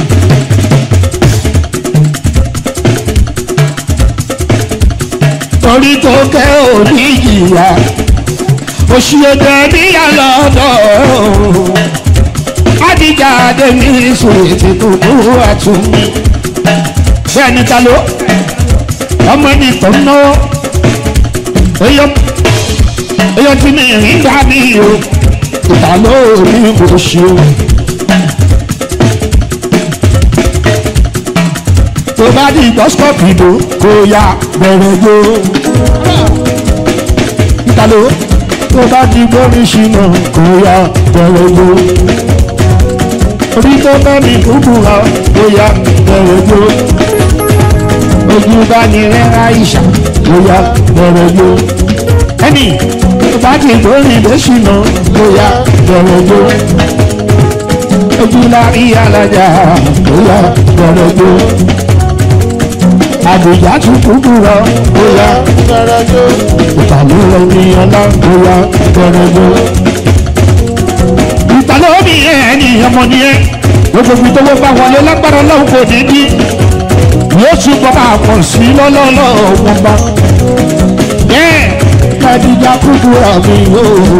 Torí tó kẹ́ ò ní ìyá, oṣù ọdẹ níyà lọ́dọ̀. Adija adé mi sùn tètè mo múra jù mi. Bẹ́ẹ̀ ni ta ló? Ọmọ ẹni tó ń náwó. Eyọ́ tí mi rìn gbà mí o ìta lórí mo ṣe o. tó bá di gbọ́sọ̀pì ìbò kò yá bẹ̀rẹ̀ yó. ìta ló tó bá di gbórí ṣìnà kò yá bẹ̀rẹ̀ yó. orí tó bẹ́ mi kúkú ha kò yá bẹ̀rẹ̀ yó. ojú bá ní rẹ́ra ìṣà kò yá bẹ̀rẹ̀ yó. ẹnì bá ti gbórí lẹ́sìnà bóyá bẹ̀rẹ̀ jó. Ojú la rí alájà bóyá bẹ̀rẹ̀ jó. Àbújá tún kúkú rọ bóyá bẹ̀rẹ̀ jó. Ìtàlú rẹ̀ ní ọlá bóyá bẹ̀rẹ̀ jó. Ìtàlú mi ẹni ọmọ ni ẹ. Gbogbo ibi tó wọ́n bá wọlé lágbára ọlọ́run kò ní bí. Yóò túbọ̀ máa pọ̀ sí lọ́lọ́lọ́ wọn bá. Bẹ́ẹ̀ kadija kúkúrà mi yóò.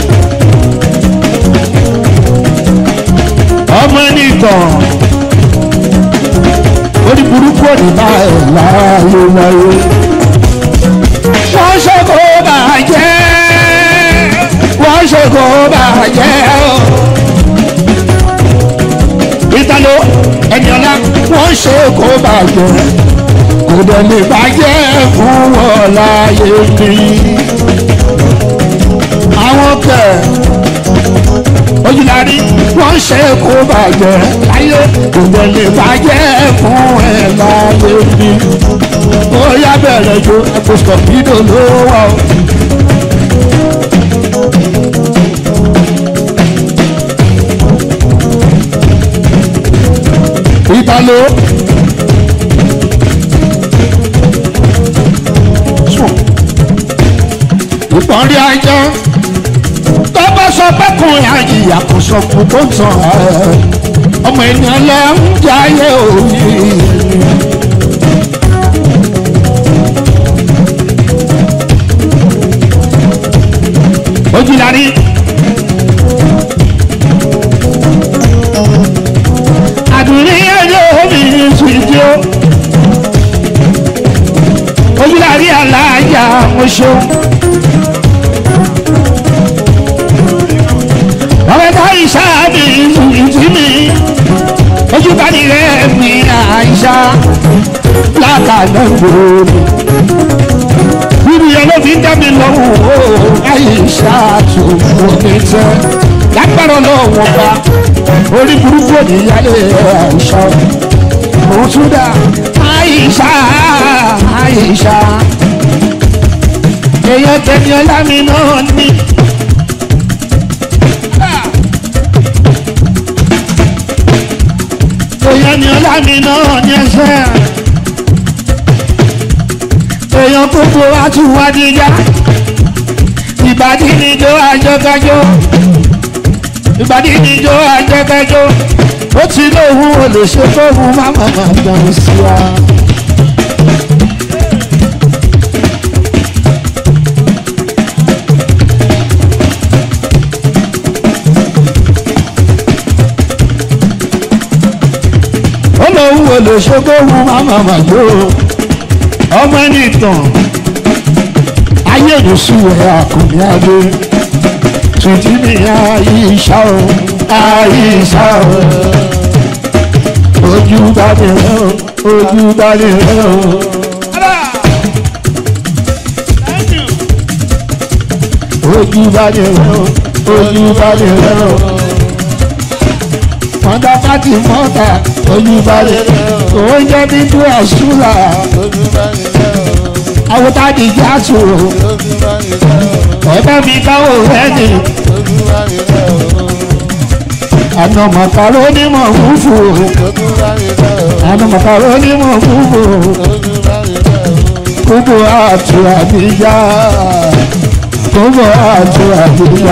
ọmọ nìkan orí burúkú òdìbá ẹ̀ láàyè wáyé. wọ́n ṣe kó bàjẹ́ wọ́n ṣe kó bàjẹ́ o. ìtàló ẹ̀yọ́lá wọ́n ṣe kó bàjẹ́ kò dẹ̀ lè bàjẹ́ fún wọn láyé mi. àwọn kẹ̀ ojúlarí wọ́n ṣe kó bàjẹ́ láyé kò dẹ̀ lè bàjẹ́ fún ẹ láyé mi. ó yá bẹ̀rẹ̀ jo ẹ̀kọ́ sọ̀bídò ló wà o. ìtàló. ìpọ́nrí ajá tó sọ pé kùn àyíyá kò sọ fún tó ń tàn ẹ́ ọmọ ènìyàn lẹ ń jayé òní. ojúlarí. àdùnní ẹjọ́ omi ìsúnjó. ojúlarí aláàjà mọ́ṣọ́. ọ̀rẹ́ta ìṣáàbì ìtì mi. ojúbani rẹ̀ mi àìṣá látàgbẹ́ gbòòrò bíbí ọlọ́bí dá mi lọ́wọ́ o àyíṣà tó omi tẹ́ lágbára lọ́wọ́ bá orí burúkú òníyálé àyíṣà òun tún dá àyíṣà àyíṣà èèyàn tẹ̀mí ọlámi náà ní. èèyàn ní ọlámi náà ní ẹsẹ̀ èèyàn gbogbo wa tún wá níjà ìbàdí níjó àjọkájọ ìbàdí níjó àjọkájọ ó ti lóhun olùṣe fóhun máma máa gbọ̀n sí wa. ó lóhun olùṣe fóhun máma máa gbọ̀n ọmọ ẹni tàn ayé ìdòsú ẹ àkùnrin adé tùtù ní àyíṣà o àyíṣà o ojú balẹ̀ rẹ o ojú balẹ̀ rẹ o. ojú balẹ̀ rẹ o ojú balẹ̀ rẹ o. mọ́tà pátì mọ́tà ojú balẹ̀ rẹ o. oúnjẹ dídú àṣùlà àwòtá di jáàtù ẹ̀bẹ̀ mi káwọ́ ẹni àna màkàró onímọ̀ fúfú àna màkàró onímọ̀ fúfú kúbò àtù àdìyá kúbò àtù àdìyá.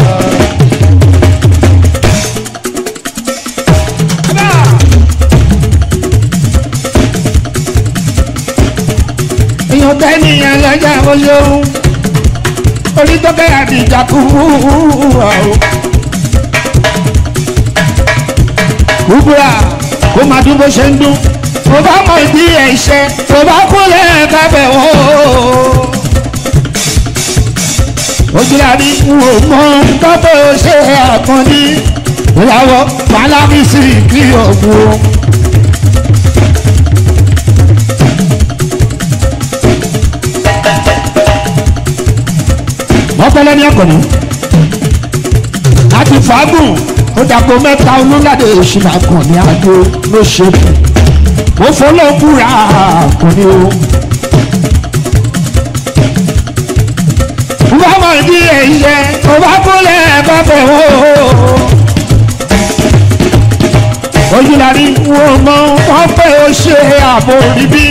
èèyàn bẹ́ẹ̀ nìyẹn lọ́jà olóhùn orí tọ́kẹ́ àdìjà kú wà o. kúbúrà kó máa dún bó ṣe ń dún tó bá mọ ìdí ẹ̀ṣẹ̀ tó bá kúnlẹ̀ kábẹ̀ wò ó. ojúlárí wò mọ nǹkan tó ṣe àkànní ìyàwó pálábísì kí ògùn. ọpẹlẹ ní ọkọ ni láti fàágùn ó dàgbò mẹ́ta olúládé ìṣúná kan ní adó ló ṣe kù ó fọlọ́kùnrin àkùnrin o. bá mọ̀ ní ẹ̀yẹ tó bá kúlẹ̀ bàbẹ̀ wò ó. ojúlarí wo mọ wọn pé ó ṣe ààbò níbí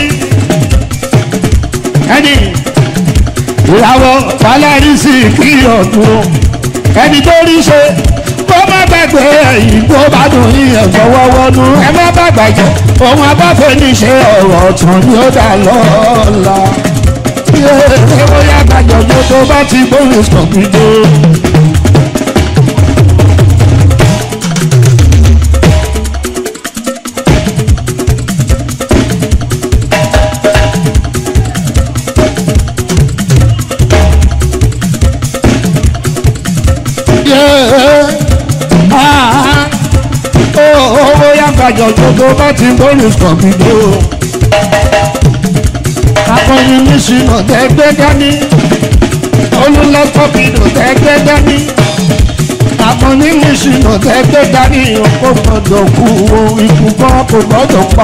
ẹni ìyàwó falẹ́rí sí kí ọdún ẹni tó rí ṣe kó má gbàgbé ẹ̀yìn tó bá dùn yíyan fọwọ́wọ́nú ẹ má bàgbà jẹ ohun abáfẹ́ níṣe ọ̀rọ̀ ọ̀tún ni ó dà lọ́la. ṣé ó yá gbàjọ́jọ́ tó bá ti gbóhùn sọ̀gbìdó. owó yàgbàjọ gbogbo bá ti bọ́ọ̀lù sọ̀gbìdó. akọni nísìnà tẹ́gbẹ́ dání olùlọ́sọ̀gbìdó tẹ́gbẹ́ dání. akọni nísìnà tẹ́gbẹ́ dání kò gbọ́dọ̀ kú ikú kọ́ kò gbọ́dọ̀ pa.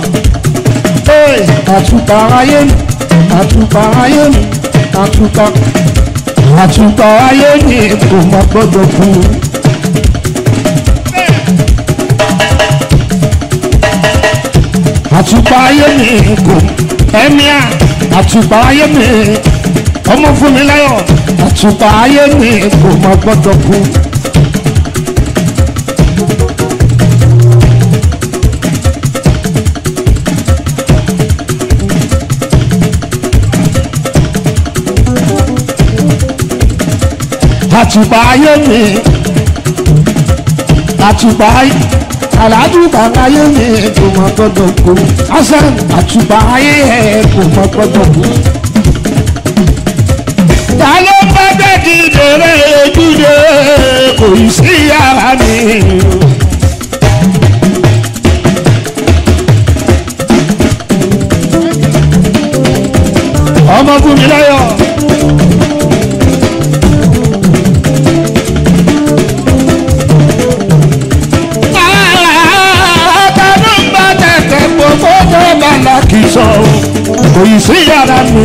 àtúntà ayé mi àtúntà ayé mi àtúntà àtúntà ayé mi kò má gbọ́dọ̀ kú. àtùpà ayé mi kò ẹ̀mí à àtùpà ayé mi ọmọ fún mi láyọ̀ àtùpà ayé mi kò má gbọ́dọ̀ kú. àtùpà ayé mi àtùpà ayé àlàdùpà ayé mi kò má gbọ́dọ̀ kú. hasan àtùpà ayé ẹ kò má gbọ́dọ̀ kú ta ló bá dẹ́kì dèrè ojúde kò ì sí yàrá mi. ọmọ fún mi lọ́yọ̀. ta ló bá tẹ̀tẹ̀ gbogbo tó bá lákì sọ kò ì sí yàrá mi.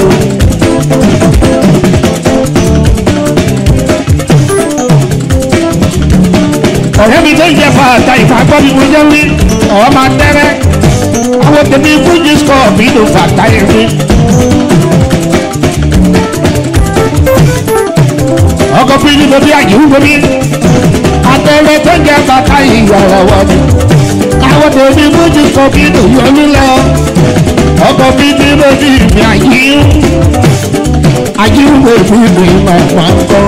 ọ̀rẹ́ mi tó ń jẹ fàtà ìfàgbọ́ mi mo jẹ́ wí ọ̀rọ̀ máa tẹ́rẹ́ àwọn tèmi fújì sọ mi ló fàtà yẹn wí. ọkọ̀ bí ní bóbi àjìwú bóbi àtẹ̀rẹ́ tó ń jẹ fàtà ìyàrá wọ̀ mi. àwọn tèmi fújì sọ mi ló yọ mí lọ ọkọ̀ bí ní bóbi mi àjìwú àjìwú bóbi mi máa máa ń kọ́.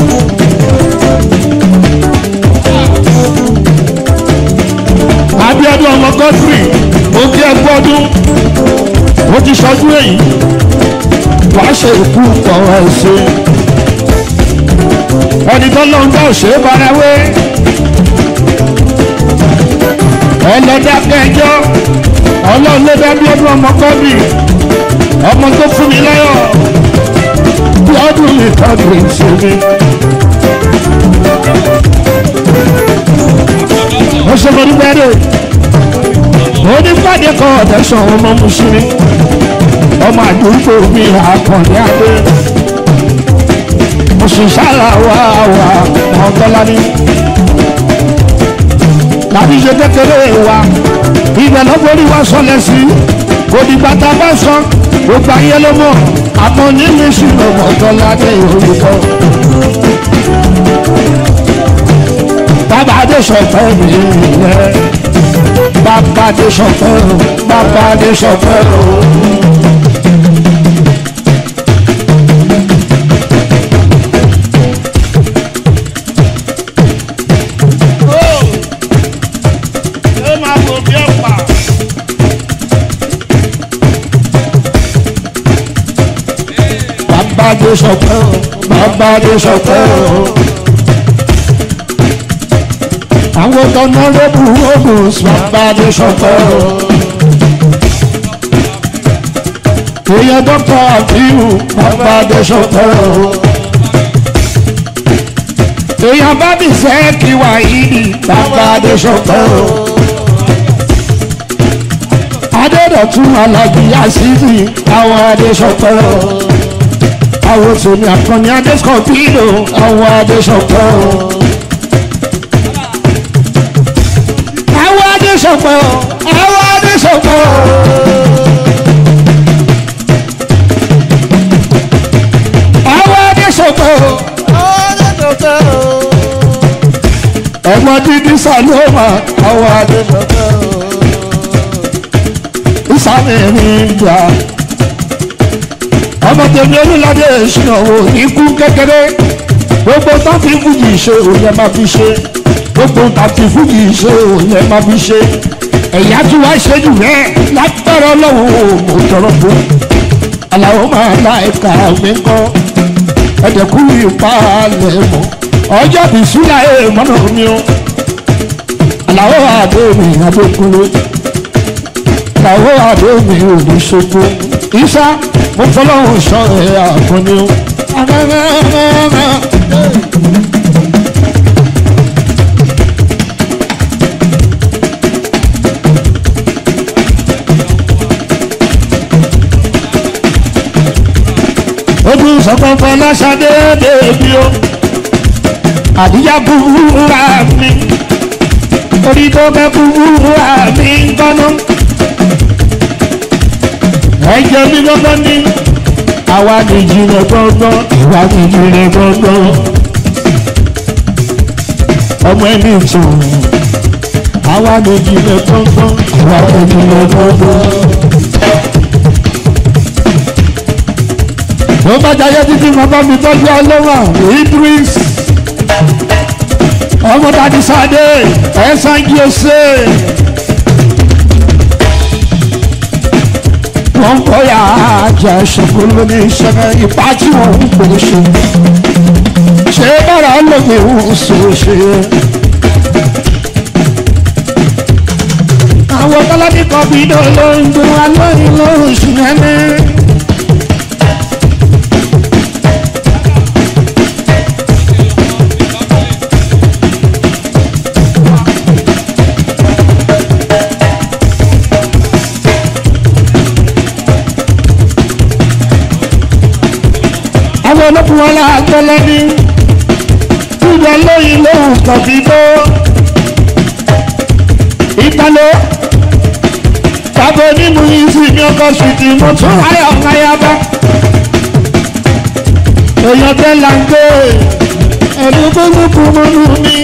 abiodun ọmọ godfrey òkè ẹgbọdún ó ti sọdún èyí wàá ṣe ikú ọ̀rọ̀ ẹ̀ṣẹ̀ ẹni tó lóun tó ṣe é barawé ọlọ́dàkẹ́jọ́ ọlọ́run ló dá abiodun ọmọ godfrey ọmọ tó fún mi láyọ̀ bí ọdún mi tọ́jú ìṣèlú. ó ṣe mo dúpẹ́ dé mo ní pàdé kan ọ̀tẹ̀sán ọmọ mùsùlùmí ọmọ àdúgbò mi àkànní adé mùsùlùmí wà wà ọ̀gọ́lání tàbí ṣe kékeré wa ibẹ̀ lọ́gbọ́rí wa sọlẹ̀ sí òdìgbà tá a bá sọ gbogbo ayé ló mọ̀ àmọ́ nínú ìṣúná ọ̀gọ́lání olùkọ́ bàbá adé sọ̀tọ̀ mi yẹ bàbá adé sọ̀tọ̀ bàbá adé sọ̀tọ̀. Bàbá adé sọ̀tọ̀ bàbá adé sọ̀tọ̀ àwọn tọ́nà lóbù ogun sàbàdé sọ̀tọ̀. èèyàn dọ́kítà àbíyù sàbàdé sọ̀tọ̀. èèyàn bá mi fẹ́ kí wà yìí sàbàdé sọ̀tọ̀. adédọ̀tún alájí àṣìṣì àwọn adé sọ̀tọ̀. àwọn tòmí àkànní adé sọ̀tọ̀ àwọn adé sọ̀tọ̀. adéṣọpọ̀ àwọn adéṣọpọ̀. àwọn adéṣọpọ̀. ẹ̀gbọ́n dídí sàlóma àwọn adéṣọpọ̀. ìsàmì mi gbà. ọmọ tèmi olùlàdé ìṣúná wo ikú kékeré gbogbo tó fi fújì ṣe òun yẹn máa fi ṣe gbogbo tàbí fújì ṣe òun yẹn máa fi ṣe ẹ̀yà tí wàá ṣe jù bẹ́ẹ̀ lágbára ọlọ́run mo tọrọ fún aláwọ̀ máa la ẹ̀ka mi kọ́ ẹ̀dẹ̀kú ìpalẹ̀ mọ́ ọjọ́ bí súnà ẹ̀ mọ́nà mi o aláwọ̀ àdó mi adókúnlé aláwọ̀ àdó mi ò ní ṣojú ìṣá mo fọlọ́run sọ ẹ̀ àkànní o. ojú sọ̀kọ̀kọ̀ lọ́sàdé bèbí o àdíyá búburúra mi orí tó bẹ́ búburúra mi ń gbọ́nà ẹ̀jẹ̀ mi gbọ́dọ̀ ní àwa ni ìjìnlẹ̀ gbọ́ngbọ́n ìwà ni ìjìnlẹ̀ gbọ́ngbọ́n ọmọ ẹni ìtàn àwa ni ìjìnlẹ̀ gbọ́ngbọ́n ìwà ni ìjìnlẹ̀ gbọ́ngbọ́n. mo bá jayé títí mo bá mi tọ́jú ọlọ́wà idris ọmọ dadi sade ẹ̀sán jose wọ́n kọ́ ya ajá ṣokòló ní ìṣẹ̀lẹ̀ ìpá tí wọ́n ń pè ṣe ṣé bára lómi ń so ṣe. àwọn kọ́lọ́dí kan bí dó ló ń dún wa lóyún lóṣù nẹ́nẹ́. àwọn olókùn wọn là gbẹlẹ ní ìjọ lóyìn lóhùn kọfí bó ìtàló bàbá onímù yìí sì ní ọkọ ṣùtì mo tún ayọ̀ ọ̀gáyàbá èèyàn tẹ́ là ń gbé ẹ̀rú gbólókù mọ́nú mi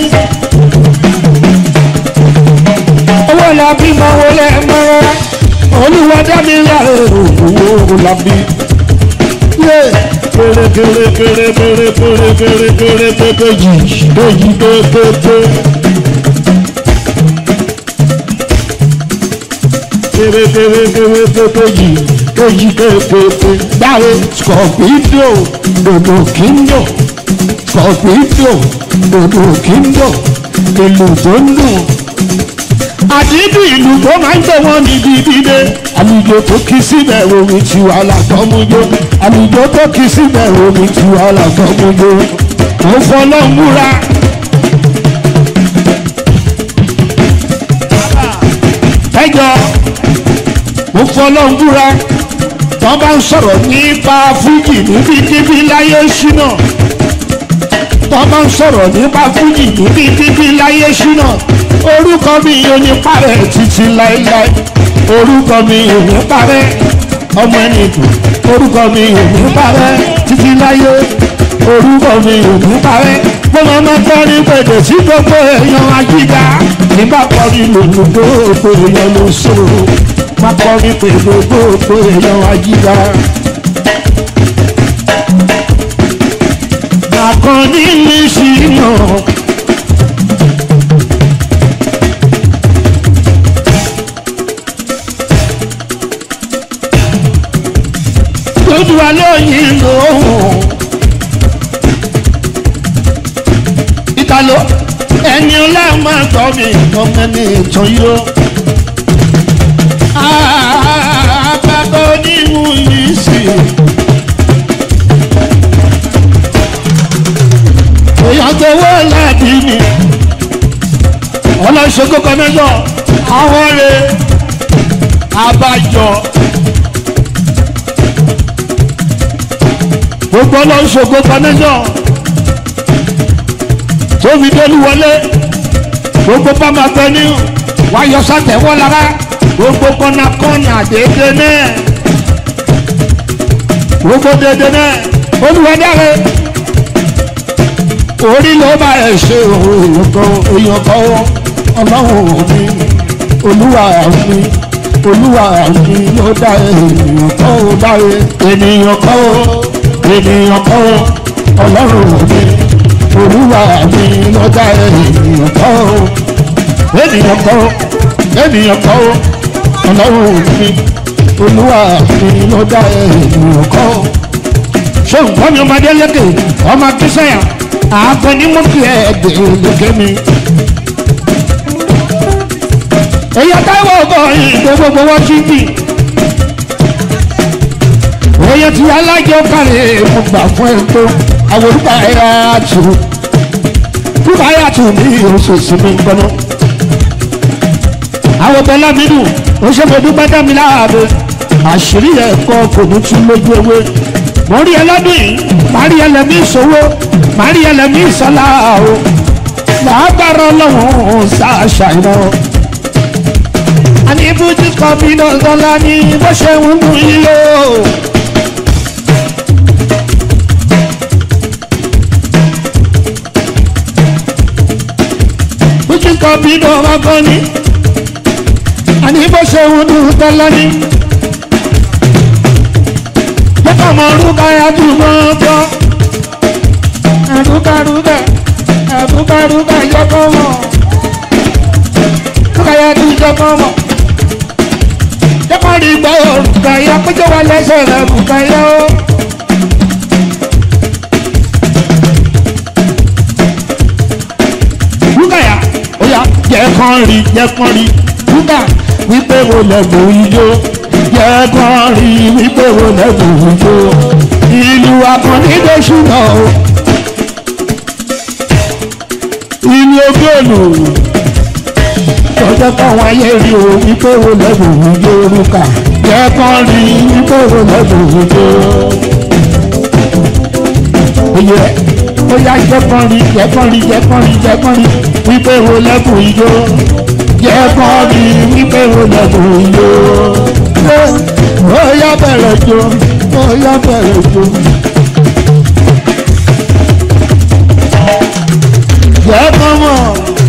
owó làbí mọ́ wọlé mọ́ra olùwádá mi rà èrò owó làbí kéré kéré kéré kéré kéré kéré kéré kékejì kéjì kékéké. kéré kéré kéré kékejì kéjì kékéké. dáre scorpido dòdò kíndò scorpido dòdò kíndò ìlú tó ń dùn àdídì ìlú tó máa ń tẹ̀ wọ́n níbi dídé àlùjọ tó kí síbẹ̀ omi tí wà látọ́mújó àlùjọ tó kí síbẹ̀ omi tí wà látọ́mújó mo fọlọ́ múra. ẹjọ́ mo fọlọ́ múra wọ́n bá ń sọ̀rọ̀ nípa fújì níbikíbi láyé ṣínà wọ́n bá ń sọ̀rọ̀ nípa fújì níbikíbi láyé ṣínà orúkọ mi ò ní parẹ́ títí láéláé orúkọ mi ò ní parẹ́ ọmọ ẹni dùn orúkọ mi ò ní parẹ́ títí láyé orúkọ mi ò ní parẹ́ mo máa ma kọrin pèdè sí gbogbo èèyàn ajíga nígbà kọrin lòlù gbogbo èèyàn ló sòrò má kọrin pèdè gbogbo èèyàn ajíga. Àkànní mi ṣì yàn. lójú wa lóyìn lóhùn. ìtàló ẹni ọlá máa tọ́ mi ọmọ ẹni ìtàn yìí ó. àbábọ̀ onímù yìí sì. èèyàn tó wọ́ láti mi. ọlọ́ṣogbo kan mẹ́jọ àwọn rẹ̀ abájọ. gbogbo ọlọ́run ṣògo connection tóbi délú wọlé gbogbo bàmà tẹni wáyọ sátẹwọ lára gbogbo kọ́nàkọ́nà déédé náà gbogbo déédé náà olùwádàrẹ orí ló bá ẹ ṣe èèyàn kan èèyàn kan ọlọ́run mi olúwa mi olúwa mi ló dá èèyàn kan ó dá ènìyàn kan ó ènìyàn kọ́ ọlọ́run mi olúwa mi lọ́jà ènìyàn kọ́ ènìyàn kọ́ ènìyàn kọ́ ọlọ́run mi olúwa mi lọ́jà ènìyàn kọ́. ṣé nǹkan mi ọmọdé lékè ọmọ akínsẹ́yà àákọ ní mo fi ẹ̀ẹ́dẹ̀ lékè mi. èyí táwọn ọkọ yìí gbogbo wọn ti bì èèyàn ti alájọ kárẹ̀ mo gbà fún ẹ tó àwọn olùkọ́ ẹ̀yà tù olùkọ́ ẹ̀yà tù ní oṣooṣù mi gbọ́nà. àwọn bẹ́lá mi dùn ó ṣe fẹ́ dúpẹ́ dá mi láàbẹ̀ àṣírí ẹ̀kọ́ kò ní tún lójú ewé. mo rí ẹlọ́dún yìí má rí ẹlẹ́mí ìṣòwò má rí ẹlẹ́mí ìṣọ́lá o làágbára ọlọ́run ṣàṣàyàn. àní ibùdó kan bí náà lọ́la ní bó ṣe ń mú yíyó kọ̀pínà ọkàn ní àní bó ṣe ń dùn tọ́lá ní. jẹ́kọ̀ mọ̀ orúkọ ayájúmọ́ bọ́ ẹ̀rúkàrúkà ẹ̀rúkàrúkà jẹ́kọ̀ mọ̀ orúkọ ayájúmọ́ mọ̀ jẹ́kọ̀ rí gbọ́ orúkọ ayá péjọ wà lẹ́sẹ̀ rẹ̀ orúkọ ayá ó. Rúkàyà ó yá jẹ́ kán rí jẹ́ kán rí Rúkà wípé wo lẹ́gbọ̀n ijó jẹ́ kán rí wípé wo lẹ́gbọ̀n ijó ìlú akọ̀nídé ṣúná o ìlú ogóòlù tọ́jọ́ káwọn ayé rí o wípé wo lẹ́gbọ̀n ijó Rúkà jẹ́ kán rí wípé wo lẹ́gbọ̀n ijó oyè ó yá jẹ́kọ́rin jẹ́kọ́rin jẹ́kọ́rin jẹ́kọ́rin wípé wo lẹ́kùn ijó jẹ́kọ́rin wípé wo lẹ́kùn ijó ó yá bẹ̀rẹ̀ jó ó yá bẹ̀rẹ̀ jó. jẹ́kọ́ mọ̀.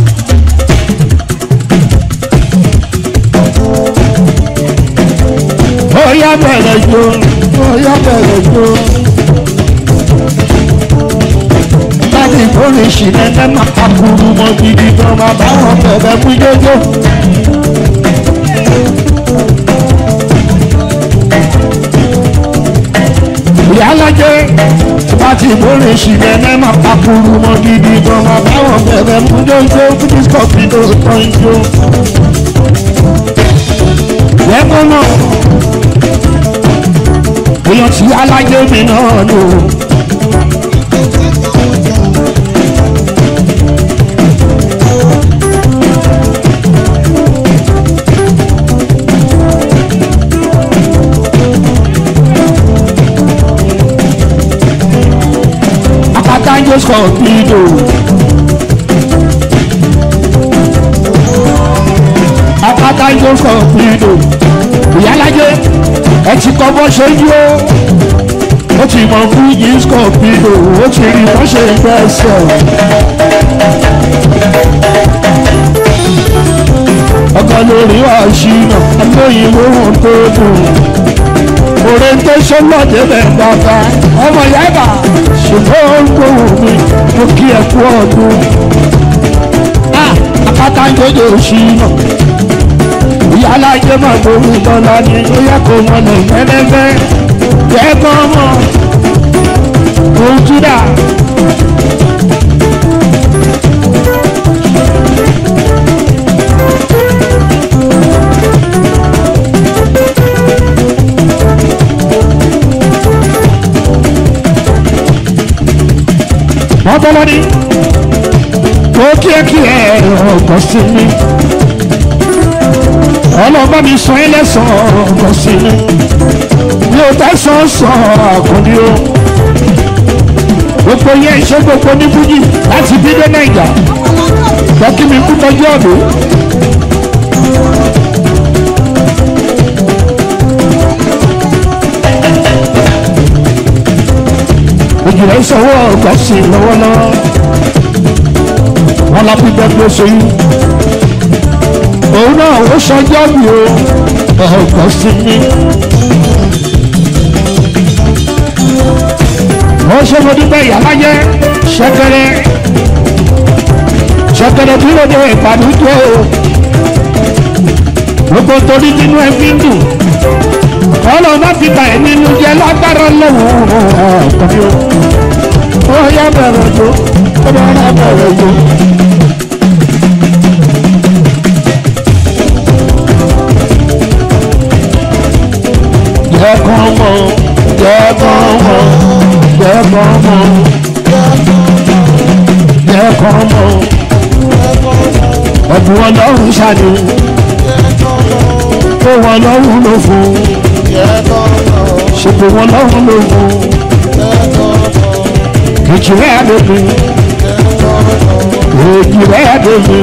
ó yá bẹ̀rẹ̀ jó ó yá bẹ̀rẹ̀ jó. láti ìkórè ìṣìlẹ̀ ẹ máa kakuru mọ́ gidi gan máa bá wọn bẹ̀rẹ̀ fún jójó. ìyálàjẹ láti ìkórè ìṣìlẹ̀ ẹ máa kakuru mọ́ gidi gan máa bá wọn bẹ̀rẹ̀ fún jójó fún discovery tó tán ijó. lẹ́kọ̀ọ́ náà èèyàn tí alájẹ mi náà lò. Archangel Scorpio. Archangel Scorpio. Ìyálájé ẹ ti kọ́ bọ́ ṣe yó. Ó ti mọ fún yìí Scorpio. Ó ti rí bọ́ ṣe gbẹ́sẹ̀. Ọkọ lórí ọ̀ṣìnà, ẹlòyìn lóhùn tó dùn orientation náà débẹ̀ bàbá ọmọ yàrá ṣùgbọ́n ó ń gbóhùn mi mo kí ẹ kú ọdún. àpáta ń jọjọ òṣì náà ìyá alájẹ máa gbóhùn tọ́lá ni ó yẹ kó wọn lè fẹ́lẹ́fẹ́ jẹ́ kán mọ̀ òun túdà. wọ́n tọ́lọ́ ní kó kíákíá ọkọ̀ sí mi ọlọ́ba mi sọ ẹ́ lẹ́sàn-án ọkọ̀ sí mi mi ò tẹ́sán sọ àkùnrin o gbogbo yẹn ṣe gbogbo ní fújì láti bí dé nàìjà gbọ́kí mi kú tọ́jú ọ̀dọ́. ìjìnlẹ̀ ìṣòwò ọ̀gá sí lọ́wọ́lọ́wọ́ wọn lápí gbẹ́gbẹ́ sóyún òun náà ó ṣọjọ́ mi o ọ̀gá sí mi. wọ́n ṣe mo dúpẹ́ ìyálájẹ́ ṣẹ́kẹ́rẹ́ ṣẹ́kẹ́rẹ́ tí ló dé ìpàdújọ́ o gbogbo torí nínú ẹbí ń dùn ọlọ́run bá fi bà ẹ́ nínú jẹ́ lágbára lọ́wọ́ ọ̀pọ̀ ó yá bẹ̀rẹ̀ jó ó bá rà bẹ̀rẹ̀ jó. jẹ́ kán mọ̀ jẹ́ kán mọ̀ jẹ́ kán mọ̀ jẹ́ kán mọ̀ ọ̀bùn ọlọ́run ṣàdé ó wọn lọ́run ló fún ṣètò wọn lọ́run ló fún kìkì rẹ̀ àdébí èjì rẹ̀ àdébí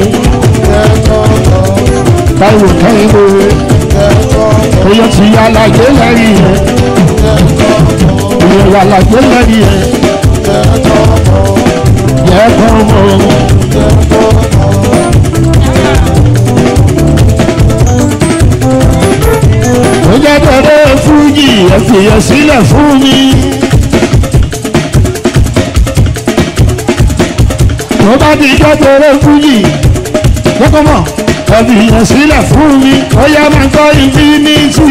táwọn kẹ́hìnbó oyè ti yà láyé lẹ́yìn rẹ̀ oyè yà láyé lẹ́yìn rẹ̀ yẹ kọ́ mọ́ ẹ fìyẹ sílẹ̀ fún mi. tó bá di jọ́jọ́rọ́ fújì kókó mọ̀ ẹ fìyẹ sílẹ̀ fún mi ó yá máa gbọ́ infinity.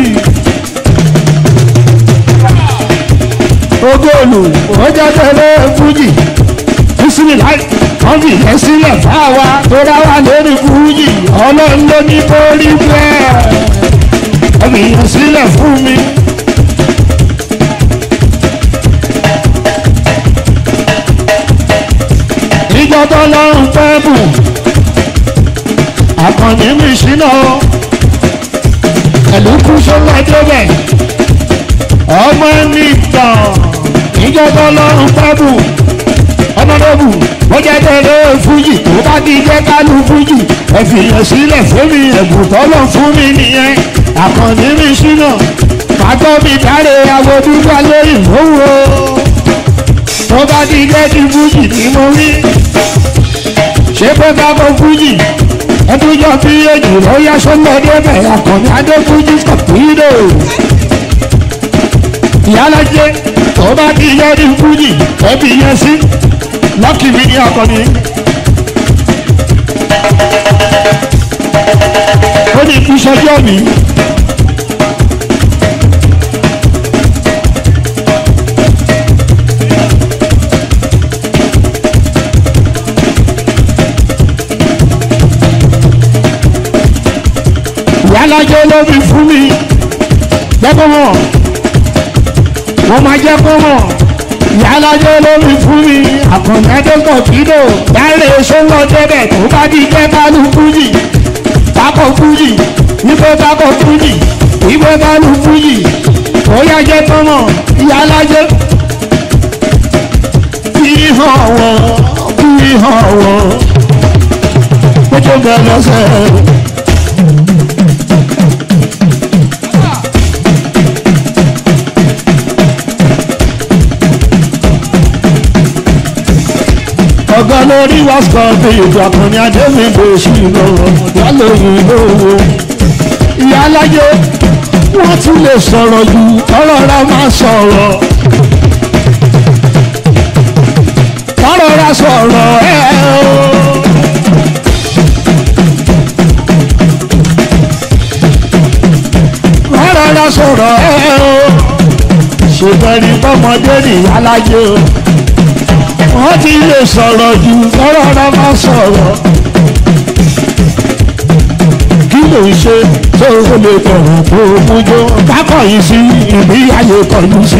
ogóòlù ó jọ́jọ́rọ́ fújì bísímìláì wọ́n fi ìyẹn sílẹ̀ fáwa tó dá wà lórí fújì ọlọ́run ló ní kó rí bẹ́ẹ̀ wọ́n fi ìyẹn sílẹ̀ fún mi. ìjọ tó lọ́rùn fẹ́ bù àkànní mi ṣínà ẹ̀lúkú sọ́lá débẹ̀ ọmọ mi tàn ìjọ tó lọ́rùn fẹ́ bù ọmọdébù ó jẹ́ tẹ̀lé fújì tó bá ti jẹ́ kálù fújì ẹ fìyàn sílẹ̀ fún mi ẹ̀bùn tọ́lọ̀ fún mi nìyẹn àkànní mi ṣínà pàtó mi dáre awodúgbà lóyìn lówó tó bá ti jẹ́ ti fújì ni mo rí ṣé pé ká kó fújì ẹtújọ́ bí èjì ló yá sọ́lọ́ débẹ̀ àkànní adé fújì kọ̀pìlò ìyálàjẹ tó bá ti jẹ́ ti fújì ẹbí yẹn sí lọ́kì mi ní akọni. ó ní kí sọjọ́ mi. ìyálàjẹ ló fi fún mi jẹ́kọ̀ mọ̀ wọ́n máa jẹ́ kó mọ̀ ìyálàjẹ lórí fún mi àkànlẹ́dẹ́gbọ̀n kìlò dáre sọ́wọ́ débẹ̀ tó bá di jẹ́ kálù fújì tákọ̀ fújì wípé tákọ̀ fújì wípé kálù fújì ó yá jẹ́ tọ́mọ̀ ìyálàjẹ. fi hàn wọ́n fi hàn wọ́n ó tó bẹ̀ lọ́sẹ̀. ọ̀gá lórí wàsíkọ̀ bí ìjọ àkànní adémídé sí lọ́wọ́ yálòyìn lówó. ìyá alájẹ wọ́n tún lè sọ̀rọ̀ ju ọ̀rọ̀ ra máa sọ̀rọ̀. ọ̀rọ̀ ra sọ̀rọ̀ ẹ̀ o. ọ̀rọ̀ ra sọ̀rọ̀ ẹ̀ o. ṣùgbọ́n ní bọ́mọdé nìyá alájẹ o wọ́n ti lè sọ̀rọ̀ jù lọ́rọ̀ ọ̀rọ̀ máa sọ̀rọ̀. kí ló ń ṣe tó o lè bọ̀rọ̀ tó o mújó kákọ̀ yìí sí ìbí ayé kọjú sí.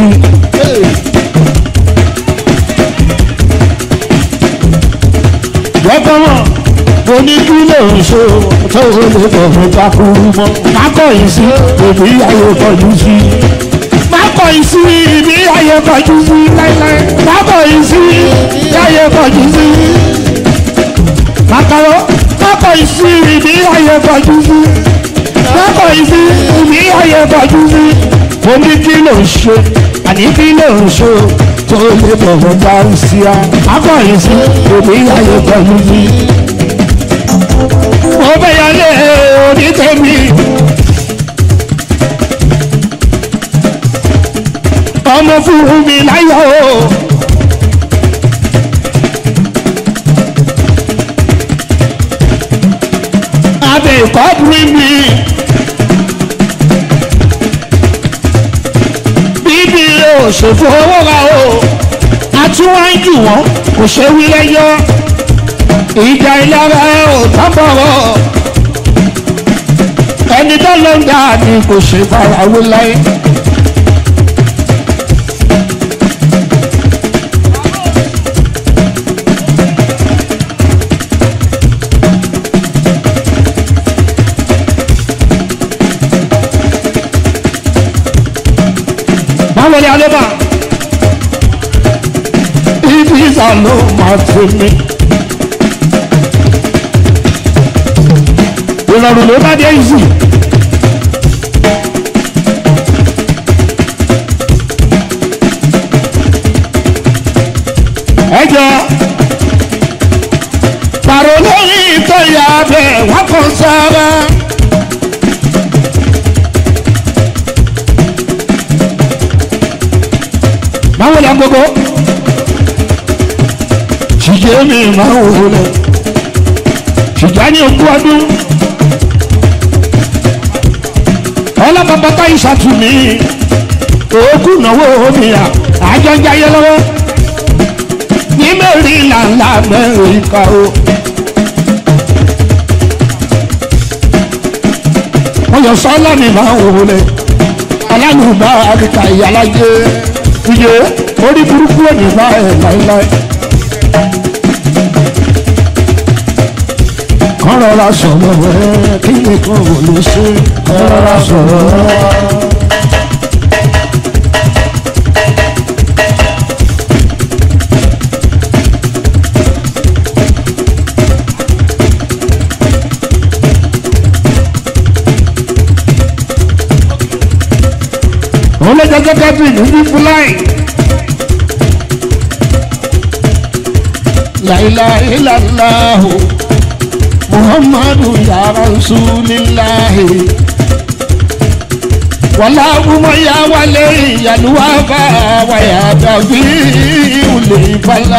gbọ́dọ̀mọ̀ mo ní kí ló ń ṣe tó o lè bọ̀rọ̀ kákúrú mọ́ kákọ̀ yìí sí ìbí ayé kọjú sí mákọ̀ yìí sí ibi ayé kọjú sí láíláí mákọ̀ yìí sí ibi ayé kọjú sí. Màkàrọ̀ mákọ̀ yìí sí ibi ayé kọjú sí. Mákọ̀ yìí sí ibi ayé kọjú sí. Mo ní kí ló ń ṣe àní kí ló ń ṣe tó lè bọ̀wọ̀ bá ń sí a. Mákọ̀ yìí sí ibi ayé kọjú sí. Mo bẹ̀ yálé onítẹ̀mí. ọmọ fún mi láyọ̀ o. abẹ ìkọ́bùrì mi. bíbí òṣèfò owó ra o. àtúwájú wọn kò ṣe wí lẹ́yọ́. ìjà ìlara ò tábọ̀rọ̀. ẹni tó ló ń dà ní kò ṣe farawé láyé. báwo ni alẹ́ bá ibi ìsà ló máa ti mi. ìrọ̀rùn ló bá dé ìsì. ẹ jọ pàrọ̀ lórí ìtọ́yà bẹ́ẹ̀ wọ́n kàn sára. gbogbo ṣìjẹ́ mi máa ń wò lẹ̀ ṣìjẹ́ ní ogún ọdún ọlọ́pàá ìṣàtúnmí òkú náwó omi à àjọ ń jayé lọ́wọ́ ní mẹ́rin làǹlà mẹ́rin ká o. wọ́n yọ sọ́lá mi máa ń wò lẹ̀ alálùbá àbíkà ìyálàjẹ iye orí burúkú òní bá ẹ̀ láéláé. kàn rọra sọ̀rọ̀ rẹ̀ kí nìkan ò lè ṣe kàn rọra sọ̀rọ̀ rẹ̀. òun ló jẹ́ sẹ́kẹ́tìrì ní fífún láì. láìláìláìláhù muhammadu ya rasulillahi wàlá ọmọ ya wálé ìyàlúwà bá wàyà dàbí ìwòlè ìfàlà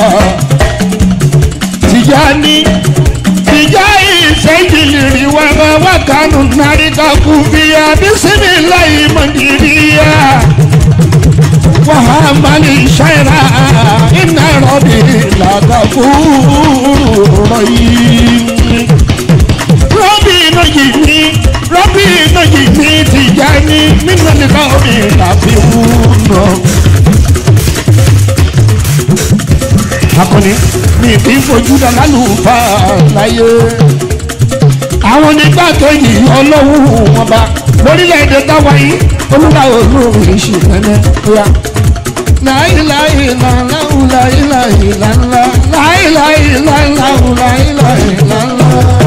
tìjáni tìjá ìṣẹ́jìlì wà bá wà kánú náríkà kú bíyà bísímìláì mọ̀dìríyà wàhámàlì ṣẹ́ra iná rọ̀bì làkàkú rọ̀yìn. rọ́bì iná yìí ní rọ́bì iná yìí ní tìjà ní nínú nìkan omi làbí wúnà. akọni mi kì í fojú dáná lù fà láyé àwọn nígbà kejì ọlọ́wọ́ wọn bá lórílẹ̀‐èdè táwa yìí olúwa olóòrùn ìṣì mẹ́mẹ́ bóyá. láìláì làláwù láìláì làlá láìláì làláwù láìláì làlá.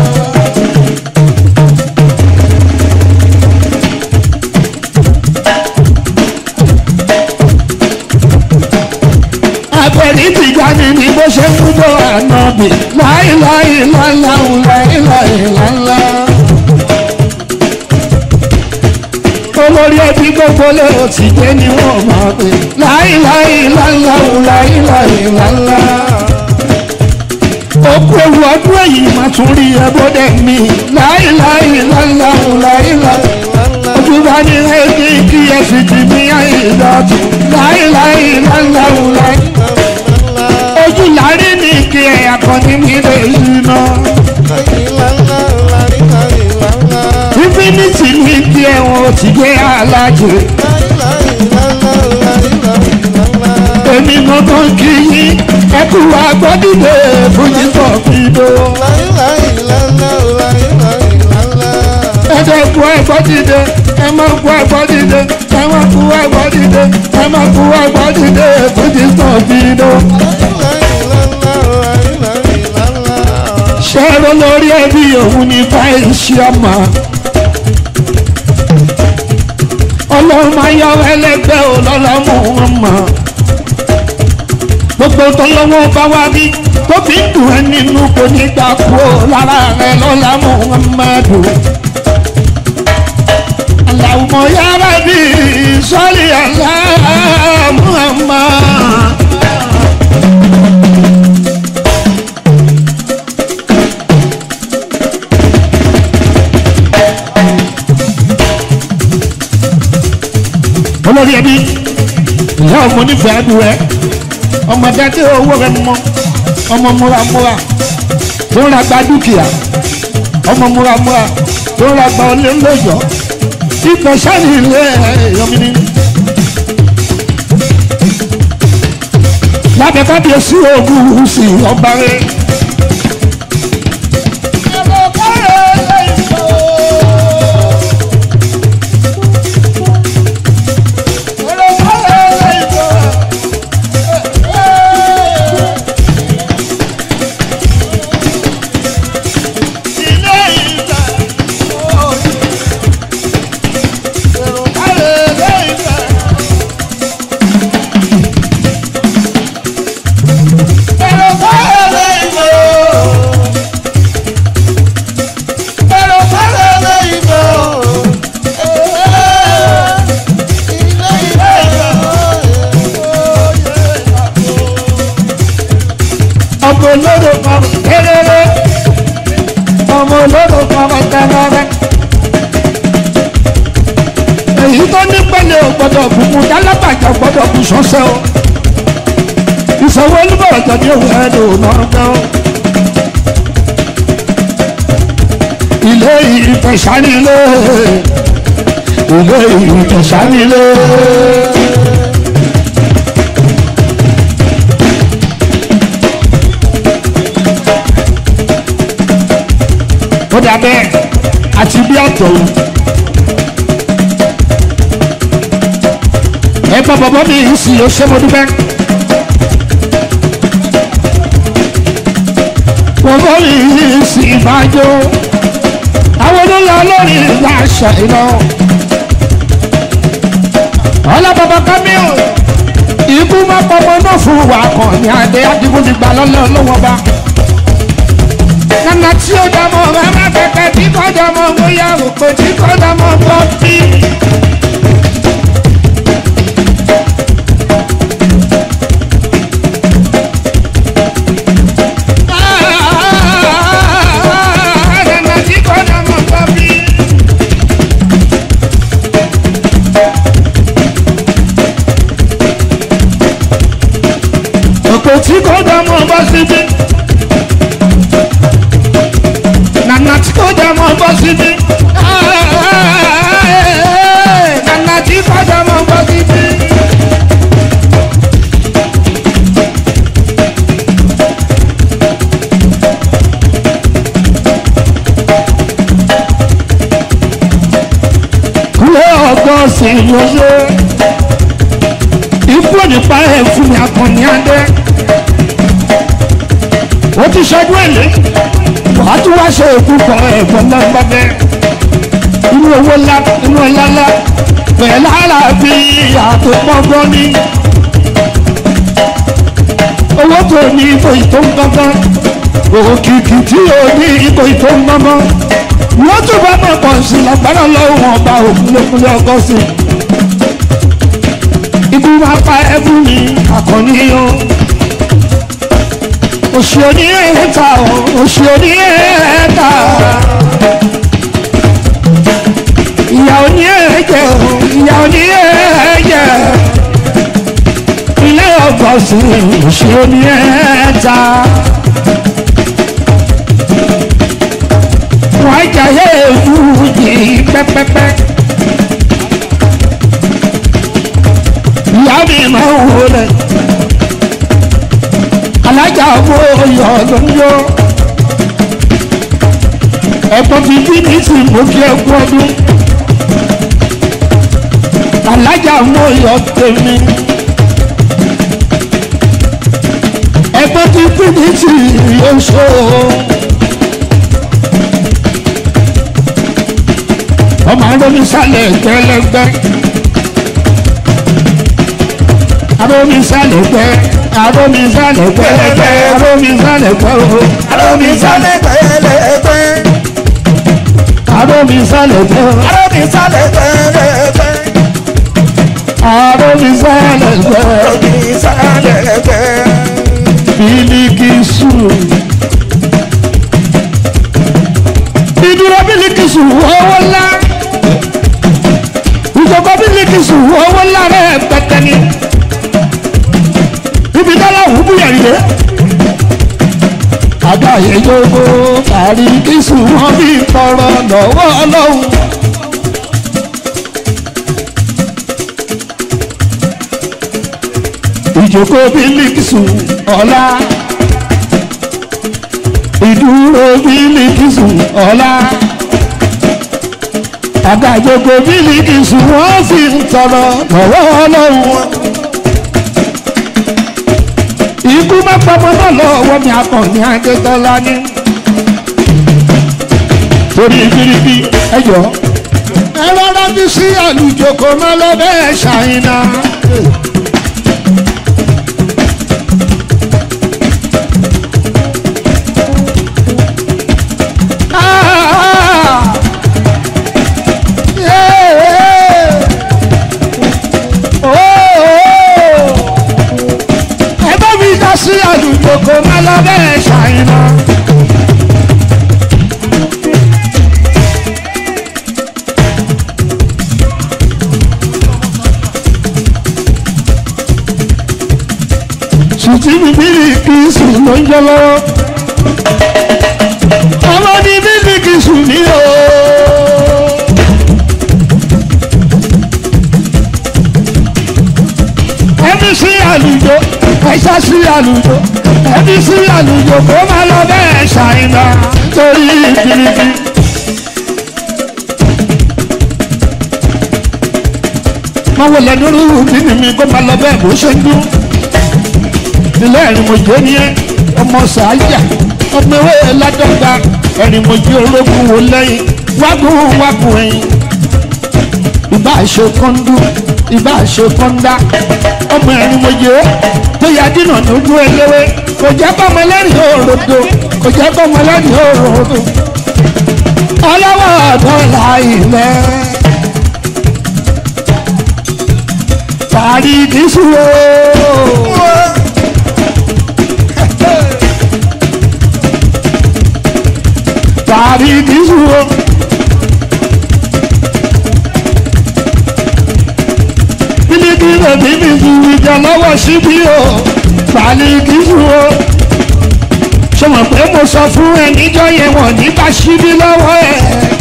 àpẹẹrẹ ìtìjáde ni bó ṣe ń gbọ́ ànábì láìláì làláwù láìláì làlá. olórí ẹbí gbogbo lé o ti dé ni wọ́n máa pè láìláì láńláwù láìláì láńlá. òkú ewu ọdún èyí máa tún rí ẹbọdẹ mi láìláì láńláwù láìláì. ojú bá ní ẹbí kí ẹ sì ti ní àìdọ́tù láìláì láńláwù láì. ojú lárí ní kí ẹ akọni mi lè yí náà. infinity ní kí ẹ̀wọ̀n ti gbé alájò. èmi mo tó ń kí yín ẹ kú agbọ́dìde fújì tó fi dó. ẹ jẹ́ kú agbọ́dìde ẹ má kú agbọ́dìde ẹ má kú agbọ́dìde ẹ má kú agbọ́dìde fújì tó fi dó. ṣẹ́rọ lórí ẹbí òun ní báyìí ṣe ọmọ. ọlọ́run máa yọ ẹlẹ́gbẹ́ ò lọ́lọ́mú wọn mọ̀. gbogbo tọ́lọ́wọ́ bá wá rí tó fi ń dùn ẹ́ nínú kò ní gbà kú ó lára rẹ̀ lọ́lámú wọn máa dùn. aláwọ̀ yára bí sọ́ọ̀lì aláàmú àmọ́. olórí ẹbí ìyá ọmọ onífẹ̀ẹ́ adùn ẹ ọmọ dájú owó rẹ mọ ọmọ múramúra tó ń ra gba dúkìá ọmọ múramúra tó ń ra gba ọlé ńlọjọ ìfẹ́ sẹ́ni ilé ẹ̀yọ́mìnì. lábẹ́ kábíyèsí ogun sí ọba rẹ̀. olóró kan kéréré ọmọ olóró kan tẹ́rẹ́rẹ́. èyí tó ní pẹ́lẹ́ ò gbọ́dọ̀ bùkún tálábàjá gbọ́dọ̀ bù sọ́sẹ́ o ìṣòwò olúbọ̀rọ̀ tọ́jú òun ẹ̀ lò náà gan. ilé ìfẹ̀sánilé ilé ìfẹ̀sánilé. ó dà bẹ́ẹ̀ àti bí àtọ̀ ẹ bá bàbá mi yìí sì ó ṣe mo dúpẹ́. bàbá mi yìí sì máa jó àwọn olóńgbò lórí ìgbà àṣà iná. ọlá bàbá kámíọ̀ ikú má pọmọ náà fún wa kan ní adé adigun ti gbà lọ́lọ́ lọ́wọ́ bá nana tí ó dá mọ́ mama kẹ̀kẹ́ tí kò dá mọ́ bóyá òpè tí kò dá mọ́ bọ́ bí. Nana tí kò dá mọ́ bọ́ bí. Òpè tí kò dá mọ́ bọ́ síbí. nana tí kò dá mọ́ bọ́ síbí. nana tí kò dá mọ́ bọ́ síbí. kúlẹ̀ ọgbọ́n sì yọyọ ikú nípa ẹ̀ fún mi akọni adé ó ti ṣẹ́jú èlé wàá tún wá ṣe òkú kan ẹ̀gbọ́n náà bá bẹ́ inú owó ńlá inú ọlá ńlá bẹ̀rẹ̀ lára bí àtò pọ́ngbọ́n ní owó tó ní ipò ìtò ń gbọ́ngàn òkìkì tí ò ní ipò ìtò ń gbọ́ngàn wọ́n tún bá mọ̀ pọ̀ sí lágbára lọ́wọ́ ọba òkúlẹ̀kúlẹ̀ ọgọ́ sí ikú máa pa ẹbú mi àkànní o òṣì òní ẹ̀ẹ́ta òṣì òní ẹ̀ẹ́ta ìyá òní ẹ̀ẹ́jẹ̀ ìyá òní ẹ̀ẹ́jẹ̀ ilé ọgọ́sì òṣì òní ẹ̀ẹ́ta wọ́n jayé fújì pẹ́pẹ́pẹ́ ìyá mi máa ń wọlé alájà owó ọyọ ló ń yọ ẹ̀gbọ́n fi bí ní sí mú kí ẹkú ọdún alájà owó ọyọ tèmi ẹ̀gbọ́n fi bí ní sí oṣù ọmọ arúgbó sálẹ̀ gbẹlẹgbẹ arúgbó sálẹ̀ gbẹ aromi sálẹ̀ pẹ́ẹ́pẹ́ aromi sálẹ̀ pẹ́ o Aromi sálẹ̀ pẹ́lẹ́pẹ́. aromi sálẹ̀ pẹ́ o Aromi sálẹ̀ pẹ́lẹ́pẹ́. aromi sálẹ̀ pẹ́ Aromi sálẹ̀ pẹ́. bilikisu ìdúró bilikisu owó ńlá ìjọba bilikisu owó ńlá rẹ̀ pẹ̀tẹ́ ni ibi dọ́là wù bú yẹ̀rì dé. àgbáyé yóò kárí kíṣù wọn bí tọrọ lọ́wọ́ ọlọ́run. ìjókòó bílíkìsù ọ̀la ìdúró bílíkìsù ọ̀la àgbàjọkọ̀ bílíkìsù wọ́n fi ń tọrọ lọ́wọ́ ọlọ́run ikú má pamọ́ náà lọ́wọ́ mi akọni adétọ́lá ní. torí bíríbí ẹjọ́ ẹ rọra bí sí àlùjọ kò má lọ bẹ́ẹ̀ ṣàyìnà. Ah! Yeah! Oh, oh! ẹ bá mi dá sí àdúgbò kò má lọ bẹ́ẹ̀ ṣe. tí mi mílíkì sùn ló ń jẹ lọ́wọ́ ọmọ ní mílíkì sùn ní o. ẹbí sí àlùjọ ẹṣá sí àlùjọ ẹbí sí àlùjọ kó má lọ bẹ́ẹ̀ ṣàìmọ̀ torí ìbílíbí. máa wọ lẹ́nu rúrú nínú mi kó má lọ bẹ́ẹ̀ bó ṣe ń dún. ilé ẹ̀rín mo jẹ́ ní ọmọ sàájà ọmọ ewé ládọ́gba ẹ̀rín mo jẹ́ ológun wò lẹ́yìn wágùn wágùn ẹ̀yìn ìbá ṣe kọ́ńdú ìbá ṣe kọ́ńdá ọmọ ẹ̀rín mo jẹ́ tó yà dínà lójú eléwé kò jẹ́ kọ́mọ lẹ́rìn òròdò kò jẹ́ kọ́mọ lẹ́rìn òròdò ọlọ́wọ́ dọ́là ilẹ̀ parí dísúwò. parí dísúwò. bílíkì rẹ̀ bíbí ju ìjà lọ́wọ́ síbí o parí dísúwò. ṣé mo pé mo sọ fún ẹ níjọ́ yẹn wọ̀n nípa síbí lọ́wọ́ ẹ̀.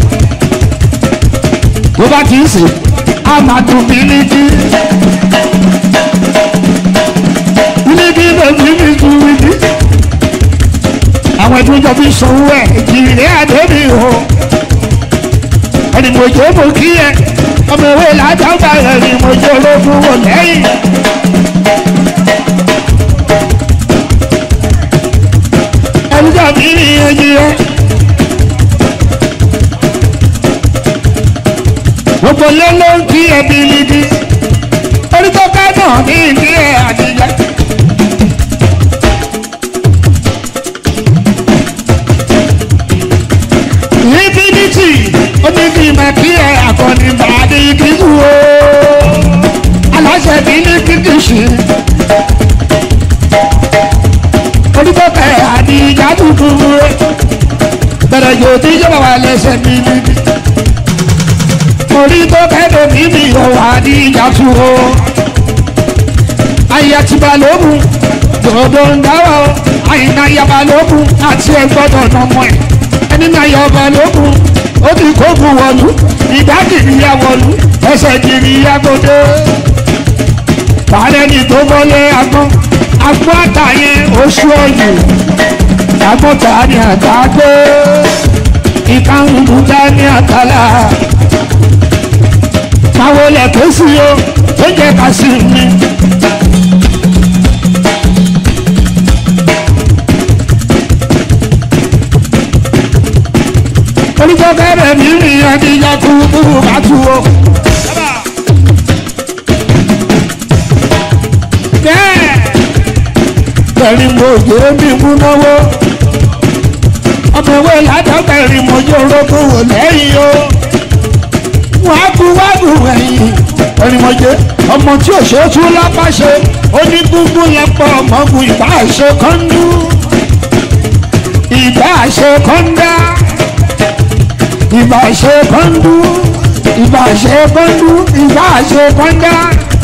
tó bá ti ń sè á máa dùn bílíkì. bílíkì rẹ̀ bíbí ju ìdí àwọn ẹbí jọ fi sanwó ẹ ìjìnlẹ̀ àdébí o ẹni mo jẹ́ mo kí ẹ ọmọ ìwé làdágbà ẹni mo jẹ́ ológun wò lẹ́yìn. ẹbí jọ fi ní ẹyí ẹ. gbogbo lé ló ń kí ẹbí nídìí orí tó ká náà ní ìdí ẹ àdìjẹ. infinity oníbi mẹ́kí ẹ̀ àkọ́ni bàdé kíkú o aláṣẹ bí ní kíkì sí. olùkọ́kẹ́ àdìjà tuntun rẹ̀ bẹ̀rẹ̀ yóò tí yóò wà lẹ́sẹ̀ mi níbi. olùkọ́kẹ́ lómi mi ò wà àdìjà tu o. ayé ti balógun dòdò ń dáwọ́ àyìnbá yabalógun àti ẹgbọ́dọ̀ nọmọ ẹ̀ ẹni náà yọ ọba lókun ó ti kókun wọlú ìdákìrì ya wọlú ẹsẹ̀ kiri ya gbọdọ̀ tààrẹ ní tó bọ́lé agbọ́n agbọ́n àtàyẹ oṣù ọ̀yẹ̀ agbọ́n tààrí àtàgbé ìkànnì dání àtàlà máwo lẹ̀ ké sí o ó jẹ́ ká sí mi. orúkọ kẹrẹ mi rìn ẹdíyà kú kúrú bá tu o. bẹ́ẹ̀ kẹrin mo jẹ́ mi mú náwó ọmọ ìwé ládọ́gbẹ̀rin mo jẹ́ orókùn wò lẹ́yìn o wọ́n á kú wá bù ẹ̀yìn ẹ̀rìn mo jẹ́ ọmọ tí ò ṣe é tú lápá ṣe onígbùngbùn lẹ́pọ̀ ọmọkùn ìbá ṣe kọ́ńdú ìbá ṣe kọ́ńdá ìbá ṣe kọ́ńdú ìbá ṣe kọ́ńdú ìbá ṣe kọ́ńdá.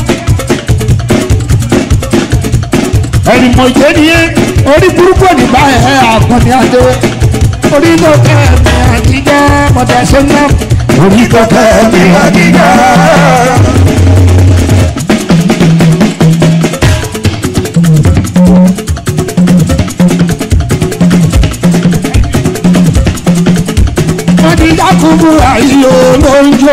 ẹni mo jẹ́ nìyẹn orí burúkú nígbà ẹ̀ àkànní adé orí tó kẹ́ mi àtijọ́ mọ̀tẹ́sẹ̀ náà orí tó kẹ́ mi àtijọ́. àtijọ́ kúkú àyè olóńjó.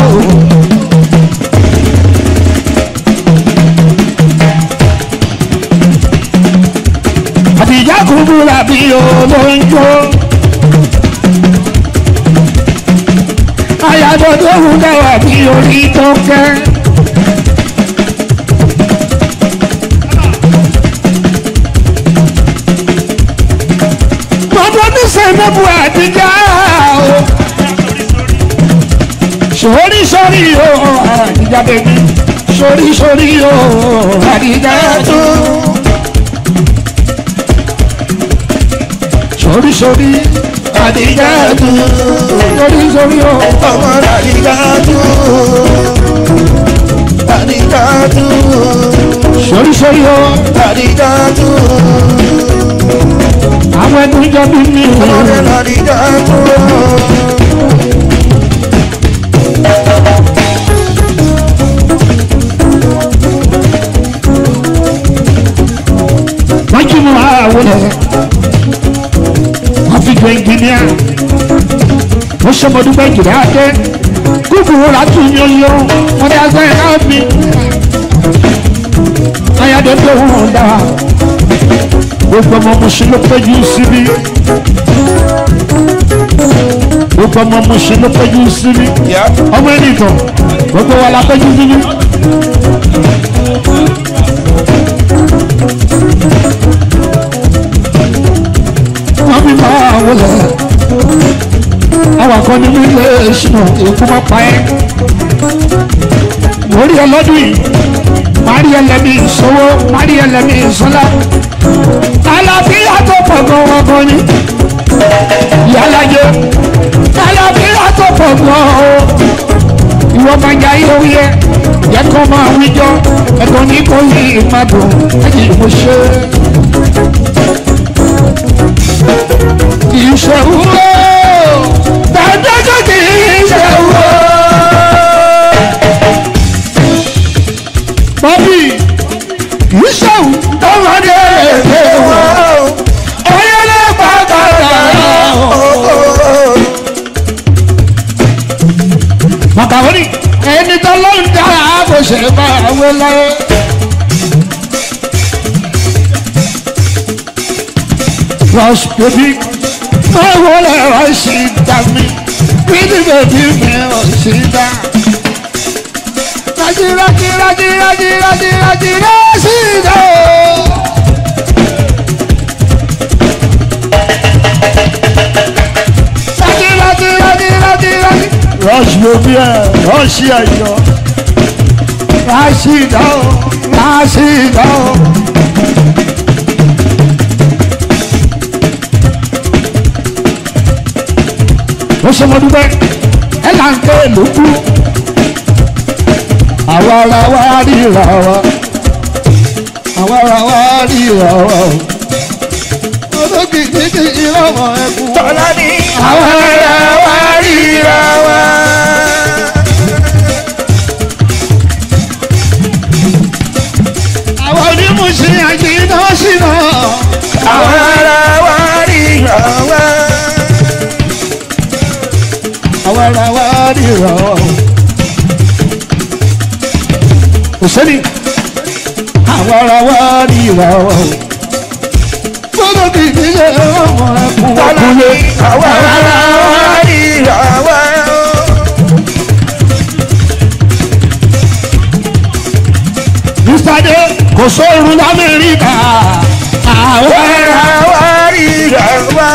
àtijọ́ kúkú làbí olóńjó. àyàdọ̀dọ̀ òun dáwà bí orí tó kẹ́. mọ̀tò ní sẹ́nẹ́bù àtijọ́ o. sori sori o àdìjà bèbí sori sori o àdìjà tó. sori sori àdìjà tó. sori sori o. ọmọ àdìgá tó àdìgá tó sórí sórí o lọ́díjà tú. àwọn ẹgbẹ́ jọ bí mi ọmọdé lọ́díjà tú. wọ́n jí mu àwọn ẹ̀ wọ́n fi jọ ẹnjìníà wọ́n sọmọdúnpẹ́ jìnnà adé kúkúrú látú yọyọ wọ́n dá sẹ́ ẹ̀ náà mi ayáde tó wọ́n dá gbogbo ọmọ mùsùlùmí ló péjú síbí gbogbo ọmọ mùsùlùmí ló péjú síbí ọmọ ẹnìkan gbogbo wa la péjú síbí. wọ́n fi máa wọlé àwọn kan nínú ilé ìṣúná èkó máa pa ẹ́ lórí ọlọ́dún yìí mari ẹlẹ́mi ìṣòwò mari ẹlẹ́mi ìṣọ́lá àlàáfíà tó pọ̀ gan-an gan ni yálàjẹ àlàáfíà tó pọ̀ gan-an o ìwọ máa ya ihò yẹ yẹ kó máa wíjọ ẹ̀kọ́ ní kò yí ìmàdùn ẹ̀yìn ìmọ̀ṣẹ́ ìṣòwò dájọ́jọ́ kì í ṣòwò. Bọ́bí ìṣòwò tọ́mọdé èdè wọn. Oyele pàtàkì Màkàwọ́nì ẹni tó ló ń dára kò ṣe bá àwọn láyé. Rush baby báwo lè wá sí dá mi bíbí bèbí mi ò sí dá. rájí rájí rájí rájí rájí rájí rájí dá o. rájí rájí rájí rájí rájí. rush baby ẹ rush ẹyọ. rájí dá o rájí dá o. ó ṣe mo dúpẹ́ ẹ là ń ké lókù àwa ara wa ríra wa àwa ara wa ríra wa o olókì kíkì ìrọ̀mọ̀ ẹkùn tọ́lá ní àwa ara wa ríra wa. àwọn onímùsí àjìnà sínú àwọn ará wa ríra wá. àwa ara wa ríra wa o. kò sẹ́ni àwa ara wa ríra wa o. gbọ́dọ̀ kì í ṣe ọmọ ẹkùn tọ́lá ní ọkùnrin. àwọn ará wa ríra wá. Mr. De kò sóorun lamẹ́ríkà. Àwọn ará wa ríra wá.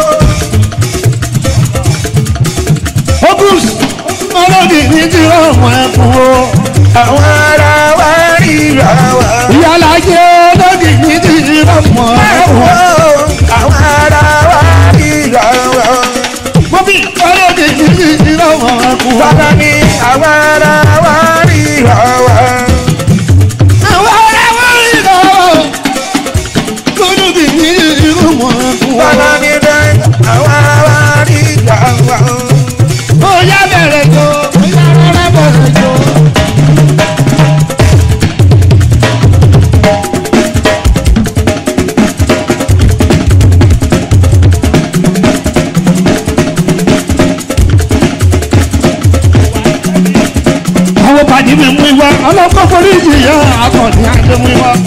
Ogus ọlọ́dì ní ti ọmọ ẹkùn o. àwọn ará wa ríra wá. Ìyálàjẹ ọlọ́dì ní ti ọmọ ẹkùn. àwọn ará wa ríra wá. Bọ́bí ọlọ́dì ní ti ọmọ ẹkùn. tọ́lá ní àwọn ará wa ríra wá. Àwọn ará wọn rí lọ. Ọlọ́dì ní ti ọmọ ẹkùn. tọ́lá ní dẹ́ àwọn ará wa ríra wá. Ó yá bẹ̀rẹ̀ jọ, ó yá rárá bẹ̀rẹ̀ jọ. àwọn pàdé mi mú ìwá ọlọ́pàá forí ìjìyà akọni àti mú ìwá.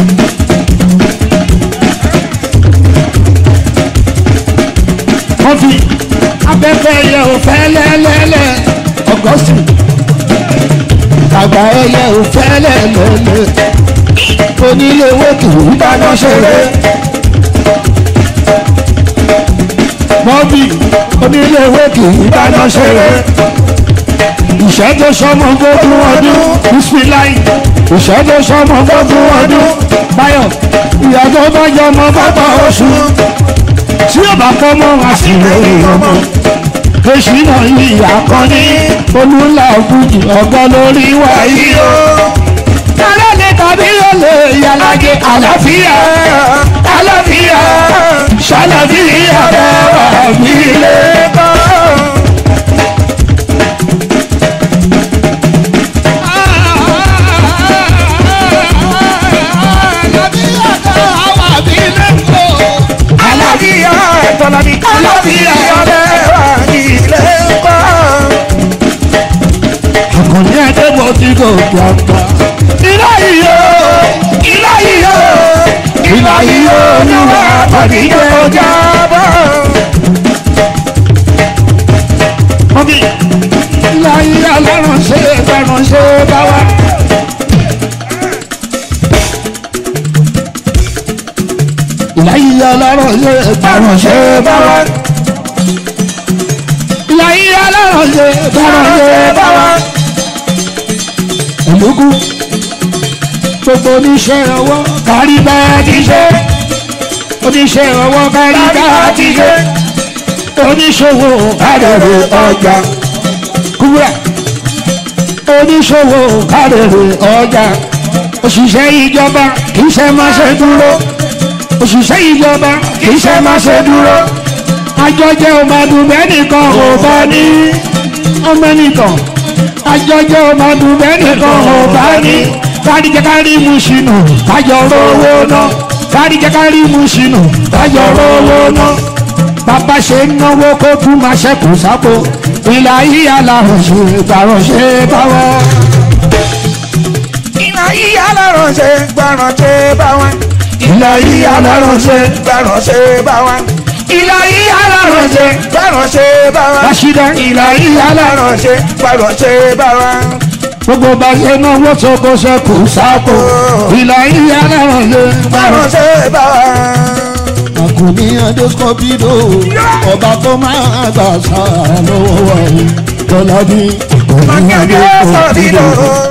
wọ́n fi abẹ́fẹ́ ẹyẹ òfẹ́ lẹ́lẹ́lẹ́ ọgọ́sì àgbà ẹyẹ òfẹ́ lẹ́lẹ́lẹ́ onílé wókè ìdáná ṣeré. mọ́bì onílé wókè ìdáná ṣeré ìṣẹ́jọ́ sọmọ gbogbo ọdún bísíláì ìṣẹ́jọ́ sọmọ gbogbo ọdún báyọ̀ ìyàtọ̀ bá jọ ọmọ bàbá oṣù tí ó bá kọ́ mọ́ wá sí lórí ọmọ èsì náà ìyá kan ní olúńlá ògùjì ọgọ́ lórí wáyé o. kálẹ̀ lè ta alábí yóò lè yàlájẹ àlàáfíà àlàáfíà ṣàlàáfíà bẹ́ẹ̀ mi lé. Àlàáfíà tọ́lábí. Àlàáfíà lẹ́wà nílé ńkọ́. àkànní ẹ̀dẹ́gbọ̀ tí kò gbàgbà. ilá yìí o ilá yìí o ilá yìí o olúwa tàbí jẹ́ ọjà. Jábọ̀. Mọ́mí, láyé alárùn ṣe fẹ́ràn ṣe bá wá. Láyé alárùn ṣe fẹ́ràn ṣe bá wá. Láyé alárùn ṣe fẹ́ràn ṣe bá wá. Ológun gbogbo oníṣẹ́ ọwọ́ kárí bá ti ṣe. Oníṣẹ́ ọwọ́ kárí bá ti ṣe oníṣòwò kárẹ̀rẹ̀ ọjà kúrẹ́ oníṣòwò kárẹ̀rẹ̀ ọjà òṣìṣẹ́ ìjọba kì í ṣe máa ṣe dúró òṣìṣẹ́ ìjọba kì í ṣe máa ṣe dúró àjọjẹ ọmọdúnbẹ́ nìkan ò bá ní ọmọ nìkan àjọjẹ ọmọdúnbẹ́ nìkan ò bá ní káríjẹ kárí mu ṣìnà kájọ rówó ná káríjẹ kárí mu ṣìnà kájọ rówó ná bàbá ṣe ń náwó kó tún máa ṣẹ́kù sápò ìlà yíyá làwọn ṣe gbàrọ̀ ṣe báwọ̀. Iná yíyá lọ́rùn ṣe gbọ́ràn ṣe bá wọn. ìlà yíyá làwọn ṣe Gbọ́ràn ṣe bá wọn. ìlà yíyá làwọn ṣe Gbọ́ràn ṣe bá wọn. rásídà ìlà yíyá làwọn Gbọ́ràn ṣe gbọ́ràn ṣe bá wọn. gbogbo bá ṣe náwó tó kó ṣẹ́kù sápò ìlà yíyá làwọn ṣe Gbọ́ràn ṣe bá wọn. àkùnní adékọ́bídò ọba tó máa gbà sáà lọ́wọ́ wọ̀nyí tọ́ládì àkùnní adékọ́bídò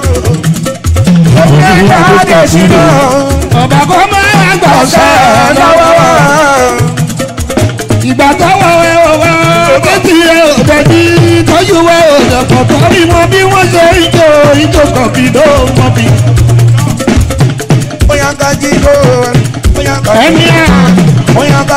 ọba tó máa gbà sáà lọ́wọ́ ìgbà táwọn ẹ ò wá kẹ́tì ẹ ò dẹ̀bí tọ́jú ẹ ò dẹ̀pọ̀ tọ́rí mọ bí wọ́n ṣe ń jò ìjò kọ̀bìdó mọ́ bí. ẹni à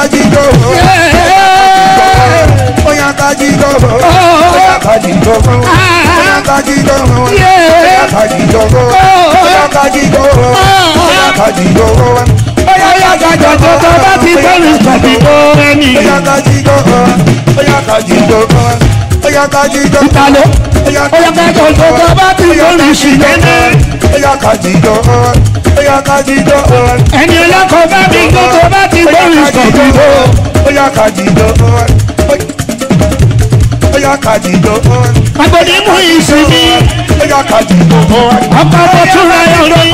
ọ̀yà gàjọ̀ tó tó bá ti bẹ̀rù kọ̀bìdó ẹni. ìtàló ọ̀yà gàjọ̀ tó tó bá ti bẹ̀rù ṣìlẹ́nẹ́. ẹni ọlọ́kọ̀ bá mi tó tó bá ti bẹ̀rù kọ̀bìdó. agbóni mú ìsinmi ọkọ̀ bọ̀ túnra ẹ̀ lóyún.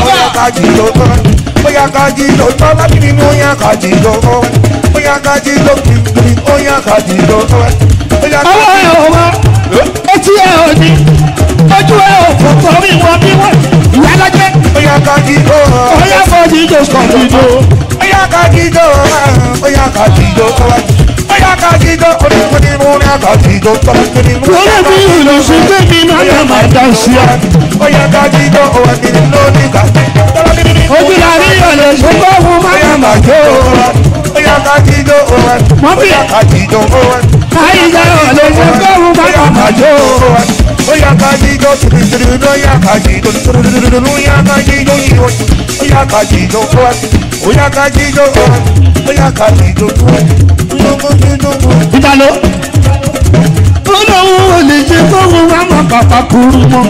Oya kaji lo tọ́lá bí nínú oya kaji lo oya kaji lo kìkìrì oya kaji lo oya ọwọ́ ẹ̀ ò wá etí ẹ̀ ò ní ojú ẹ̀ ò kò torí wọn bí wọ́n ìyá lọ́jẹ́ oya kaji lo ọ̀yà fọ́ọ̀dì ìjọ kọ̀bìdó. oya kaji lo oya kaji lo oya kaji lo onígbòdì mú oya kaji lo tọ́lá bí nínú lórí mi ìlú sí bébí náà ló máa dá sí ọ. oya kaji lo oya kiri lóní ká tọ́lá bí nínú ojú la rí ọ̀lẹ̀ ṣe kó fún máa máa jó. oya kaji lo Mọ́mí. oya kaji lo àyíká ọ̀lẹ̀ ṣe kó fún máa máa jó. Oya kajido, oya kajido, oya kajido, oya kajido, oya kajido, oya kajido, ìdáló olówó ò lè ṣe kó fún máa máa pàpà kúrú mọ́.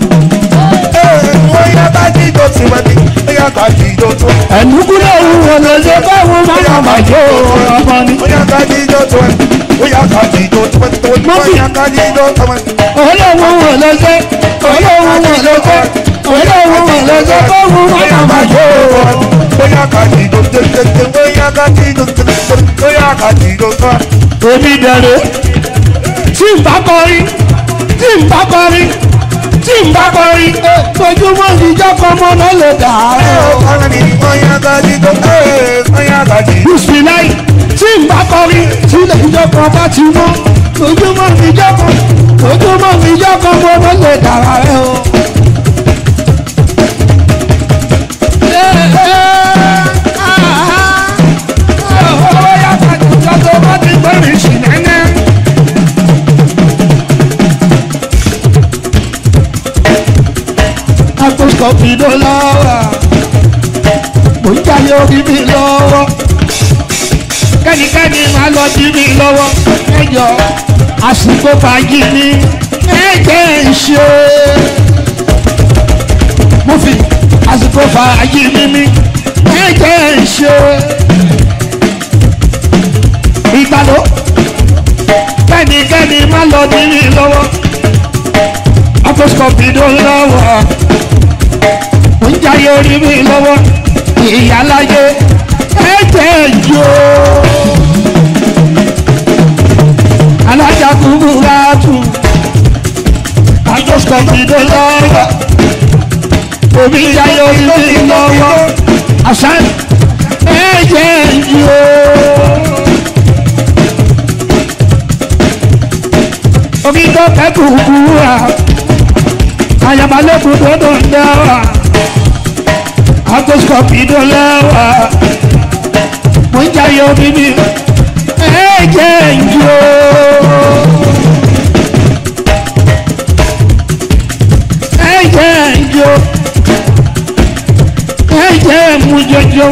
oya kajido tiwani, oya kajido tó. ẹ̀nùkúlẹ̀ òun ò lè ṣe kó fún máa máa jó ọmọ ni. Oya kajido tiwani, oya kajido tiwani, oya kajido tiwani. olówó ò lè ṣe olówó ò lè ṣe olówó ò lè ṣe kó fún máa máa jó. Oya kajido tètè, oya kajido tètè, oya kajido tiwani. èmi dẹ̀rẹ̀ tí n bá kọrin tí n bá kọrin tí n bá kọrin ojúmọ́ ìjọ kan mọ́ náà lè dà á. bisimilayi tí n bá kọrin tí ilé ìjọ kan bá ti mọ́ ojúmọ́ ìjọ kan ojúmọ́ ìjọ kan mọ́ náà lè dà á. kọfìdó lọ́wọ́ mò ń jáde orí mi lọ́wọ́ kẹ́nikẹ́ni máa lọ bí mi lọ́wọ́ ẹjọ́ àsìkò fàájì ni ẹ̀jẹ̀ ń ṣe mo fi àsìkò fàájì mímí ẹ̀jẹ̀ ń ṣe ìgbàló kẹ́nikẹ́ni máa lọ bí mi lọ́wọ́ ọkọ̀sọ̀pìdó lọ́wọ́ ń jáyé orí mi lọ́wọ́ ìyáláyé ẹ̀jẹ̀ jò alájà kúrú ráàtù ọkọ̀sọ̀pìdó lọ́wọ́ omi jáyé orí mi lọ́wọ́ àṣà ẹ̀jẹ̀ jò. omi tó kẹ́kù kúrà ayabalẹ́kùn tó tó ń dáwà agoskopi tó lẹ́wà mo ń jayé omi mi ẹ̀jẹ̀ ń jó. ẹ̀jẹ̀ ń jó ẹ̀jẹ̀ mú jọjọ.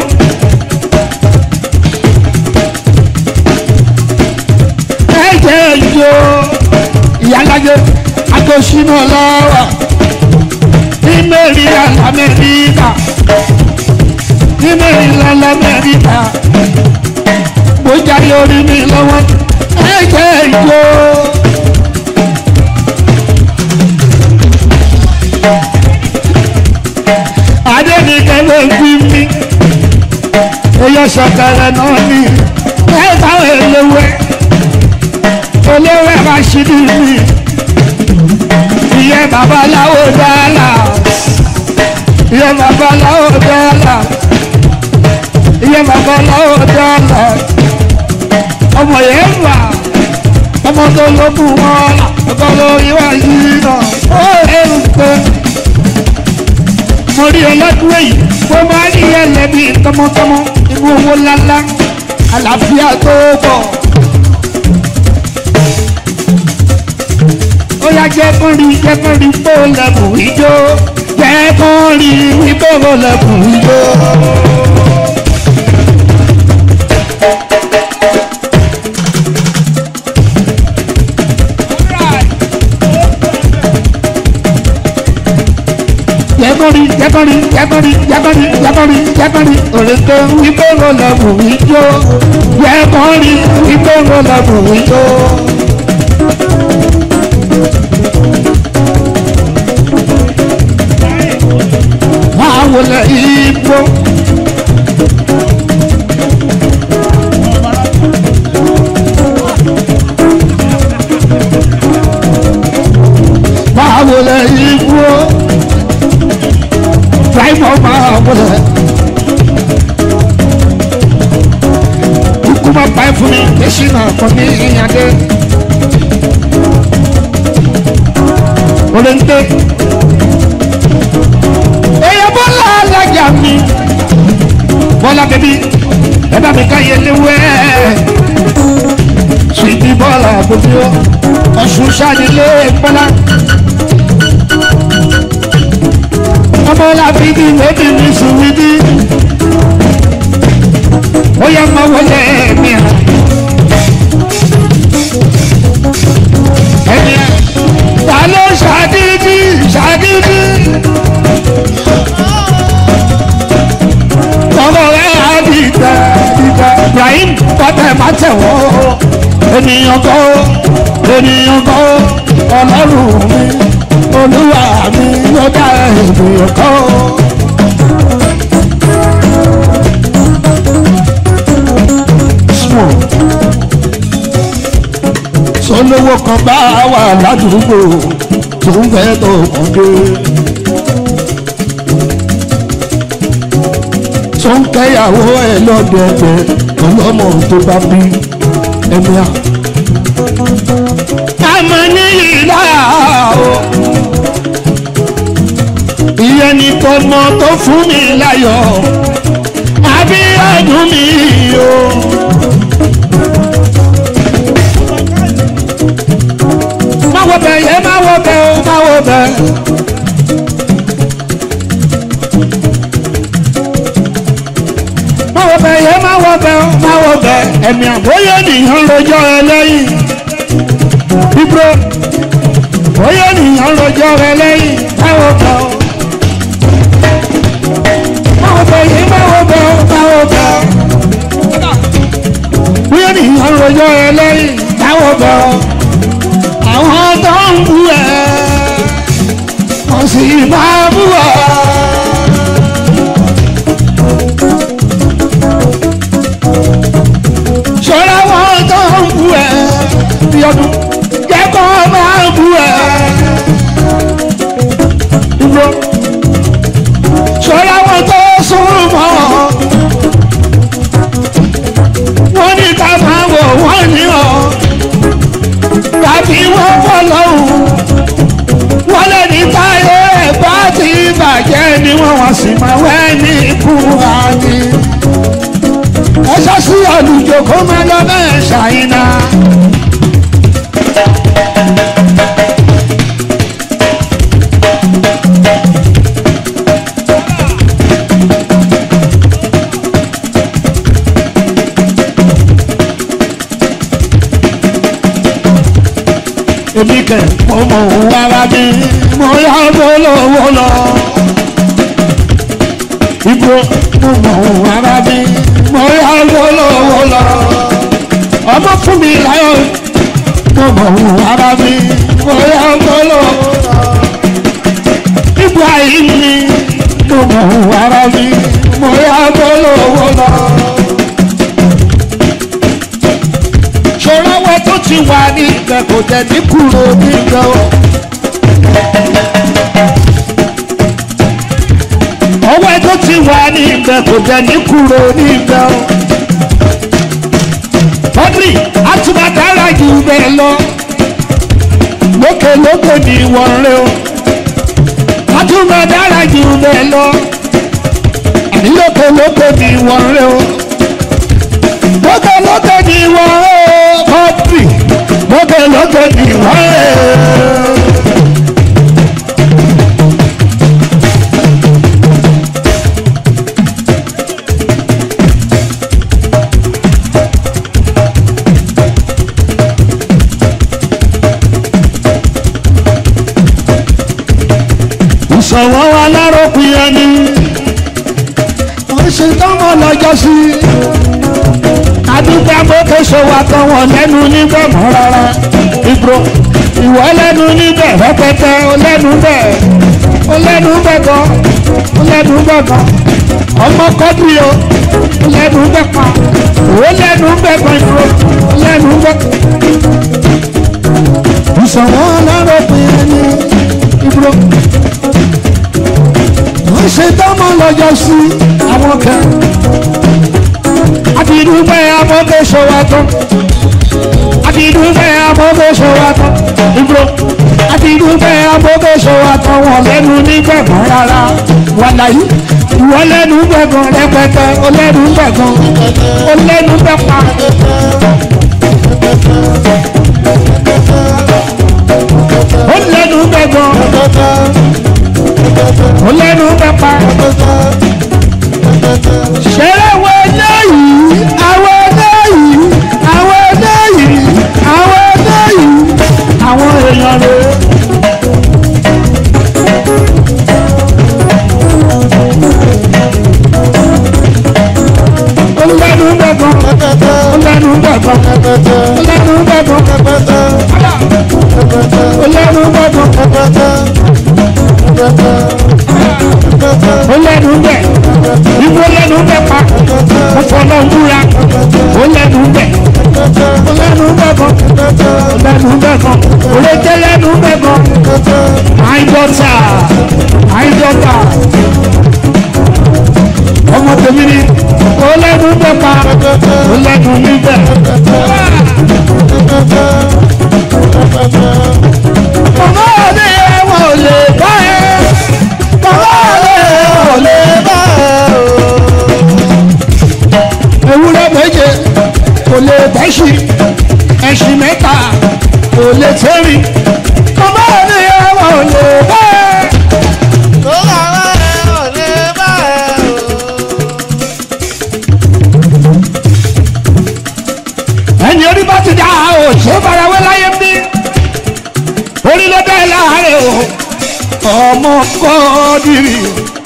ẹ̀jẹ̀ ń jó ìyálàjẹ akọsínú lọ́wọ́ ní mẹ́rìnlá lamẹ́ríkà ní mẹ́rìnlá lamẹ́ríkà mo jáde orí mi lọ́wọ́ ẹ̀jẹ̀ ìjó. adẹ́nìkẹ́ ló ń gbí mi eyọ sọ̀kẹ̀rẹ̀ náà ní ẹ̀ka èlòwẹ̀ olówó ẹ̀ máa ṣí ní mi ìyẹn babaláwo dáàlà ìyẹn babaláwo dáàlà ìyẹn babaláwo dáàlà ọmọ yẹn wà ọmọ tó lókun wọn là ọkọ lórí wá yìí náà ó ẹrù pé mo rí ọlọ́dún èyí mo máa ní ẹlẹ́bí tọmọtọmọ inú owó ńláńlá àlàáfíà tó bọ̀. ó yá jẹ́ kó rí jẹ́ kó rí bó lẹ́bùn ijó jẹ́ kó rí wípé bó lẹ́bùn ijó. jẹ́kọ̀rí jẹ́kọ̀rí jẹ́kọ̀rí jẹ́kọ̀rí jẹ́kọ̀rí jẹ́kọ̀rí òrèké wípé bó lẹ́bùn ijó jẹ́kọ̀rí wípé bó lẹ́bùn ijó. máa wọlé igbó. máa wọlé igbó. Fáìmọ̀ máa wọlé. Ikú máa pa ẹ́ fún mi, èsì náà kò ní ìyàdé. Olóńté èèyàn bọ́lá alájà mi bọ́lá bẹ́bí ẹ bá mi ká yẹlé wẹ́ sùìtì bọ́lá gbogbo ọ̀sùn sanilé bọ́lá ọmọlá bíbí lóbi mi sùwìdí ó yẹ máa wọlé mi à ẹni ẹ ta ló ṣàdídí ṣàdídí. ọmọ rẹ̀ á di ìtẹ̀ ìtẹ̀ Ibrahim kọ́tẹ̀ má tẹ̀wọ́ ènìyàn kọ́ ènìyàn kọ́ ọlọ́run mi olúwa mi ló dá ènìyàn kọ́. sọlọ́wọ́ kan bá wà ládùúgbò tó ń fẹ́ tó kàn dé. tó ń kẹ́yàwó ẹ̀ lọ́dọọdẹ ọlọ́mọ tó bá bí ẹni à. àmọ́ ní ìlà o ìyẹn ni tọmọ tó fún mi láyọ̀ àbí ọdún mi o. má wo bẹ̀ yẹ má wo bẹ̀ o má wo bẹ̀. ẹ̀mí àbóyé nìyàn lọ́jọ́ ẹlẹ́yìn ibro bóyá nìyàn lọ́jọ́ ẹlẹ́yìn báwo bọ̀ báwo bọ̀ yìí báwo bọ̀ báwo bọ̀ bóyá nìyàn lọ́jọ́ ẹlẹ́yìn báwo bọ̀ àwọn tó ń bú ẹ wọ́n sì máa bú ọ. ṣọ́ra wọn tó ń bú ẹ bí ọdún kẹ́kọ̀ọ́ máa bú ẹ. Ìgbò ṣọ́ra wọn tó sún mọ́ wọ́n ní ká máa wọ̀ wọ́n ní ọ̀ tàbí wọ́n fọ́ lọ́hùn wọ́n lè ní táyé ẹ̀ bá ti bàjẹ́ ni wọ́n wọ́n sì máa wẹ́ ní ikú àní ẹ sọ sí olùjò kó má lọ bẹ́ẹ̀ ṣàyínà. èmi kẹ̀ mo mọ̀ òun ara mi mo yá bólówó lọ. Ibo mo mọ̀ òun ara mi mo yá lólówó lọ. ọmọ fún mi láyọ̀ mo mọ̀ òun ara mi mo yá lólówó lọ. Ibrahim mi mo mọ̀ òun ara mi mo yá lólówó lọ. ṣòro wọn tó ti wà ní ibẹ̀ kò jẹ́ ní kúrò níbẹ̀ o. ọwọ́ tó ti wà ní ibẹ̀ kò jẹ́ ní kúrò níbẹ̀ o. Audrey àtúbàdára jù bẹ́ẹ̀ lọ lókè lókè ní ìwọ̀n rẹ o. àtúbàdára jù bẹ́ẹ̀ lọ àní lókè lókè ní ìwọ̀n rẹ o. lókè lókè ní ìwọ̀n rẹ o. Audrey lókè lókè ní ìwọ̀n rẹ o. ìṣòwò wa láròpin ẹni wọ́n ṣe tọ́mọ lọ́jọ́ sí i adúgbò agbókè ṣòwò àtọwọ̀n lẹ́nu níbẹ̀ mọ́ rárá ibro ìwọ lẹ́nu níbẹ̀ rẹpẹtẹ ó lẹ́nu bẹ̀ ó lẹ́nu bẹ̀ gan ó lẹ́nu bẹ̀ gan ọmọ kọ́bí o ó lẹ́nu bẹ̀ pa ó lẹ́nu bẹ̀ gan ibro ó lẹ́nu bẹ̀ ìṣòwò láròpin ẹni ibro wọ́n ṣe tọ́mọ lọ́jọ́ sí àwọn kan. àbídúgbẹ́ abọ́gbé ṣọwọ́ tán. àbídúgbẹ́ abọ́gbé ṣọwọ́ tán. ìgbò àbídúgbẹ́ abọ́gbé ṣọwọ́ tán wọ́n lẹ́nu nígbẹ̀gbọ́n rárá. wàláyé ìwọ lẹ́nu gbẹ̀gbọ́n rẹpẹtẹ ó lẹ́nu gbẹ̀gbọ́n ó lẹ́nu gbẹ̀pa. ó lẹ́nu gbẹ̀gbọ́n ó lẹ́nu pẹ́pà. ṣẹlẹ̀ wo eléyìí àwọn eléyìí àwọn eléyìí àwọn eléyìí àwọn èèyàn rẹ̀. ó lẹ́nu gbẹ̀gbọ́n ó lẹ́nu gbẹ̀gbọ́n ó lẹ́nu gbẹ̀gbọ́n ó lẹ́nu gbẹ̀gbọ́n ó lẹ́nu bẹ̀ ibo lẹ́nu bẹ̀ pa ó fọlọ́ ń búra ó lẹ́nu bẹ̀ ó lẹ́nu bẹ̀ gan ó lẹ́nu bẹ̀ gan òrèké lẹ́nu bẹ̀ gan my daughter my daughter ọmọ tèmi ni ó lẹ́nu bẹ̀ pa ó lẹ́nu níbẹ̀. Màmá ọ̀lẹ́ ẹ̀wọ̀n ò lè bá ẹ. Màmá ọ̀lẹ́ ẹ̀wọ̀n ò lè bá ẹ. Ewúrẹ́ méje kò lè bẹ́ṣì. Ẹṣin mẹ́ta kò lè tẹ́rì. Màmá ọ̀lẹ́ ẹ̀wọ̀n ò lè bá ẹ. ọmọ kọ́ọ́dìrì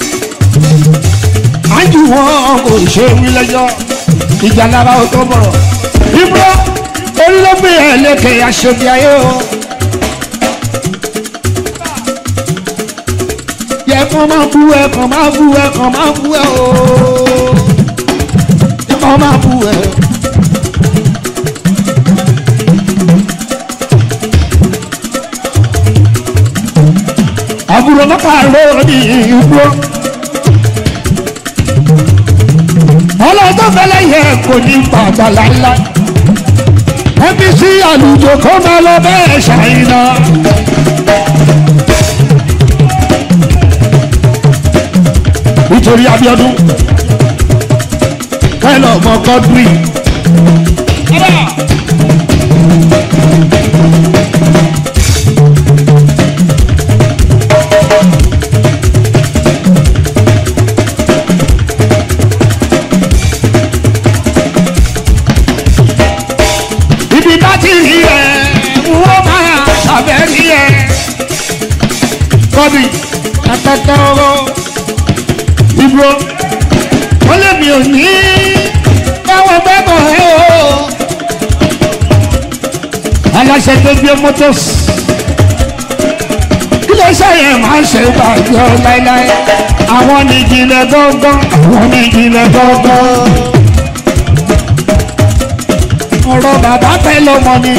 ájú wọn kò ṣe wí lẹ́jọ́ ìjà lára ó tó bọ̀rọ̀ ibro olóògbé ẹ̀ lẹ́kẹ̀ aṣojú ayé o. yẹ kàn máa bú ẹ kàn máa bú ẹ kàn máa bú ẹ o yẹ kàn máa bú ẹ. àbúrò mọ́kà lórí igbó. ọlọ́dọ̀ fẹ́lẹ́ yẹ kò ní padà láíláí. ẹbí sí àlùjọ kó máa lọ bẹ́ẹ̀ ṣàyìnà. nítorí Abíọ́dún kẹlọ ọmọ kọdúrì. ibi bá ti rí ẹ wọ́n máa ṣàbẹ̀ rí ẹ. kọ́bí àtàtà ọ̀rọ̀ ibro wọ́n lé mi ò ní báwọn bẹ́bọ̀ ẹ o. aláṣẹ tó gbé motors ilé iṣẹ́ yẹn máa ń ṣe bàjẹ́ láéláé àwọn ní ìjìnlẹ̀ gángan àwọn ní ìjìnlẹ̀ gángan ọ̀rọ̀ bàbá fẹ́ lọ́mọ ni.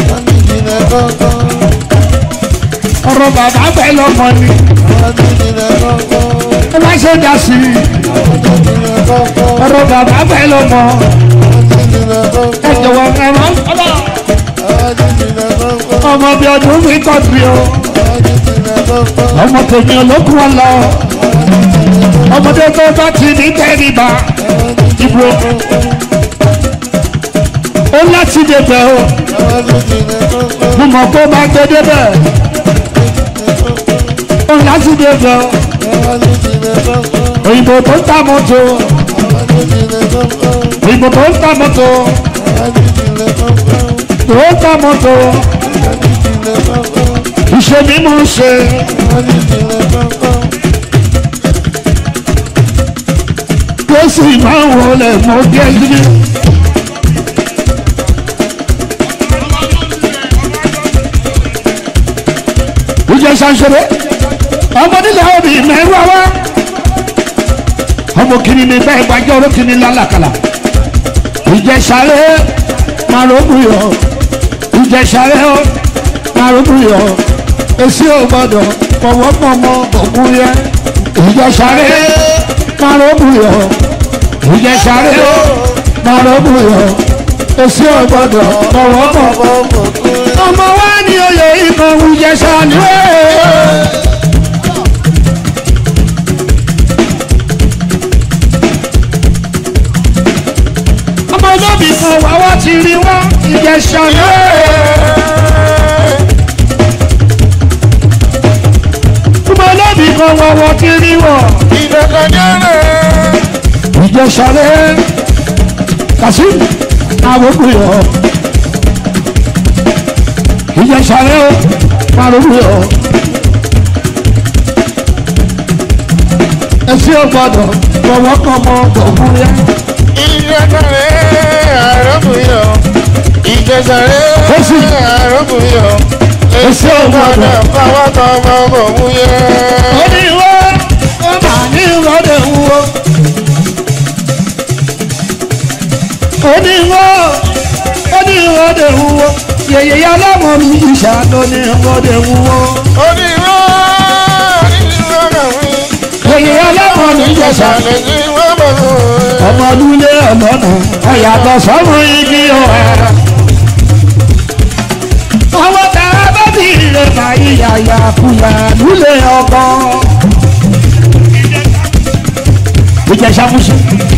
ọ̀rọ̀ bàbá fẹ́ lọ́mọ ni. ẹ má ṣe dá sí i. ọ̀rọ̀ bàbá fẹ́ lọ́mọ. ẹ jọ̀wọ́ ẹ má ọmọ bí ọdún mi kọ́ sí o. ọmọ tèmi olókùn wọn lọ. ọmọdé tó bá ti ní tẹ́rìbà. ìbò ó láti débẹ̀ o mo mọ̀ kó máa gbé débẹ̀ ó láti débẹ̀ o òyìnbó tó ń ta mọ́tò òyìnbó tó ń ta mọ́tò tó ń ta mọ́tò ìṣe mi mú ṣe tó sì máa ń wọlé mọ́ bí ẹni. ìjẹ ṣàṣẹrẹ ọmọ nílẹ̀ òbí mẹ́rù àwa ọmọ kìíní ní bẹ́ẹ̀ gbàjọ́ ọ̀rọ̀ kìíní lálàkàlà ìjẹ ṣàrẹ màrúbùyọ ìjẹ ṣàrẹ ọ màrúbùyọ èsì ò gbọdọ̀ pọ̀wọ́pọ̀mọ́ òkú yẹ ìjẹ ṣàrẹ màrúbùyọ ìjẹ ṣàrẹ ọ màrúbùyọ èsì ò gbọdọ̀ pọ̀wọ́pọ̀mọ́ ọmọ wa ní oyè ikọ̀ ìjẹsà ni ó. ọmọ olóbì kan wà wá ti rí wá ìjẹsà ni ó. ọmọ olóbì kan wà wá ti rí wá ìjẹsà rẹ̀ kàṣí àwọn òkú yọ ìjẹ sáré o parolu o ẹsẹ o gbọ́dọ̀ fọwọ́ kàn mọ gbọ̀ngàn yá. ìjẹsàrẹ́ àrọ́bùyọ̀ ìjẹsàrẹ́ Ó sì. àrọ́bùyọ̀ Èsì ò gbọdọ̀. fọwọ́ kan ọmọ òun yẹ. oníwó ó mà ní ìrọ̀lẹ́ wúwo. oníwó ó ní ìrọ̀lẹ́ wúwo yèyé ọlọ́mọ mi ìṣà ló ní ìrọ̀lẹ́ wúwo. onírọ́ onírọ́ kàwé. yèyé ọlọ́mọ mi ìjẹsà ìjẹsàrẹ́ ní wọ́n bọ̀ fún un. ọmọdúnlé ọlọ́nà ọ̀yàtọ̀ sọ́mọ igi ọ̀hà. àwọn tààrà bá ti rè báyìí yàyà kùyà lulẹ̀ ọkọ. ìjẹsà musu.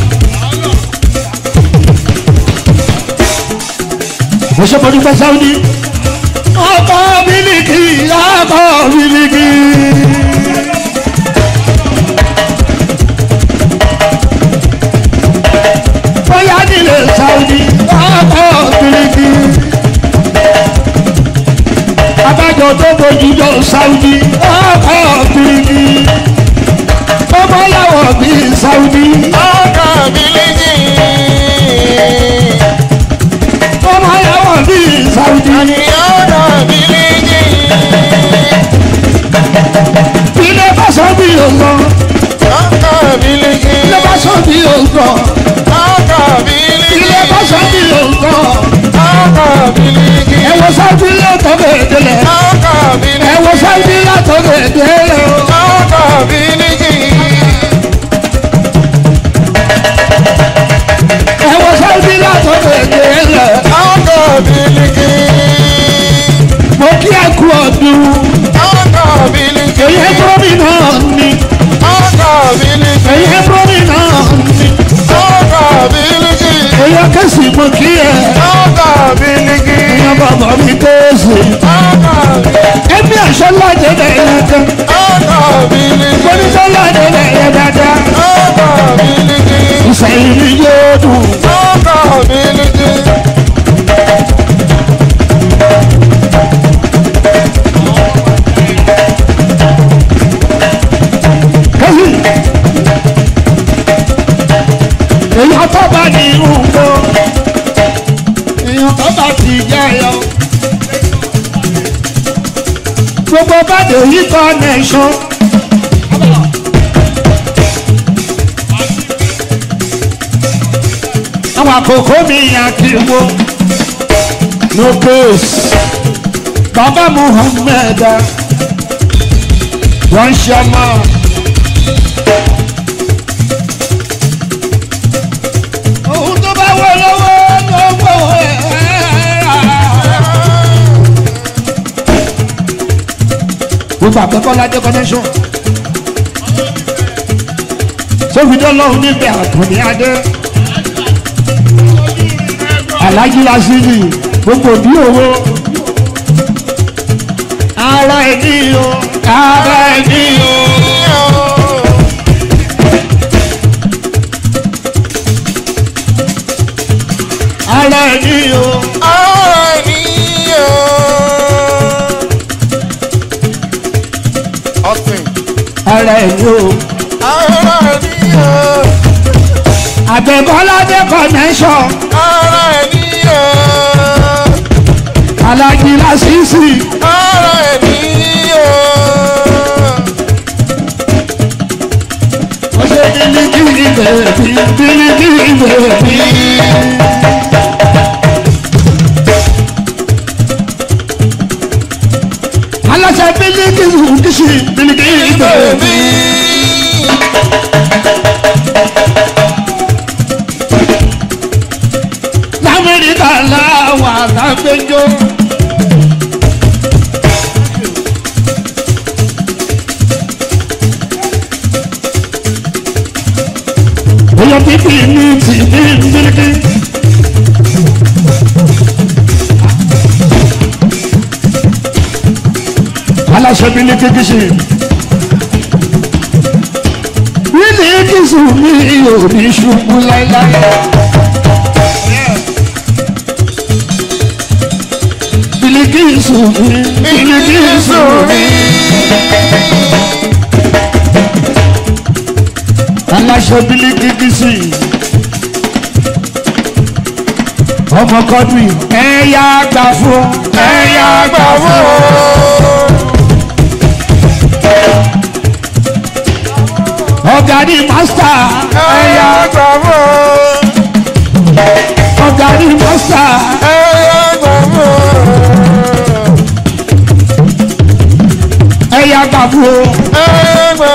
òṣèpọ̀lú pẹ́ sáwùdí. ọkọ̀ bílíkì ọkọ̀ bílíkì. bóyá nílé Saudi ọkọ̀ bíríkì. abájọ tó bójú jọ Saudi ọkọ̀ bíríkì. ilé bá sọ bí òǹkọ Ọkọ̀ bílíkì. ilé bá sọ bí òǹkọ Ọkọ̀ bílíkì. ilé bá sọ bí òǹkọ Ọkọ̀ bílíkì. ẹ wo sábì látọ̀gẹ̀ délẹ̀ Ọkọ̀ bílíkì. ẹ wo sábì látọ̀gẹ̀ délẹ̀ o. Ọkọ̀ bílíkì. ẹ wo sábì látọ̀gẹ̀ délẹ̀ Ọkọ̀ bílíkì. mo kí ẹ kú ọdún Ọkọ̀ bílíkì. èyí gómìnà ni Ọkọ̀ bílíkì. èyí gómìnà ni Ọkọ̀ bílíkì. èyí kẹsì mo kí ẹ Ọkọ̀ bílíkì. èyí bàbá mi kéésì Ọkọ̀ bílíkì. ẹbí àṣọ lájẹ bẹ̀rẹ̀ kan Ọkọ̀ bílíkì. oníṣẹ́ lájẹ bẹ̀rẹ̀ dáadáa Ọkọ̀ bílíkì. ìsẹ̀yìn ni yóò dùn. Ọkọ̀ bílíkì. kẹ́sì èyàn tó bá ní ìrùngbò èyàn tó bá ti jẹyọ gbogbo bàdé yìí connection. àwọn àkókò mi àkìwò no case bàbá muhammed wọ́n ṣe ọmọ. ohun tó bá wọ lọ́wọ́ ló gbọ́ ẹ̀ gbogbo àkọ́kọ́ ládé connection sófìdí ọlọ́run níbẹ̀ àtúndì adé alájí lásìlì gbogbo bí owó ara ẹni o ara ẹni o. ara ẹni o ara ẹni o àbẹ̀bọ́ládé connection alájí lásìsì ó ṣe bílíkì bèbí bílíkì bèbí. aláṣẹ bílíkì kìsì bílíkì bèbí. lamẹ́ríkà làwọn àtàgbẹ́jọ́. Oya pipi ní ti ní bíríkì. Aláṣẹ bíríkì kìsì. Bíríkì kìsì mi ò ní ṣubú láíláí. Bíríkì kìsì mi, bíríkì kìsì mi. aláṣọ bílíkì kìsì ọmọ kọdùn ẹyà gbà fún ẹyà gbà fún ọ̀gá ní mástà ẹyà ọ̀gá ní mástà ẹyà gbà fún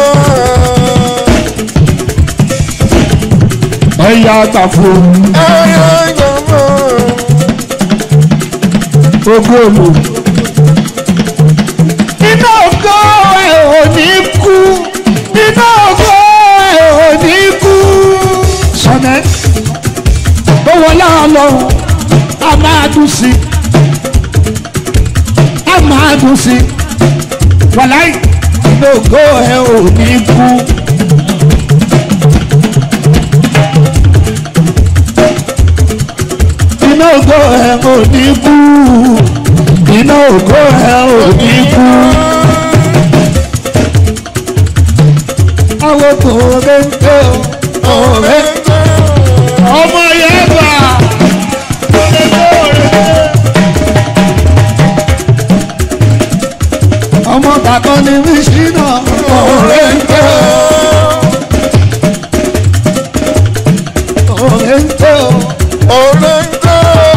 ẹyà gbà fún ogóòlù. iná ògo ẹ̀ ò ní kú iná ògo ẹ̀ ò ní kú. sọ̀nẹ́ ó wọlé ọlọ́run a máa dùn sí a máa dùn sí wàláì iná ògo ẹ̀ ò ní kú. iná ògo ẹ̀ ò ní kú iná ògo ẹ̀ ò ní kú. àwọn kò rẹ́ńtẹ́ o ọ̀rẹ́ ọmọ yẹn gbà. ọmọ ọmọ tàkọ́ ni mí ṣínà òòrè ń tẹ́ o. òòrè ń tẹ́ o. Orengo.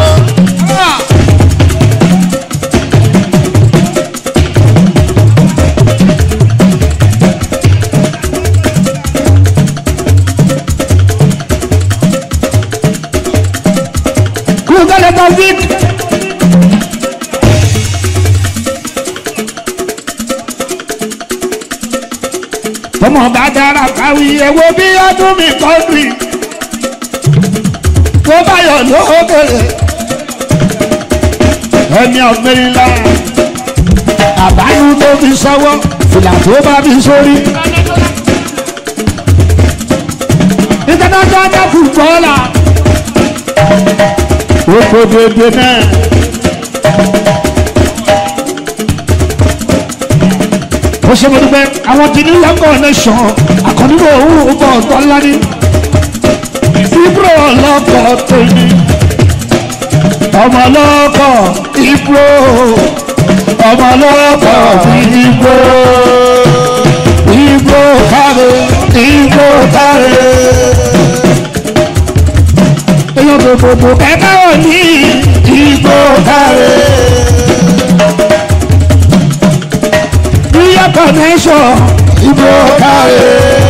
kúndàlẹ̀ taofik. tọmọ bá dára káwí ẹwọ bí ọdún mi kọdù yìí tó bá yọ lókèrè ẹni ọ̀gbẹ́rìnlá àbáyú tó fi sọ́wọ́ fìlà tó bá fi sórí. international footballer oko dédé náà. ó ṣe mo dúpẹ́ àwọn tí ní lọ́kọ̀ nation àkànníwò òun ọkọ̀ ọ̀tọ̀ ńlá ní. ibro ọlọ́kọ̀ tèmi ọmọ ọlọ́kọ̀ ibro ọmọ ọlọ́kọ̀ ibro ibro káre ibro káre èèyàn gbogbogbò kẹ́kẹ́ ò ní ìgbò káre. Ríyà connection ìgbò káre.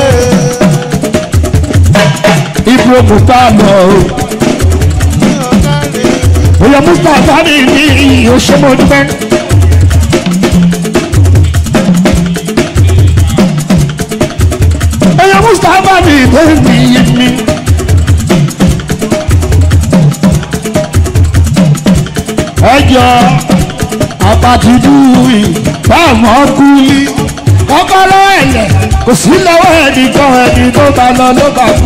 Ìgbò Mùsùlùmí o. Òyà Mùsùlùmí ní Òṣèmọ̀dúpẹ́. Òyà Mùsùlùmí ní ìlú mi. ẹjọ apatidúwì báwọn kúlí kọkọrọ ẹlẹ kò sí lọ́wọ́ ẹnìkan ẹni tó bá lọ ló bá kú.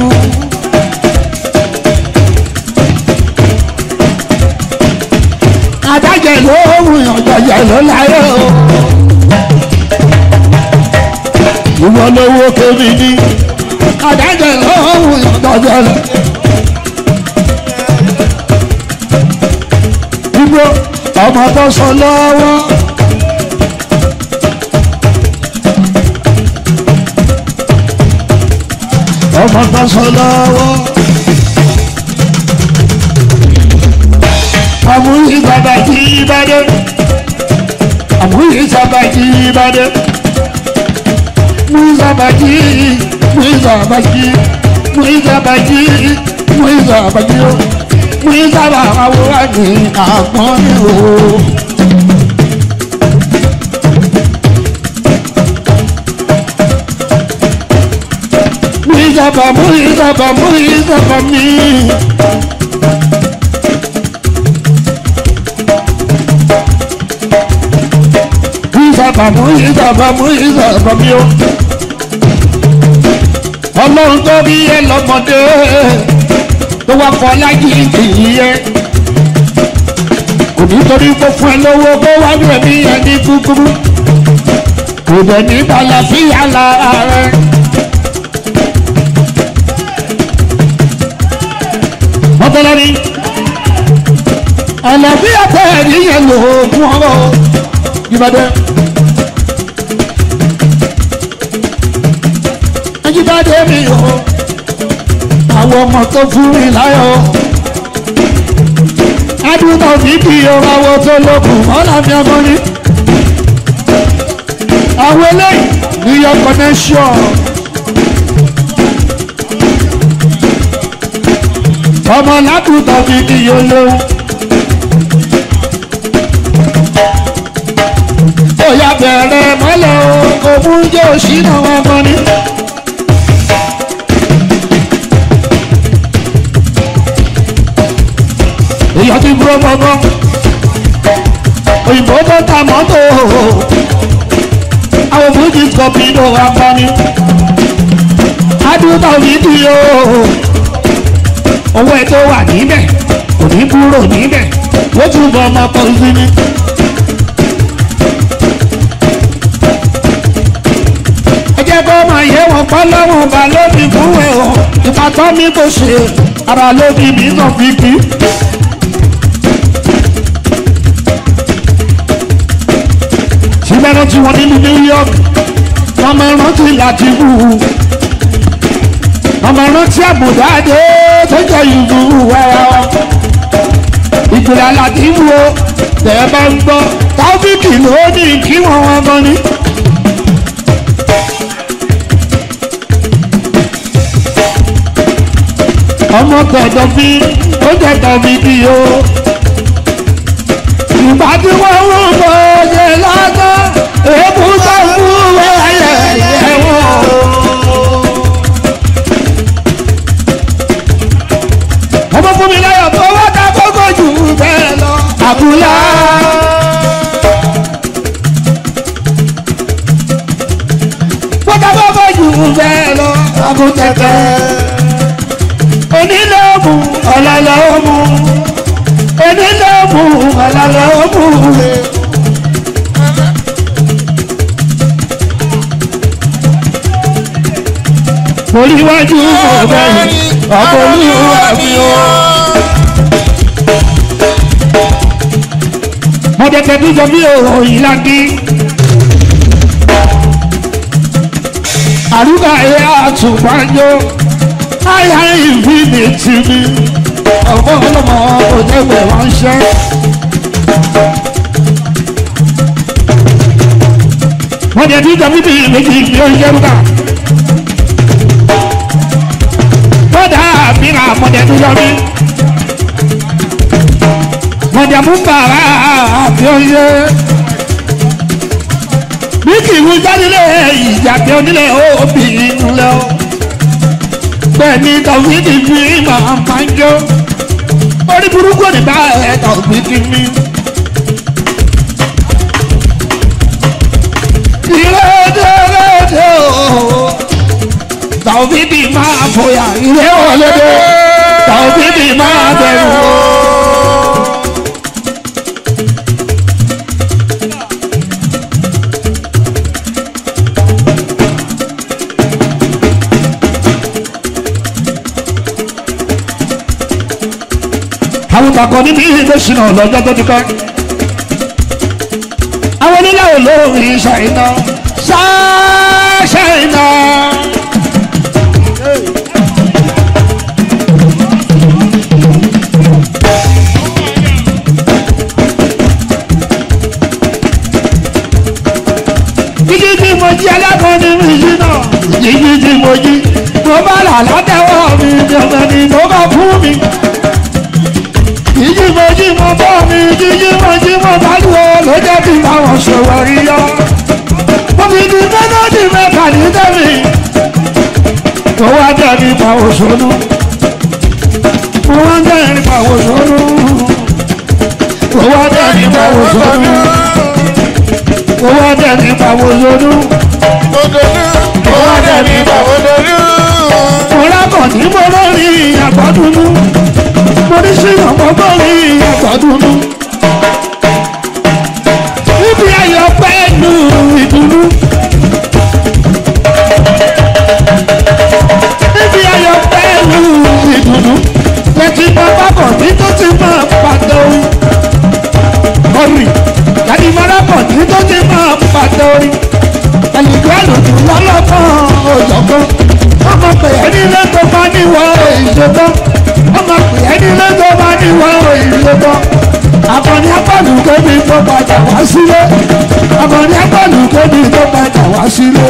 adájẹ ló hùn ọjọjẹ ló láyé o. ìwọ lówó kébì ní adájẹ ló hùn ọjọjẹ ló. dúró ọmọ tó sọ lọ́wọ́. ọmọ tó sọ lọ́wọ́. àmúyí bàbá jí ìbàdàn. àmúyí sábà jí ìbàdàn. múyí sábà jí múyí sábà jí múyí sábà jí múyí sábà jí ó ní sábà àwòrán ní àgbọ̀n ní o. Mú ìjọba mú ìjọba mú ìjọba mi. Mú ìjọba mú ìjọba mú ìjọba mi o. Ọlọ́run tó bí ẹ lọ́mọdé tó wá fọ láyé ìyẹ kò ní torí kó fún ẹ lówó kó wá ní ẹ̀mí ẹni kúkúrú kò dẹ̀ ní àlàáfíà lára rẹ. mọ́tọ́lá ni àlàáfíà tẹ̀ ẹ̀rí yẹn lò ó fún ọ̀rọ̀ ìbàdàn. ajíbádé mi o àwọn ọmọ tó fún mi láyọ̀ adúgbò fífi ọ̀rọ̀ àwọn tó lókun ọ̀làmì ọmọ ni àwọn eléyìí ní yọ connection ọmọ lákùtà fífi olóhùn bóyá bẹ̀rẹ̀ mọ́lẹ̀ o kò mú jẹ́ òṣìnà ọmọ ni. èèyàn ti búrọ́ mọ́gán òyìnbó tó ta mọ́tò àwọn fújì kọ̀pì ló wà pọ́ni adúgbò fídíò owó ẹ̀ tó wà níbẹ̀ kò ní kúrò níbẹ̀ ó túbọ̀ ọmọ pọ̀ sí ni. ẹ jẹ́ kó máa yẹ wọn pọ́ lọ́wọ́ ọba lóbi fún ẹ̀ ọ́ ìpàtọ́ mi kò ṣe ara lóbi mi náà fi kí. fẹ́ rántí wọn nínú New York wọ́n máa rántí láti wù ú wọ́n máa rántí àbùdáde tó jẹ́ ìlú wẹ́rẹ́ ìpìlẹ̀ aláàdì wo tẹ̀ bá ń gbọ́ tábìkì ló ní kí wọ́n wọn gan ni. ọmọ tọ̀dọ̀ fi ó jẹ́ tọ̀bí bí o. ìgbà tí wọ́n ń bọ̀ ṣe lásán èébú tó ń mú wáyé ẹ̀wọ̀n. ọmọ fún mi láyọ̀ tó wá ká kókó jù bẹ́ẹ̀ lọ. àbúlá. wọ́n ká kókó jù bẹ́ẹ̀ lọ. àbútẹ̀tẹ̀. onílé òmù ọ̀làlẹ̀ òmù. onílé òmù ọ̀làlẹ̀ òmù. oríwájú ọ̀gbẹ́ni ọkọ̀ olúwa mi o. mọ̀tẹ̀tẹ̀ tó jọ bí òòyìn lági. àrùkà ẹ̀ àtùpájọ́ àyà ìfìdí tì mí. ọ̀pọ̀ ọlọ́mọ kò tẹ́gbẹ̀ ránṣẹ́. mọ̀tẹ̀tẹ̀ tó jọ bí méjì ní oúnjẹ rúkà. kódà àbíra mọ̀dẹ̀ tó yọ mí. mọ̀dẹ̀ mú bàrà àbí oyè. bí kì í wú jádilé ìjà pé onílé òbí inú lẹ o. bẹ́ẹ̀ni tọ̀fíìdì fi máa máa ń jó. orí burúkú ní bá ẹ̀ tọ̀fíìdì mi. ìrẹ́dẹ́rẹ́dẹ́ o tàwídì máa fòyà ilé ọ̀lẹ́dẹ̀ tàwídì máa bẹ̀rù o. àwọn takọ nínú ilé ìṣúná lọ́jọ́ tó ti kọ́ àwọn onílẹ̀ olórin ṣàìná ṣáṣàìná. jíjí tí mo jí alákọ̀ọ́ni mi yí náà jíjí tí mo jí mo bá là látẹ̀wọ́ mi jọ̀gbọ́n ni mo bá fún mi. jíjí mo jí mo bọ́ mi jíjí mo jí mo bá lù ọ́ ló jẹ́ kí báwọn ṣòwò rí yọ. mo fi di mẹ́lọ́dì mẹ́ta ní tẹ́mi tó wá jẹ́ nípa òṣòlú. mo wá jẹ́ nípa òṣòlú. mo wá jẹ́ nípa òṣòlú owó dẹ̀ ní ìpàwọ̀ lónú. owó dẹ̀ ní ìpàwọ̀ lónú. mo lákọ̀ ní mo lórí àgbọ̀dúnú. mo ní sínú mo lórí àgbọ̀dúnú. níbi ayọ̀ pẹ́ẹ́nu ìdùnnú. níbi ayọ̀ pẹ́ẹ́nu ìdùnnú. lẹ́tí bàbá kọ̀ ní tó ti máa pàtó. ọ̀rìn láti mọ́ra kọ̀ ní tó ti máa pàtó orí. ẹnìkan àlòjù lọ́lọ́kàn òjọ̀gbọ́n. ọmọ pè é nílé tó bá níwọ̀ ìṣètọ́. ọmọ pè é nílé tó bá níwọ̀ ìṣètọ́. àkànní apàlù kébi tó padà wá sílé. àkànní apàlù kébi tó padà wá sílé.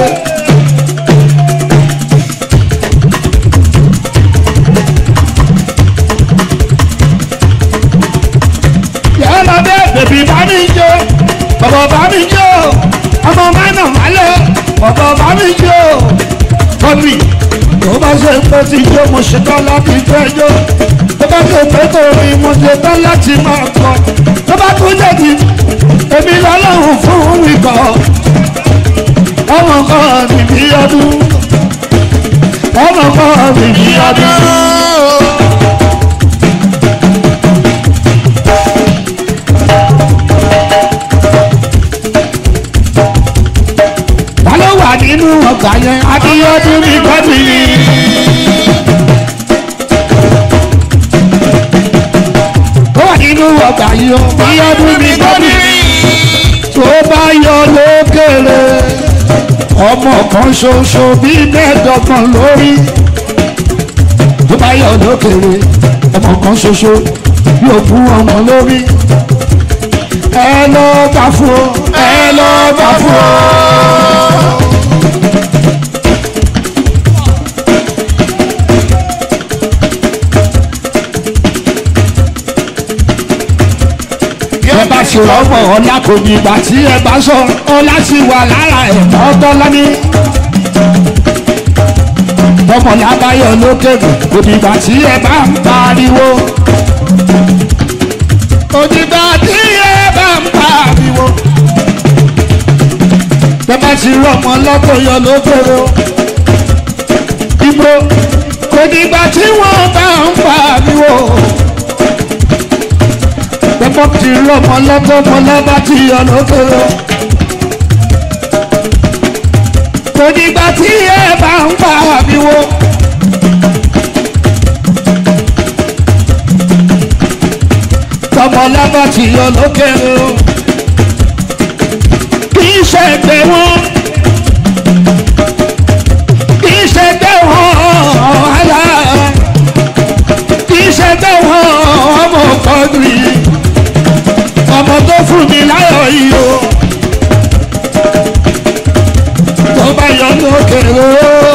yàrá lọ bẹ́ẹ̀ bèbí bá mi jó bàbá bá mi jó ọmọ mẹ́nà málẹ̀ bàbá bá mi jó bọ́bí tó bá ṣe pé ti jó mo ṣetán láti fẹ́ jó tó bá ṣe pé torí mo ṣetán láti máa kọ tó bá tún jẹ̀bi èmi lọ́lọ́run fún mi kọ́ ọmọ kan mi bí ọdún ọmọ kan mi bí ọdún. ta ló wà nínú ọgbà yẹn Abíọ́dún ní gómìnì. ó wà nínú ọgbà yìí o Abíọ́dún ní gómìnì. tó bá yọ lókèrè ọmọ kan ṣoṣo bí mẹ́ẹ̀ẹ́dọ́gbọ̀n lórí tó bá yọ lókèrè ọmọ kan ṣoṣo bí òkú ọmọ lórí ẹ lọ bá fún ọ ẹ lọ bá fún ọ. ẹ bá ṣe ọmọ ọlá kò ní ìgbà tí ẹ bá sọ ọlá sì wà lára ẹ̀ ọtọ́ lọ́ní. ọmọ lábáyọ lókèrè kò ní ìgbà tí ẹ bá ń pariwo. kò ní ìgbà tí ẹ bá ń pariwo. ẹ bá ti rọmọ lọ́tọ̀ yọ lókèrè o. ibo kò ní ìgbà tí wọ́n bá ń pariwo pẹ́pọ́ ti rọ́mọ lọ́gọ́mọ lọ́ba ti yọ lókèrè. kò dìgbà tí ẹ bá ń pa àmì wo. tọmọ lọ́ba ti yọ lókèrè o. kì í ṣe ẹgbẹ́ wọn. kì í ṣe ẹgbẹ́ wọn ọ̀hánà. kì í ṣe ẹgbẹ́ wọn ọmọ kọ́ndìrì ọmọ tó fún mi láyọ̀ yìí o tó bá yọ lókèrè o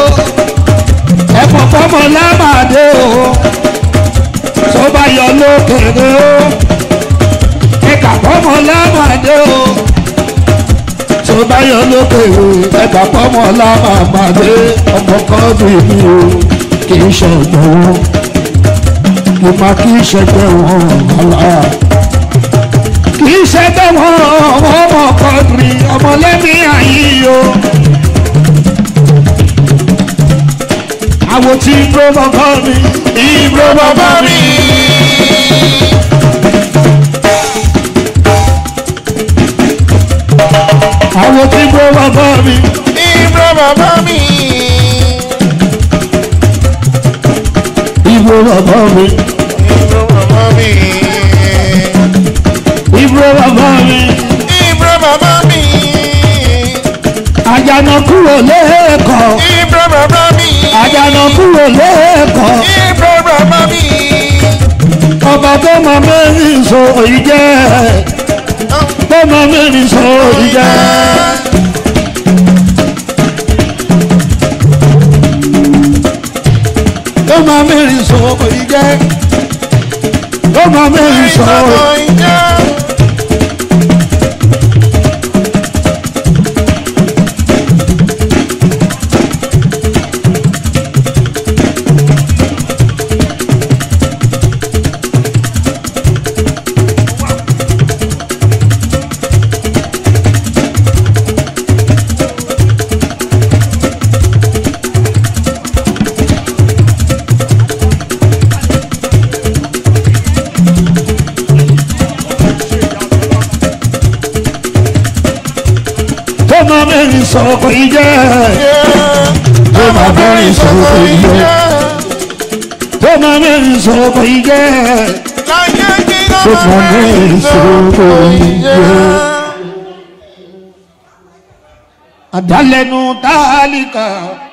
ẹ̀pọ̀ fọmọ lámàdé o tó bá yọ lókèrè o ẹ̀ka fọmọ lámàdé o tó bá yọ lókèrè ẹ̀ka fọmọ lámàdé ọmọ kan bí mi o kì í ṣe ọgbọ̀n wọn mo máa kì í ṣe ẹgbẹ́ wọn ọ̀la kì í ṣe bẹ́ẹ̀ wọ́n ọmọ kọ́dùrì ọmọlẹ́mí àyíyó. àwọn tí ibro bàbá mi ibro bàbá mi. àwọn tí ibro bàbá mi Ibro bàbá mi. ibro bàbá mi Ibro bàbá mi. ibro bàbá mi. Ibro bàbá mi. àjànà kúrò lẹ́ẹ̀kọ́ Ibro bàbá mi. àjànà kúrò lẹ́ẹ̀kọ́ Ibro bàbá mi. ọba tó mọ mẹ́rin sọ èyí jẹ́ tó mọ mẹ́rin sọ èyí jẹ́. tó mọ mẹ́rin sọ èyí jẹ́ tó mọ mẹ́rin sọ èyí jẹ́. tó mọ mẹ́rin sọ èyí jẹ́ tó mọ mẹ́rin sọ èyí jẹ́ tó mọ mẹ́rin sọ èyí jẹ́ tó mọ mẹ́rin sọ èyí jẹ́. àdálẹ́nu tálíkà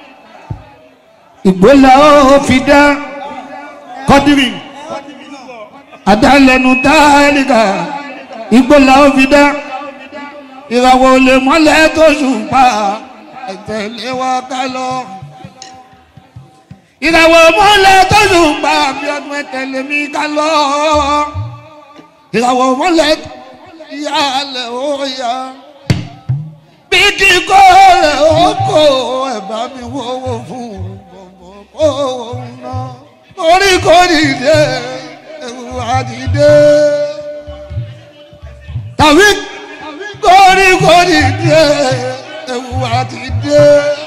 ìgbélà ó fi dá kọ́dírì àdálẹ́nu tálíkà ìgbélà ó fi dá ìràwọ̀ olè mọ́lẹ̀ tó ṣùpá ẹ̀tẹ̀lé wa ká lọ. ìràwọ̀ mọ́lẹ̀ tó ṣùpá bí ọdún ẹ̀tẹ̀lé mi ká lọ. ìràwọ̀ mọ́lẹ̀ ìyálẹ̀ ó yá. bí kíkọ́ rẹ̀ ó kó ẹ̀bá mi wọ́wọ́ fún gbogbo kó òun náà. orí kò dìde ewu àdìde. tàbí kórìkórì dé ewu àti dé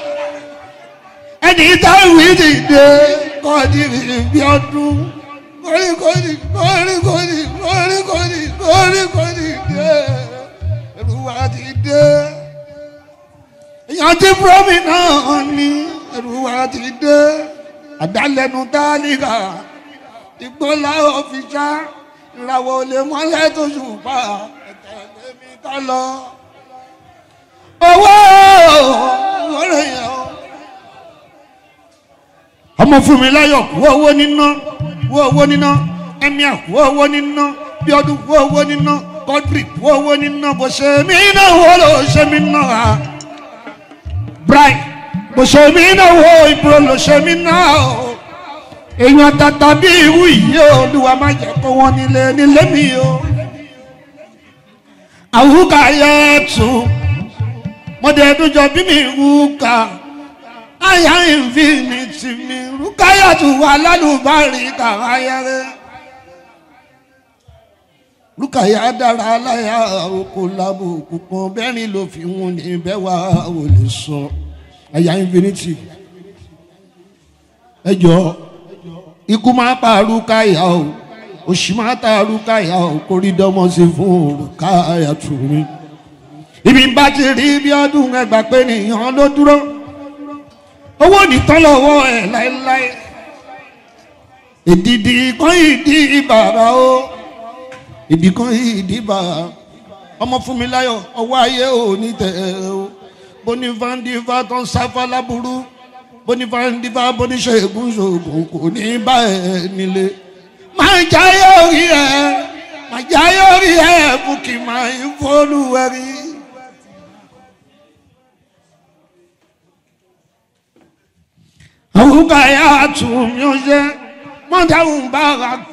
ẹni táwí ti dé kọ́dìrì bí ọdún kórìkórì kórìkórì kórìkórì kórìkórì dé ewu àti dé èèyàn ti fúrọ́mì náà ní ewu àti dé àdálẹ́nu tálíkà ìgbọ́lá òfìṣà ìràwọ̀ olè mọ́lẹ́ tó ṣùpá ẹ̀tẹ̀lé mi ká lọ owó ọ̀rẹ́ yẹn o. ọmọ fún mi láyọ̀ kú owó níná kú owó níná ẹ̀mí kú owó níná bíọ́dún kú owó níná kọ́dírì kú owó níná bó ṣe mí náà wó ló ṣe mí náà bright bó ṣe mí náà wó ìbúrò ló ṣe mí náà o èèyàn tata bí irú yìí o olúwa má jẹ́ kó wọ́n nílé nílé mi o àwùká yẹ tún mọ̀dẹ́dújọ bí mi rúkà àyà ìfinitì mi rúkà yàtọ̀ wà lálùbárí kàráyẹrẹ rúkà yà dára láyà oko lábò òkùnkùn bẹ́ẹ̀ni ló fi wọn ní bẹ́ẹ̀ wá ò lè sọ àyà ìfinitì ẹ jọ ikú máa pa rúkà yà o òṣì máa ta rúkà yà o kórìdọ́mọ sí fún rúkà yàtọ̀ mi ibi bá ti rí bí ọdún ẹgbà pé nìyàn ló dúró owó nìtàn lọ́wọ́ ẹ̀ láéláé ìdìdì kan ìdí bàbá o ìdì kan ìdí bàbá ọmọ fún mi láyọ̀ ọwọ́ ayé ò ní tẹ̀ o bonifandifá tó ń sáfá láburú bonifandifá boníṣègùn ṣògùn kò ní bá ẹ nílé máa jáyé orí ẹ máa jáyé orí ẹ fún kí n máa ń fọlùwẹ̀rí. àwùká yà tún mi ó ṣe mọ́tàwùn bá ra